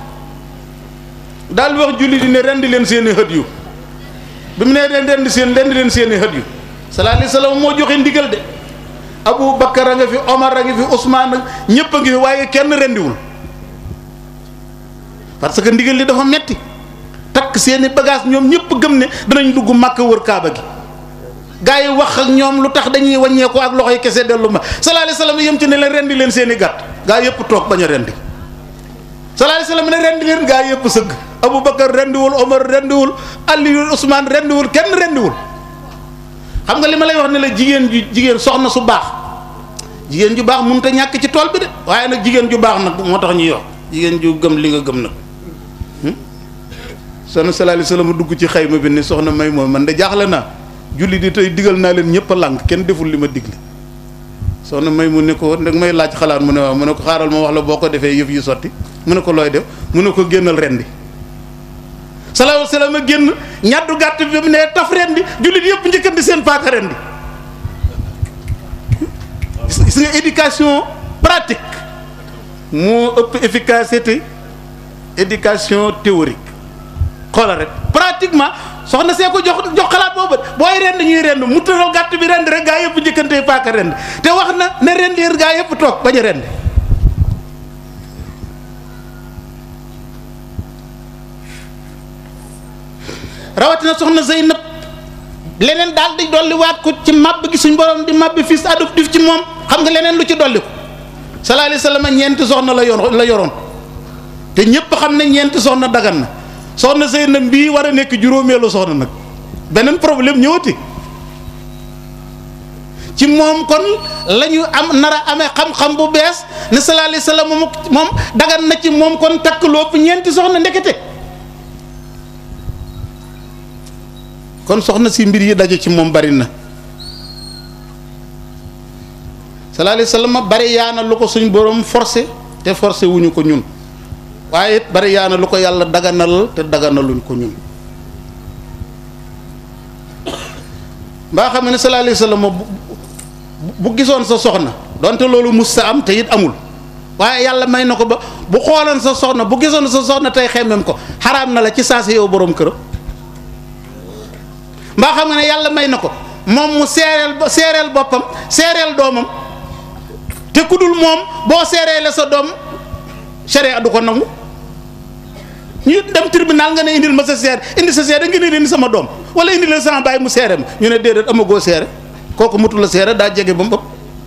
daal wax julli di ne rendi leen seeni xët yu bi mu nee leen rendi seen rendi leen seeni xët yu sallallahu alayhi wasallam moo joxe ndigal de Abu Bakar a nga fi Omar a nga fi Ousmane ak ñëpp a ngi fi waaye kenn rendiwul parce que ndigal li dafa metti takk seeni bagage ñoom ñëpp gëm ne danañ dugg màkk wër kaaba gi gaa yi wax ak ñoom lu tax dañuy wàññeeku ak loxo yi kese dellu ma sallallahu alayhi wasallam yem ci ne leen rendi leen seeni gàtt gaa yëpp toog bañ a rendi sallallahu alayhi wasallam ne rendi leen gaa yëpp sëgg Abu Bakar rendiwul Omar rendiwul Aliyu Ousmane rendiwul kenn rendiwul xam nga li ma lay wax ne la jigéen ju jigéen soxna su baax jigéen ju baax mënut a ñàkk ci tool bi de waaye nag jigéen ju baax nag moo tax ñuy wax jigéen ju gëm li nga gëm nag soxna sallallahu alayhi wasallam dugg ci xayma bi ni soxna may moom man de jaaxle naa julli di tey digal naa leen ñëpp a lànk kenn deful li ma digle soxna may mu ne ko nag may laaj xalaat mu ne waaw mu ne ko xaaral ma wax la boo ko defee yëf yi sotti mu ne ko looy def mu ne ko génnal rendi sallallahu alayhi wasallam génn ñaddu gàtt bi mu ne taf rendi jullit yëpp njëkkandi seen paaka rendi gis nga éducation pratique moo ëpp efficacité éducation théorique xoolal rek pratiquement soxna see ko jox jox xalaat boobu booy rend ñuy rend mu tëral gàtt bi rend rek gaa yëpp jëkkante paaka rend te wax na ne rendir gaa yëpp toog bañ a rend rawatina soxna Zeynab leneen daal di dolliwaat ko ci màbb gi suñ borom di màbb fils adoptif ci moom xam nga leneen lu ci dolli ko sallallahu alayhi wasallam ñeenti soxna la yor la yoroon te ñëpp xam ne ñeenti soxna dagan na soxna Zeynab bii war a nekk juróomeelu soxna nag beneen problème ñëwati ci moom kon la ñu am nar a amee xam-xam bu bees ne sallallahu alayhi wasallam moom moom dagan na ci moom kon takk lu ëpp ñeenti soxna ndekete kon soxna si mbir yi daje ci moom bari na sallallahu alayhi wasallam bari yaana lu ko suñ borom forcé te forcé wuñu ko ñun waaye it bari yaana lu ko yàlla daganal te daganaluñ ko ñun mbaa xam ne sallallahu alayhi wasallam bu bu gisoon sa soxna donte loolu mus sa am te it amul waaye yàlla may na ko ba bu xooloon sa soxna bu gisoon sa soxna tey xemmem ko xaraam na la ci saa si yow borom kër mbaa xam nga ne yàlla may na ko moom mu seereel seereel boppam seereel doomam te ku dul moom boo seereele sa doom sharia du ko nangu ñu dem tribunal nga ne indil ma sa seer indi sa seere nga ne indi sama doom wala indi la sama baay mu seere ma ñu ne déedéet amagoo seere kooku mutu la seere daa jege ba mu ëpp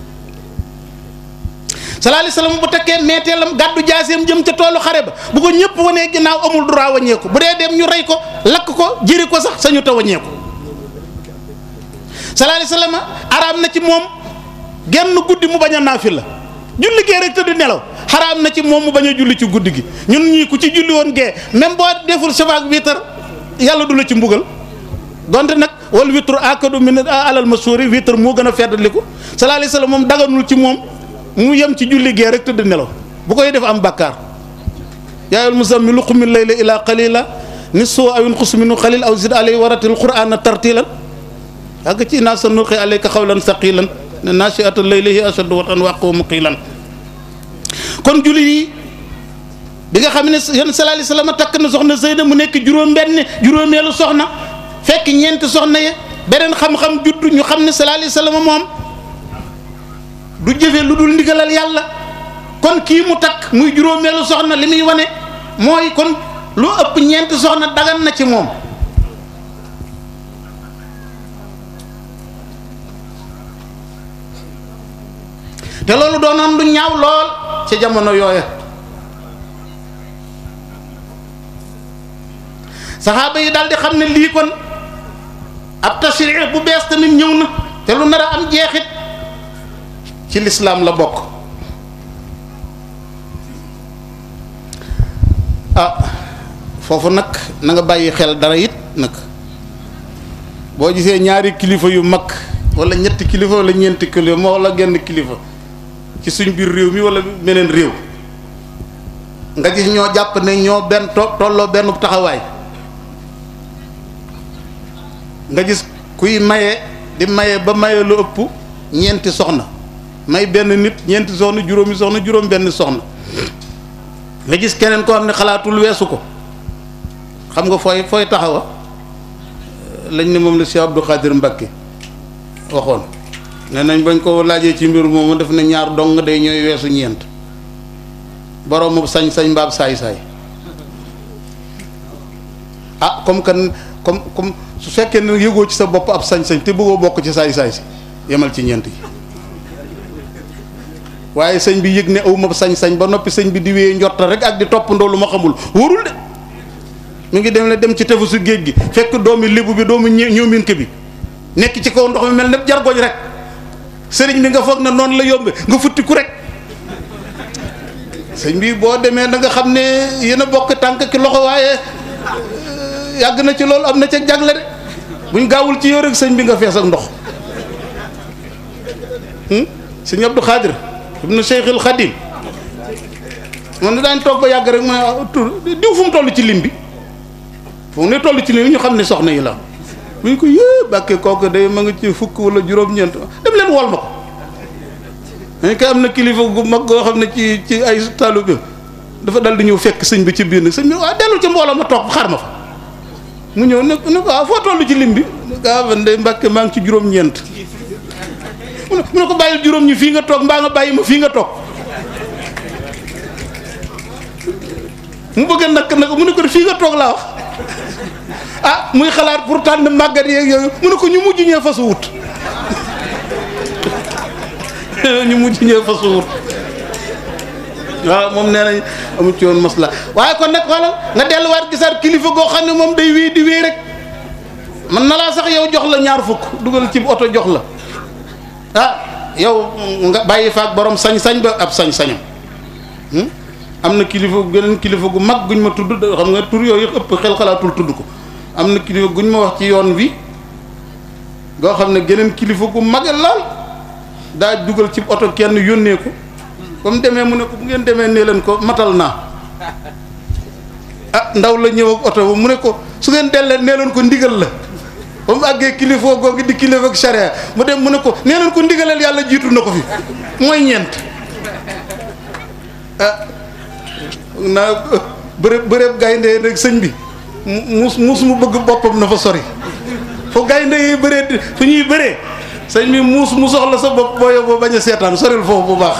sallallahu alayhi wasallam bu tekkee meeteelam gàddu jaaseem jëm ca toolu xare ba bu ko ñëpp wanee ginnaaw amul droit waññeeku bu dee dem ñu rey ko lakk ko jëri ko sax sañu ta waññeeku sallallahu alayhi wasallam araam na ci moom genn guddi mu bañ a naafi la julli gee rek te du nelaw xaraam na ci moom mu bañ a julli ci guddi gi ñun ñii ku ci julli woon gee même boo deful shafaak wiitar yàlla du la ci mbugal donte nag wal witru akadu min alal masuuri wiitar moo gën a feddaliku sallallahu alayhi wasallam moom daganul ci moom mu yem ci julli gee rek te du nelaw bu koy def am bàkkaar yaayul muzammilu qumil layla ila qalila nisfu aw inqus minhu qalil aw zid alayhi waratil qur'ana tartilan àgg ci naa sa nulqi alayka xawlan saqilan ne naasi'atul layli hiya ashaddu wat'an wa aqwamu qiilan kon julli yi bi nga xam ne yonent sallallahu alayhi wasallam takk na soxna Zeyda mu nekk juróom benn juróomeelu soxna fekk ñeenti soxna ye beneen xam-xam judd ñu xam ne sallallahu alayhi wasallam moom du jëfe lu dul ndigalal yàlla kon kii mu takk muy juróomeelu soxna li muy wane mooy kon lu ëpp ñeenti soxna dagan na ci moom te loolu doonoon lu ñaaw lool ci jamono yooya saxaaba yi daal di xam ne lii kon ab tashri bu bees tamit ñëw na te lu nar a am jeexit ci lislaam la bokk ah foofu nag na nga bàyyi xel dara it nag boo gisee ñaari kilifa yu mag wala ñetti kilifa wala ñeenti kilifa moo wala genn kilifa ci suñ biir réew mi wala meneen réew nga gis ñoo jàpp ne ñoo benn to tolloo benn taxawaay nga gis kuy maye di maye ba maye lu ëpp ñeenti soxna may benn nit ñeenti soxna juróomi soxna juróom benn soxna nga gis keneen koo xam ne xalaatul weesu ko xam nga fooy fooy taxawa lañ ne moom la Cheikh Abdou Khadir Mbacké waxoon ne nañ bañ ko laajee ci mbir moomu def na ñaar dong day ñooy weesu ñeent boroomu sañ-sañ mbaab saay-saay ah comme kan comme comme su fekkee ne yëgoo ci sa bopp ab sañ-sañ te bëggoo bokk ci saay-saay si yemal ci ñeent yi waaye sëñ bi yëg ne awma sañ-sañ ba noppi sëñ bi di wéyee njorta rek ak di toppandoo lu ma xamul wóorul de mu ngi dem ne dem ci tefesu géej gi fekk doomi lébu bi doomu ñoominke bi nekk ci kaw ndox mi mel ne jargoñ rek sëriñ bi nga foog na noonu la yombe nga futti ku rek sëñ bi boo demee da nga xam ne yéen a bokk tànk ki loxo waaye yàgg na ci loolu am na ca jagle de buñ gaawul ci yow rek sëñ bi nga fees ak ndox sëñ Abdou Khadir ibnu Cheikhul Khadim man na daañ toog ba yàgg rek ma tur diw fu mu toll ci lim bi fu mu ne toll ci lim bi ñu xam ne soxna yi la bu ñu ko yée bàkkee kooku day ma nga ci fukk wala juróom-ñeent dem leen wol ma ko dañ koy am na kilifa gu mag goo xam ne ci ci ay taalibe dafa dal di ñëw fekk sëñ bi ci biir nag sëñ bi waaw dellu ci mbooloo ma toog xaar ma fa mu ñëw ne ne ko waaw foo toll ci lim bi gaa man de mbàkke maa ngi ci juróom-ñeent mu ne mu ne ko bàyyil juróom ñi fii nga toog mbaa nga bàyyi ma fii nga toog mu bëgg a nakk nag mu ne ko fii nga toog laa wax ah muy xalaat pour tànn màggat yeeg yooyu mu ne ko ñu mujj ñee fasu wut ñu mujj ñee fasu wut waaw moom nee nañ amu ci woon masla waaye kon nag wala nga delluwaat gisaat kilifa goo xam ne moom day wéy di wéy rek man na laa sax yow jox la ñaar fukk dugal ci oto jox la ah yow nga bàyyi faak borom sañ-sañ ba ab sañ-sañam am na kilifa geneen kilifa gu mag guñ ma tudd xam nga tur yooyu ëpp xel xalaatul tudd ko am na kilifa guñ ma wax ci yoon wi goo xam ne geneen kilifa gu mage lool daa dugal ci oto kenn yónnee ko ba mu demee mu ne ko bu ngeen demee nee leen ko matal naa ah ndaw la ñëw ak oto ba mu ne ko su ngeen dellee nee leen ko ndigal la ba mu àggee kilifa googu di kilifa ak charia mu dem mu ne ko nee leen ko ndigaleel yàlla jiitu na ko fi mooy ñeent ah naa bërëb bërëb gaynde rek sëñ bi mus mus mu bëgg boppam na fa sori fo gaynde yi bëree fu ñuy bëree sëñ bi muus mu soxla sa bopp boo yóbboo bañ a seetaan soril foofu bu baax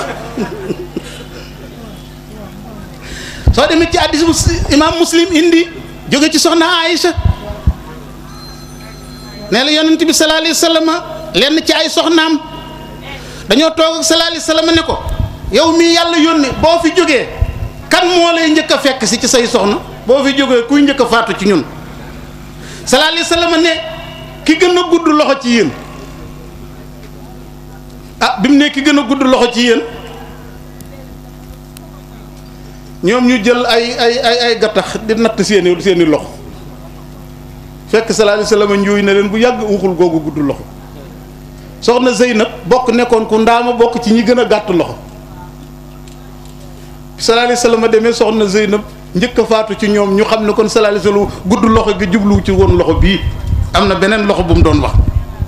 soo demee ci hadiis bu imaam muslim indi jóge ci soxna Aïcha nee la yonent bi sallallahu alayhi wa sallam lenn ci ay soxnaam dañoo toog ak sallallahu alayhi wa sallam ne ko yow mii yàlla yónni boo fi jógee kan moo lay njëkk a fekk si ci say soxna boo fi jógee kuy njëkk a faatu ci ñun sallallahu alayhi wa sallam ne ki gën a gudd loxo ci yéen ah bi mu ne ki gën a gudd loxo ci yéen ñoom ñu jël ay ay ay ay gattax di natt seeni seeni loxo fekk sallallahu alayhi wasallam njuuy na leen bu yàgg waxul googu gudd loxo soxna Zeynab bokk nekkoon ku ndaama bokk ci ñi gën a gàtt loxo sallallahu alayhi wasallam demee soxna Zeynab njëkk a faatu ci ñoom ñu xam ne kon sallallahu alayhi wasallam gudd loxo gi jubluwu ci woon loxo bii am na beneen loxo bu mu doon wax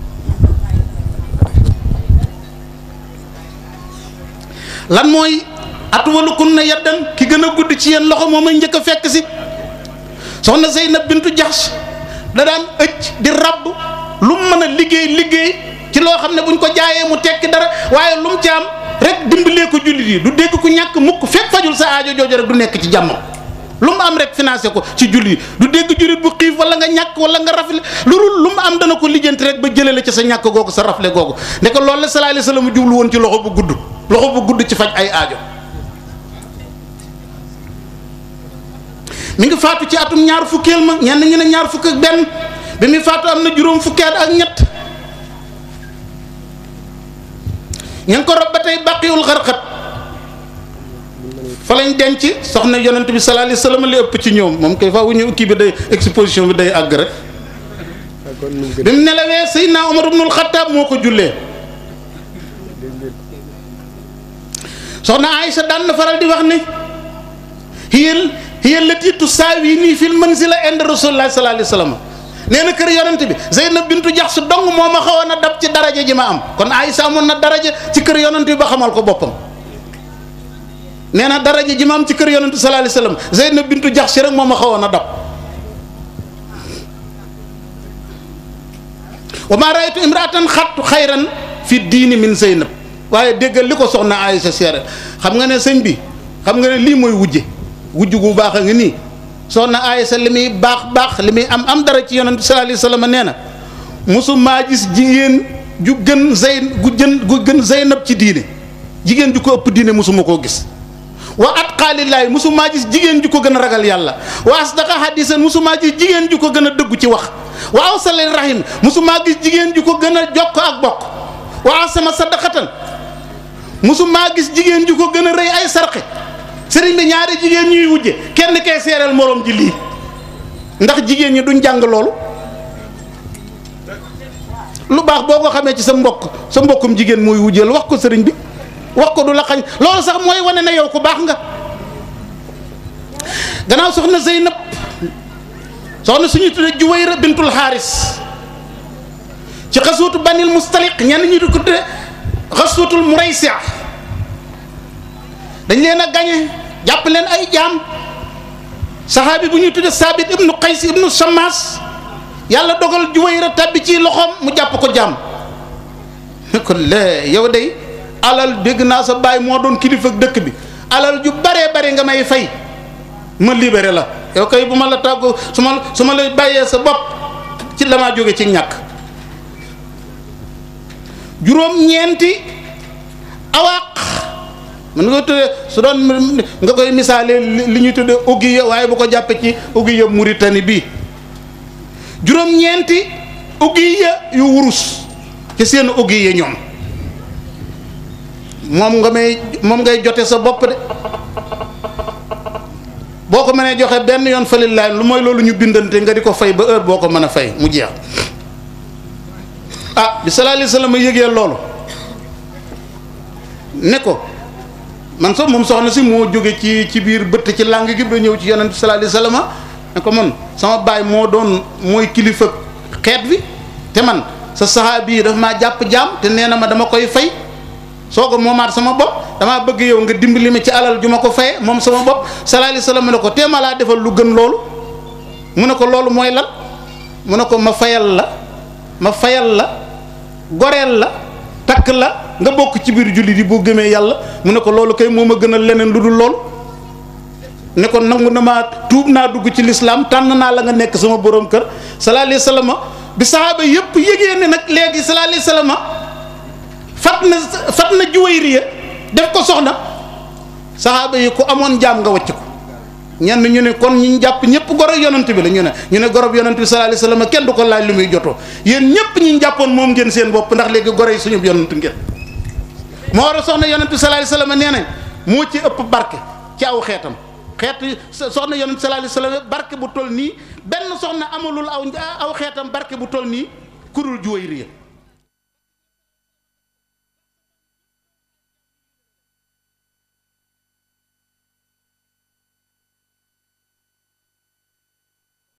lan mooy atwalukum na yaddan ki gën a gudd ci yéen loxo moom ay njëkk a fekk si soxna Zeynab bintu Jahsh da daan ëcc di rabb lu mu mën a liggéey liggéey ci loo xam ne buñ ko jaayee mu tekki dara waaye lu mu ci am rek dimbalee ko jullit yi du dégg ku ñàkk mukk fekk fajul sa aajo jooju rek du nekk ci jàmm lu mu am rek financé ko ci jullit yi du dégg jullit bu xiif wala nga ñàkk wala nga rafle lu dul lu mu am dana ko lijjanti rek ba jëlee la ci sa ñàkk googu sa rafle googu ne ko loolu la sallallahu alayhi wasallam jublu woon ci loxo bu gudd loxo bu gudd ci faj ay aajo mi ngi faatu ci atum ñaar fukkeel ma ñenn ñi ne ñaar fukk ak benn bi muy faatu am na juróom fukkeet ak ñett ña ngi ko rob ba tey baqiwul xarxat fa lañ denc soxna yonent bi sallallahu alayhi wasallam li ëpp ci ñoom moom kay fa wu ñu kii bi day exposition bi day àgg rek bi mu nelawee Seydina Omar ibnul Xattaab moo ko jullee soxna Aïcha daan na faral di wax ni hiyal hiyal lati tusaawi nii fil manzila inda rasulillah sallallahu alayhi wasallam nee na kër yonent bi Zeynab bintu Jaxs dong moo ma xawoon a dab ci daraja ji ma am kon Aïcha amoon na daraja ci kër yonent bi ba xamal ko boppam nee na daraja ji ma am ci kër yonent bi sallallahu alayhi wasallam Zeynab bintu Jaxs rek moo ma xawoon a dab wa ma raaytu imraatan xattu xayran fi diini min Zeynab waaye déggal li ko soxna Aïcha seere xam nga ne sëñ bi xam nga ne lii mooy wujje wujj gu baax a ngi nii soxna Aïcha li muy baax baax li muy am am dara ci yonent bi sallallahu alayhi wasallam nee na mosu maa gis jigéen ju gën Zeyn gu jën gu gën Zeynab ci diine jigéen ju ko ëpp diine mosuma koo gis wa atqaalillahi mosu maa gis jigéen ju ko gën a ragal yàlla wa asdaqa hadisan mosu maa gis jigéen ju ko gën a dëggu ci wax wa awsalil rahim mosu maa gis jigéen ju ko gën a jokk ak bokk wa asama sadaqatan mosu maa gis jigéen ju ko gën a rëy ay sarxe sëriñ bi ñaari jigéen ñuy wujje kenn kay seereel moroom ji lii ndax jigéen ñi duñ jàng loolu lu baax boo ko xamee ci sa mbokk sa mbokkum jigéen mooy wujjeel wax ko sëriñ bi wax ko du la xañ loolu sax mooy wane na yow ku baax nga gannaaw soxna Zeynab soxna suñu tudde Juwayra bintul Xaaris ci xasuutu banil mustaliq ñenn ñi di ko tudde xasuutul Muraysi dañ leen a gañe jàpp leen ay jaam saxaabi bu ñuy tudde saabit ibnu qays ibnu samaas yàlla dogal juwayra tàbbi ci loxoom mu jàpp ko jaam ne ko lee yow day alal dégg naa sa baay moo doon kilifa dëkk bi alal ju baree bare nga may fay ma libéré la yow kay bu ma la tàggoo su ma su ma la bàyyee sa bopp ci la maa jóge ci ñàkk juróom-ñeenti awaaq mën nga tuddee su doon nga koy misaale li ñuy tuddee ugiya waaye bu ko jàppee ci ugiya Mauritanie bii juróom-ñeenti ugiya yu wurus ci seen ugiya ñoom moom nga may moom ngay jote sa bopp de boo ko mënee joxe benn yoon falilaay lu mooy loolu ñu bindante nga di ko fay ba heure boo ko mën a fay mu jeex ah bi sallallahu alayhi wasallam yëgee loolu ne ko man sax moom soxna si moo jóge ci ci biir bëtt ci làng gi ba ñëw ci yonent bi sallallahu alayhi wasallam ne ko man sama baay moo doon mooy kilifa xeet bi te man sa saxaabi yi dafa maa jàpp jaam te nee na ma dama koy fay soo ko moomaat sama bopp damaa bëgg yow nga dimbali ma ci alal ju ma ko faye moom sama bopp sallallahu alayhi wasallam ne ko téema laa defal lu gën loolu mu ne ko loolu mooy lan mu ne ko ma fayal la ma fayal la goreel la takk la nga bokk ci biir jullit yi boo gëmee yàlla mu ne ko loolu kay moo ma gënal leneen lu dul loolu ne ko nangu na maa tuub naa dugg ci lislaam tànn naa la nga nekk sama borom kër sallallahu alayhi wasallam bi saxaaba yépp yëgee ne nag léegi sallallahu alayhi wasallam fat na fat na Juwayriya def ko soxna saxaaba yi ku amoon jaam nga wàcc ko ñenn ñu ne kon ñu jàpp ñëpp goro yonent bi la ñu ne ñu ne gorob yonent bi sallallahu alayhi wasallam kenn du ko laaj lu muy jotoo yéen ñëpp ñi jàppoon moom ngeen seen bopp ndax léegi goro yi suñu yonent ngeen moo war a soxna yonent bi sallallahu alayhi wasallam nee nañ moo ci ëpp barke ci aw xeetam xeet soxna yonent bi sallallahu alayhi wasallam barke bu toll nii benn soxna amalul aw aw xeetam barke bu toll nii kurul Juwayriya